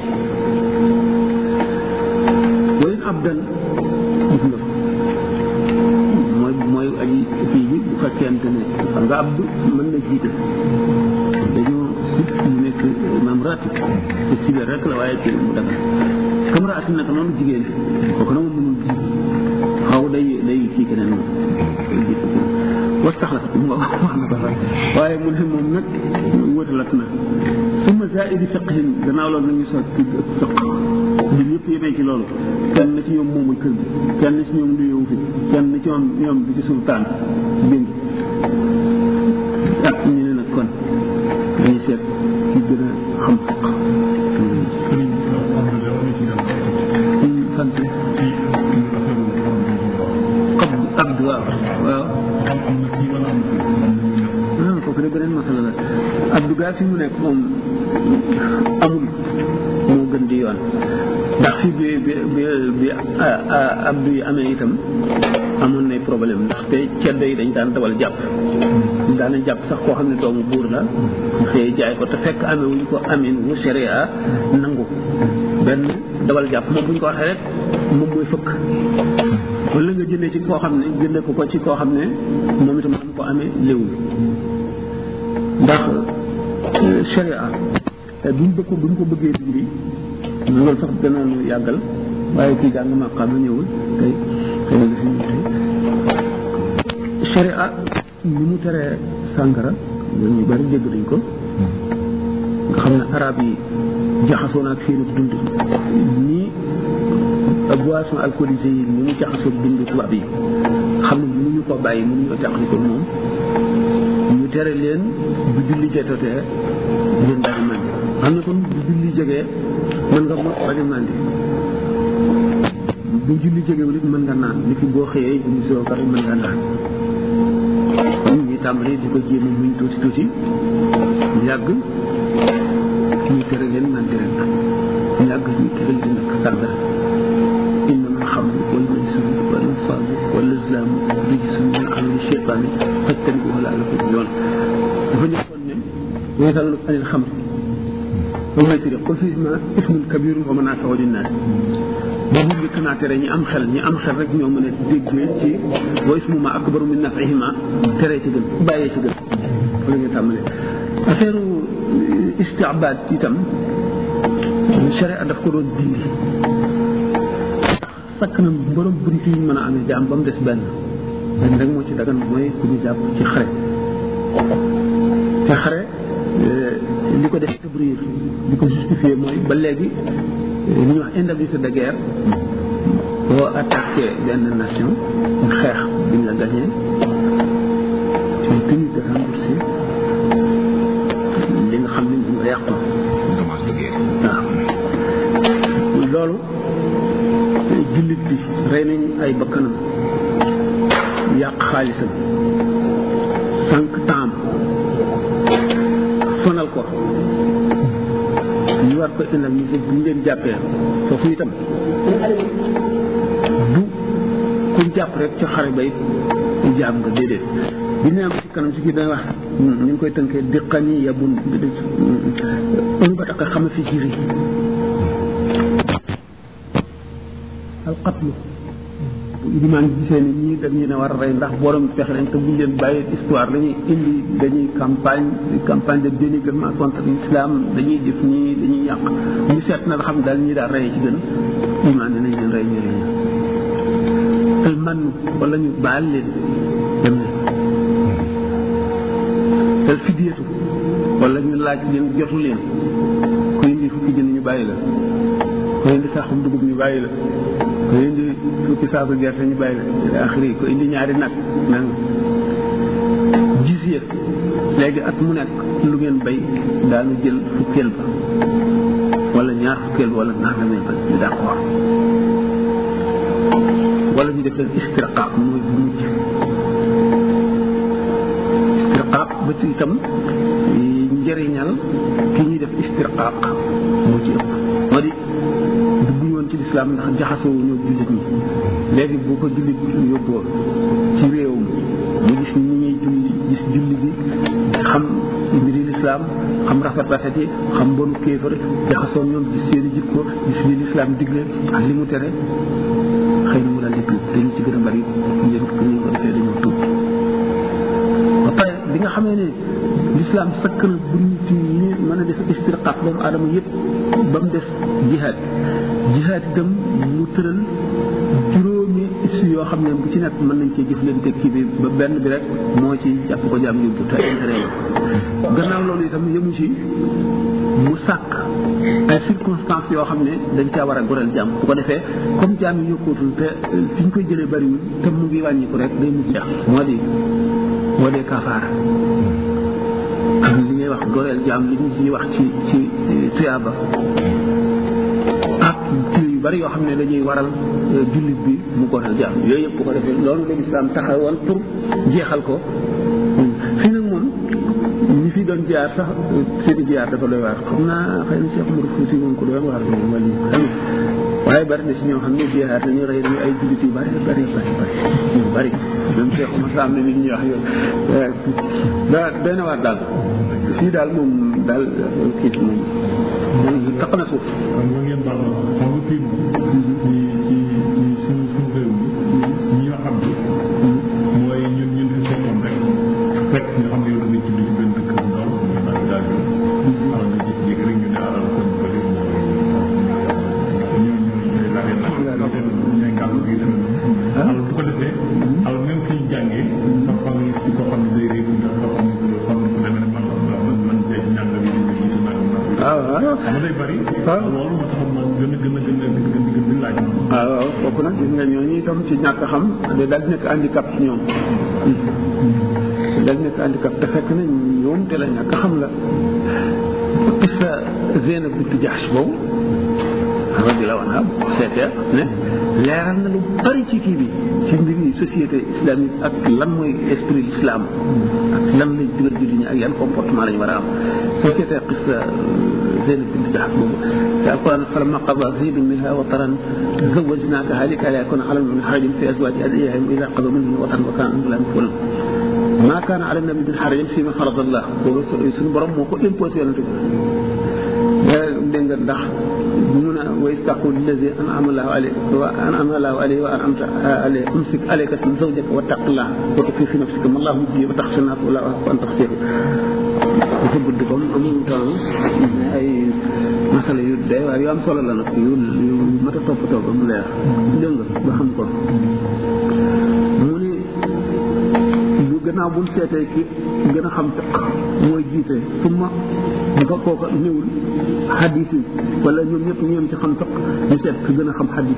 wayen ab dan gis nga mooy mooy aji kii bi bu fekkente ne xam nga abdu mën na jiite dañoo sib mu nekk imam ratib te sibee rek la waaye kii mu dagal comme raati nag noonu jigéen kooku na moom mënul jiite xaw day day kii keneen moom day jiite keneen was tax la mu nga wax na ko sax waaye mu ne moom nag wëtalat na suma zaidi fiqhin gannaaw loolu nañu soog ci fiq ñun ñëpp yemee ci loolu kenn ci ñoom moomul kër gi kenn ci ñoom luyewu fi kenn ci ñoom ñoom bi ci sultaan dégg ak ñu ne nag kon dañuy seet ci gën a xam fiq sant abdu abdu waaw waaw ah kooku de beneen masala la abdu gaa fi mu nekk moom amul moo gën di yoon ndax fi bi bi bi bi abdu yi amee itam amoon nay problème ndax te ceddo yi dañ daan dawal jàpp daanañ jàpp sax koo xam ne doomu buur la xëy jaay ko te fekk amee wuñ ko amin mu sharia nangu benn dawal jàpp moom bu ñu ko waxee rek moom mooy fëkk wala nga jëndee ci koo xam ne jëndee ko ko ci koo xam ne moom itam am ko amee léwul ndax sharia buñ bëgg ko buñ ko bëggee dindi loolu sax danañu yàggal waaye kii jàng ma xam ñëwul tey xëy na dafa ñëw tey sharia ni mu teree sàngara ñu bari dégg nañ ko nga xam ne arab yi jaxasoo na ak seen dund nii boisson alcoolisée yi ni mu jaxasoo dund tubaab yi xam ne mënuñu ko bàyyi mënuñu taxali ko moom ñu tere leen bu julli jotee leen daal màndi xam ne kon bu julli jegee mën nga mot bañ a màndi bu julli jegewul it mën nga naan li fi boo xëyee indi soo pare mën nga naan kon ñu tàmbali di ko jéem a muñ tuuti tuuti yàgg ñu tere leen màndi rek yàgg ñu tere leen nag sàngara إنما الخمر والميسر والأنصاب والأزلام رجس من عمل الشيطان فاجتنبوه لعلكم تفلحون dafa nekkoon ne ويسألونك عن الخمر والميسر قل فيهما اسم كبير ومنافع للناس boobu njëkk naa tere ñi am xel ñi am xel rek ñoo mën a déggee ci wa ismuma akbaru min nafihima tere ci gën bàyyee ci gën fa la ñu tàmbalee affaire istiabaad itam sharia daf ko doon dindi sakk na borom bunt yi mën a amee jaam ba mu des benn benn rek moo ci dagan mooy ku ñu jàpp ci xare te xare li ko def tabrir li ko justifié mooy ba léegi li ñuy wax indemnité de guerre boo attaqué benn nation xeex bi ñu la gagné tu es tenu de rembourser li nga xam ne moom nga yàqu dommage de guerre waaw loolu jullit bi rey nañ ay bakkanam yàq xaalisam sànq taam sonal ko ñu war ko indemniser bu ñu leen jàppee foofu itam du kuñ jàpp rek ci xare bay jaam nga déedéet bi ñu am ci kanam si kii day wax ñu ngi koy tënkee diqani yabun un ba tax xam fi jiri alqatlu limaan gisee ni ñii dañ leen a war a rey ndax borom fexe nañ te buñ leen bàyyee histoire dañuy indi dañuy campagne campagne de dénigrement contre l'islam dañuy def nii dañuy yàq ñu seet na xam daal ñii daal rey ci gën limaan ne nañ leen rey ñu leen al man wala ñu baal leen dem leen al fidiyatu wala ñu laaj leen jotu leen ku indi fukki jënd ñu bàyyi la ku indi saxum dugub ñu bàyyi la ku indi fukki saaku gerte ñu bàyyi la ila axiri ku indi ñaari nag nang jisiya léegi at mu nekk lu ngeen bay daanu jël fukkeel ba wala ñaar fukkeel ba wala nangameel ba ñu d'accord wala ñu def leen istirqaaq mooy bu mujj istirqaaq ba ci itam njëriñal ki ñuy def istirqaaq moo ci ëpp moo di dugguñu woon ci lislaam ndax jaxasoo ñoo jullit ñi léegi bu ko jullit yóbboo ci réewum mu gis ni ñuy julli gis julli bi xam mbiri lislaam xam rafet rafet yi xam bonu kéefar jaxasoo ñoom gis seeni jikko gis li lislaam digle ak li mu tere xëy na mu daal di tuub dañu ci gën a bari njëriñ ko ñu ko defee dañoo tuub ba pare bi nga xamee ne lislaam sëkkal bu nit ñi mën a def istirqaaq doomu aadama yëpp ba mu des jihaad jihaad itam mu tëral juróomi issue yoo xam ne bu ci nekk mën nañ cee jëflante kii bi ba benn bi rek moo ci jàpp ko jaam yóbbu te intérêt la gannaaw loolu itam yëmu ci mu sàkk ay circonstances yoo xam ne dañ caa war a goreel jaam bu ko defee comme jaam yi yokkootul te fi ñu koy jëlee bariwul te mu ngi wàññiku rek day mujj jeex moo di moo dee kafaara am li ngay wax goreel jaam li ñu ciy wax ci ci tuyaaba ak ci yu bari yoo xam ne dañuy waral jullit bi mu goreel jaam yooyu yëpp bu ko defee loolu la lislaam taxawoon pour jeexal ko fii nag moom ñi fi doon jaar sax seeni jaar dafa doy waar xam naa xëy na Cheikh Mourou Fouti moom ko doon waar moom wala xam waaye bari na si ñoo xam ne jihaar nañu rey nañu ay jullit yu bari bari bari bari yu bari même Cheikh Oumar Sam ne nit ñi wax yow da doy na waar daal fii daal moom daal kii moom moom taq na suuf xam nga ngeen baal ma xam nga fii moom ci ci ci suñu suñu réew mi ñi nga xam ne mooy ñun ñun fi fekkoon rek fekk nga xam ne yow da nga julli ci benn dëkk bu ndaw muy naan daal yow alors nga jékki-jékki rek ñu ne alal kon bëri mooy ñoo ñoo ñooy laajee nag ñooy kàddu gi demee noonu alors bu ko defee alors même fi ñu jàngee parfois nga gis ci koo xam ne day réew ndax koo xam ne xam ne ku demee ne man man man tey ñàng bi di jiitu nag waaw waaw xam nga day bari loolu moo taxoon man gën a gën a gën a gën a gën di laaj waaw waaw kooku nag gis nga ñooñu itam ci ñàkk a xam day daal di nekk handicap ci ñoom daal di nekk handicap te fekk na ñoom te la ñàkk a xam la qissa Zeynab bint Jahsh boobu radiyallahu anha seetee ne leeral na lu bari ci kii bi ci mbiri société islamique ak lan mooy esprit l'islam ak lan lañ digal julli ñi ak yan comportement lañ war a am société qissa Zeynab bint Jahsh boobu te alquran falamma qada zaydun minha wataran zawwajnakaha likay la yakuna ala min harajin fi azwaji adiyaihim ida qadaw minhum wataran wa kana amrullahi maf'ulan ma kana ala nabi min harajin fi ma farada allah boobu suñu borom moo ko imposé yonente bi dégg nga ndax mu ne wa istaqul lillazi an'ama allahu alayhi wa an'ama allahu alayhi wa an'amta alayhi umsik alayka zawjaka wattaqillah wa tukhfi fi nafsika ma allahu mubdihi wa takhsha an-nas wa an takhshahu dafa gudd comme amul temps ay masala yu day waar yu am solo la nag yu yu mat a toppatoo ba mu leer dégg nga ba xam ko mu ni bu gannaaw buñ seetee ki gën a xam fiq mooy jiite suma bu ko kooka ñëwul xadis yi wala ñoom ñëpp ñu yem ci xam fiq ñu seet ki gën a xam xadis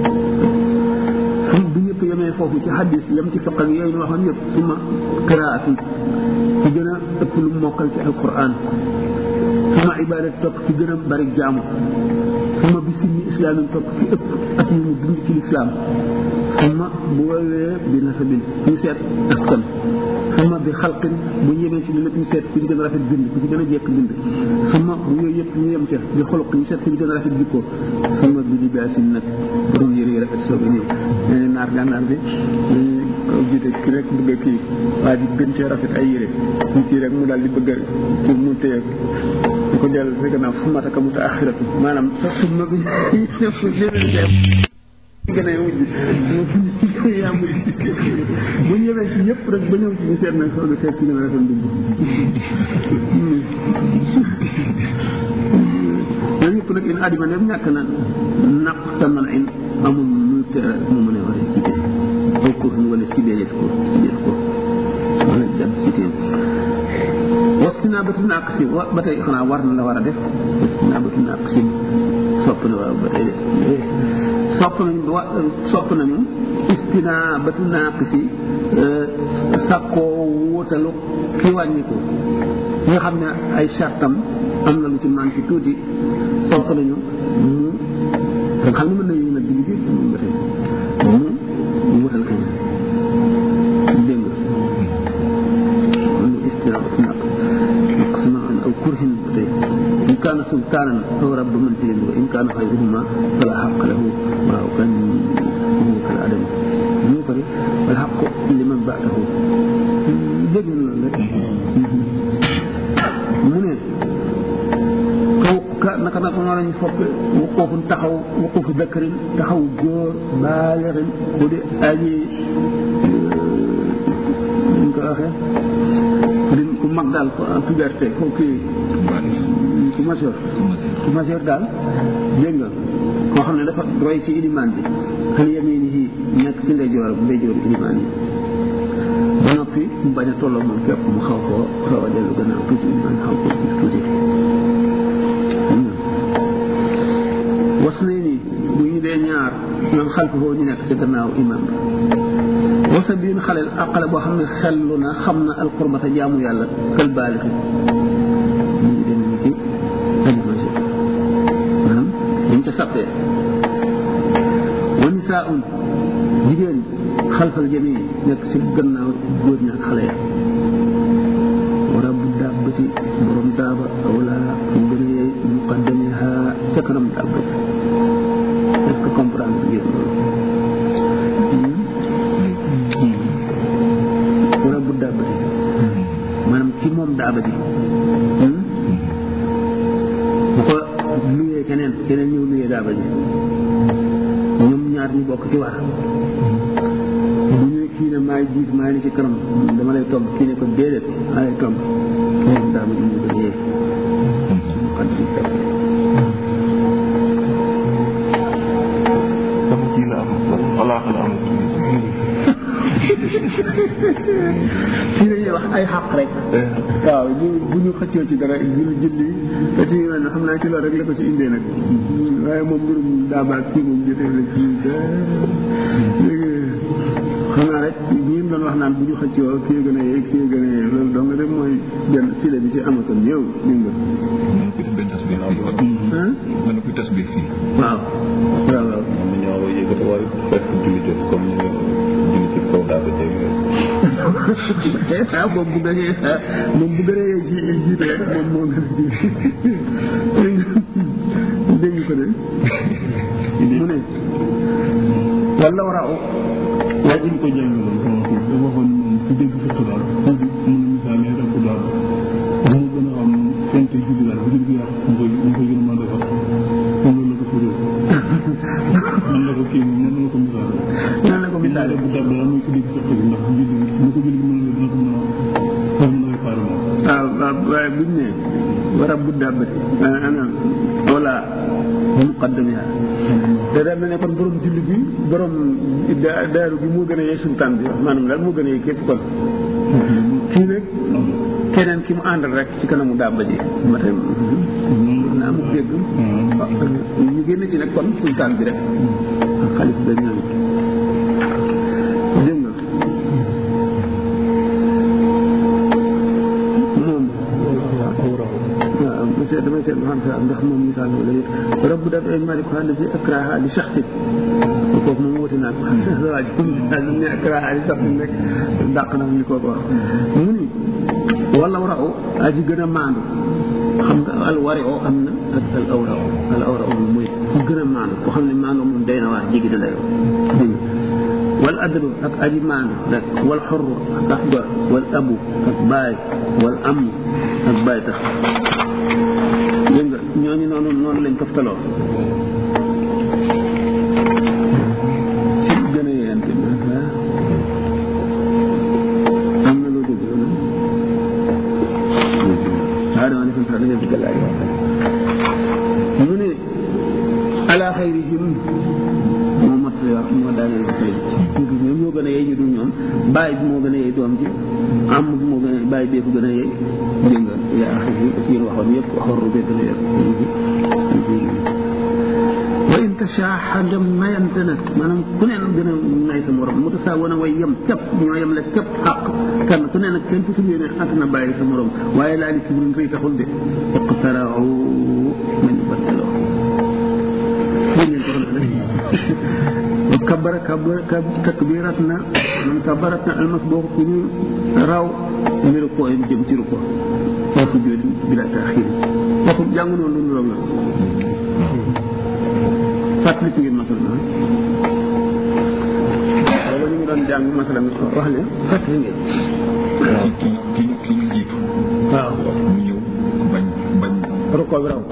su bu ñëpp yemee foofu ci xadis yem ci fiq ak yooyu ñu waxoon yëpp suma qiraat yi ki gën a ëpp lu mokkal ci alquran suma ibadat topp ki gën a bari jaamu suma bi sinni islaamin topp ki ëpp ak ñu mu dund ci lislaam suma bu woowee bi nasabin ñu seet askan suma bi xalqin bu yemee ci li lépp ñu seet ku ci gën a rafet bind ku ci gën a jekk bind suma bu yooyu yëpp ñu yem ca bi xoloq ñu seet ku ci gën a rafet jikko suma bi libaasin nag borom yëre yi rafet soog a ñëw nee naar gànnaar bi dañuy jiite ki rek bëgg a kii waa ji gën cee rafet ay yére ñu kii rek mu daal di bëgg a kii mu téye di ko dellu si gannaaw fu mataka muta axiratu maanaam sax suma bi gën a mujj yaa mujj bu ñu yemee ci ñëpp rek ba ñëw ci ñu seet nag soog a seet ci gën a rafet mujj yooyu yëpp nag in adima ne ñàkk na naq sa man in amul lu tere mu mën a war a cité aw kur wala sibeet ko sibeet ko wala jàpp cité wastinabatu naqsi wa ba tey xanaa war na la war a def wastinabatu naqsi sopp na waaw ba tey de sopp nañu wa sopp nañu istinabatu naqsi sàkkoo wóotalu ki wàññiku ki nga xam ne ay chartam am na lu ci manqué tuuti sopp nañu mu nga xam ne mën na yëngu nag digg bi ba tey mu wutal kañ dégg nga lu istinabatu naqsi نقصنا أو كره إن كان سلطانا أو رب منزل وإن كان غيرهما فلا حق له ولو كان هو كالعدم يوبري والحق لمن بعده دقن لك من kaw naka naka noonu lañu fopp wuquufu taxaw wuquufu dakarin taxaw góor baalirin bu di aji ñu ko waxee din ku mag daal ko en puberté ko kii ku majeur ku majeur daal dégg nga koo xam ne dafa roy ci ilimaan bi xel yemee ni nekk ci ndeyjoor bu ndeyjoor ilimaan yi ba noppi mu bañ a tolloo moom képp mu xaw koo xaw a dellu gannaaw tuuti ilimaan xaw koo tuuti tuuti was nay ni bu ñu dee ñaar ñoom xalfafoo ñu nekk ci gannaaw imaam bi wasa biin xaleel àqale boo xam ne xellu na xam na alqurbata jaamu yàlla kal baalixi ñu ngi dem ci animage maanaam dañ ca sappee wa nisaun jigéen xalfal jami nekk si gannaaw góor ñi ak xale ya wara bu dàbbati borom daaba awla mu gën a yey muqaddamiha ca kanam dàbba est-ce que comprendre ngeen loolu wala bu daabati maanaam ki moom daabati bu ko luyee keneen keneen ñëw luyee daabati ñoom ñaar ñu bokk ci war bu ñu kii ne maay jiit maay ni ci kanam dama lay tomb kii ne ko déedéet maa lay tomb moom daabati ñu ko yee dama kii la am walaax la am fii dañuy wax ay xaq rek waaw bu bu ñu xëccoo ci dara jul julli te ci yoon xam naa ci loolu rek la ko ci indee nag waaye moom mbirum daabaak kii moom jotee la ci léegi xam naa rek ñi doon wax naan bu ñu xëccoo kii gën a yee kii gën a yee loolu dong rek mooy benn sile bi ci amatoon yow dégg nga mën ko def benn tasbir fii mën na ko tasbir fii waaw waaw waaw am na ñoo yëgatu waaye fekk julli jot comme ñu julli ci kaw daa ba jëg ah moom bu gënee moom bu gënee ji jiite rek moom moo gën a dégg nga ko de mu ne wala war a waaye ñu ko jàngaloon sama kii dafa waxoon moom ku dégg fekk daal mu ne misaal ne rek daal mu gën a xam fente julli daal bu julli yàq mu koy mu koy gën a mën a defar moom loolu la ko firee man la ko kii moom man la ko misaal nan la ko misaale bu dab daal muy ku dégg fekk ndax julli mu ko julli mën na dina ko mën a mën a réparé moom waaw waaw waaye buñ ne war a bu dàbbati ana wala muqaddamiha te daal ne kon borom julli bi borom da- daaru bi moo gën a yee sultaan bi maanaam daal moo gën a yee képp kon kii nag keneen ki mu àndal rek ci kanamu dàbba ji ma tey naa mu dégg ñu génn ci nag kon sultaan bi rek xalif ba ñëw dégg nga moom waaw monsieur damay seet ba xam sa ndax moom misaal wala yëpp rabbu daf ay malik xaal si akraha li shaxsin kooku moom wuti naa ko waa ji moom misaal ne akraha li shaxsin rek dàq na li kooku wax mu ni wala waraw aji gën a maandu xam nga al wari o am na ak al awra o al awra o mooy ku gën a maandu ko xam ne maandu moom day na waa jigi na dayoo dégg nga wal adlu ak aji maandu rek wal xorru ak as gor wal abu ak baay wal am ak baay tax dégg nga ñooñu noonu noonu lañ toftaloo aadama alayhi salaam dañu digal ay wax mu ne ala xayrihim moo mat wax moo daaneel wax léegi ñoom ñoo gën a yey ñu dul ñoom bàyyi bi moo gën a yey doom ji am bi moo gën a bàyyi bee ko gën a yey dégg nga yaa axir yi ak yéen waxoon yëpp waxoon rubee gën a yer wa in tashaaxa dem mayante na maanaam ku ne nag gën a nay sa morom mu tasaa wan a way yem képp ñoo yem la képp xàq kenn ku ne nag kenn fasul yéene at na bàyyi sa morom waaye laa li kibrin rëy taxul de iqtarau man battaloo dégg ngeen ko xam ne kabara kabara takbirat na man kabarat na almas boo ku ñu raw mbiru ko jëm ci ruko wa sujud bila taxir waxu jàng noonu lu la fàttali ci ngeen masal na booba ñu ngi doon jàng masala wax leen fàttali ngeen ki ki ki ñu jiitu waaw mu ñëw bañ bañ ruko bi raw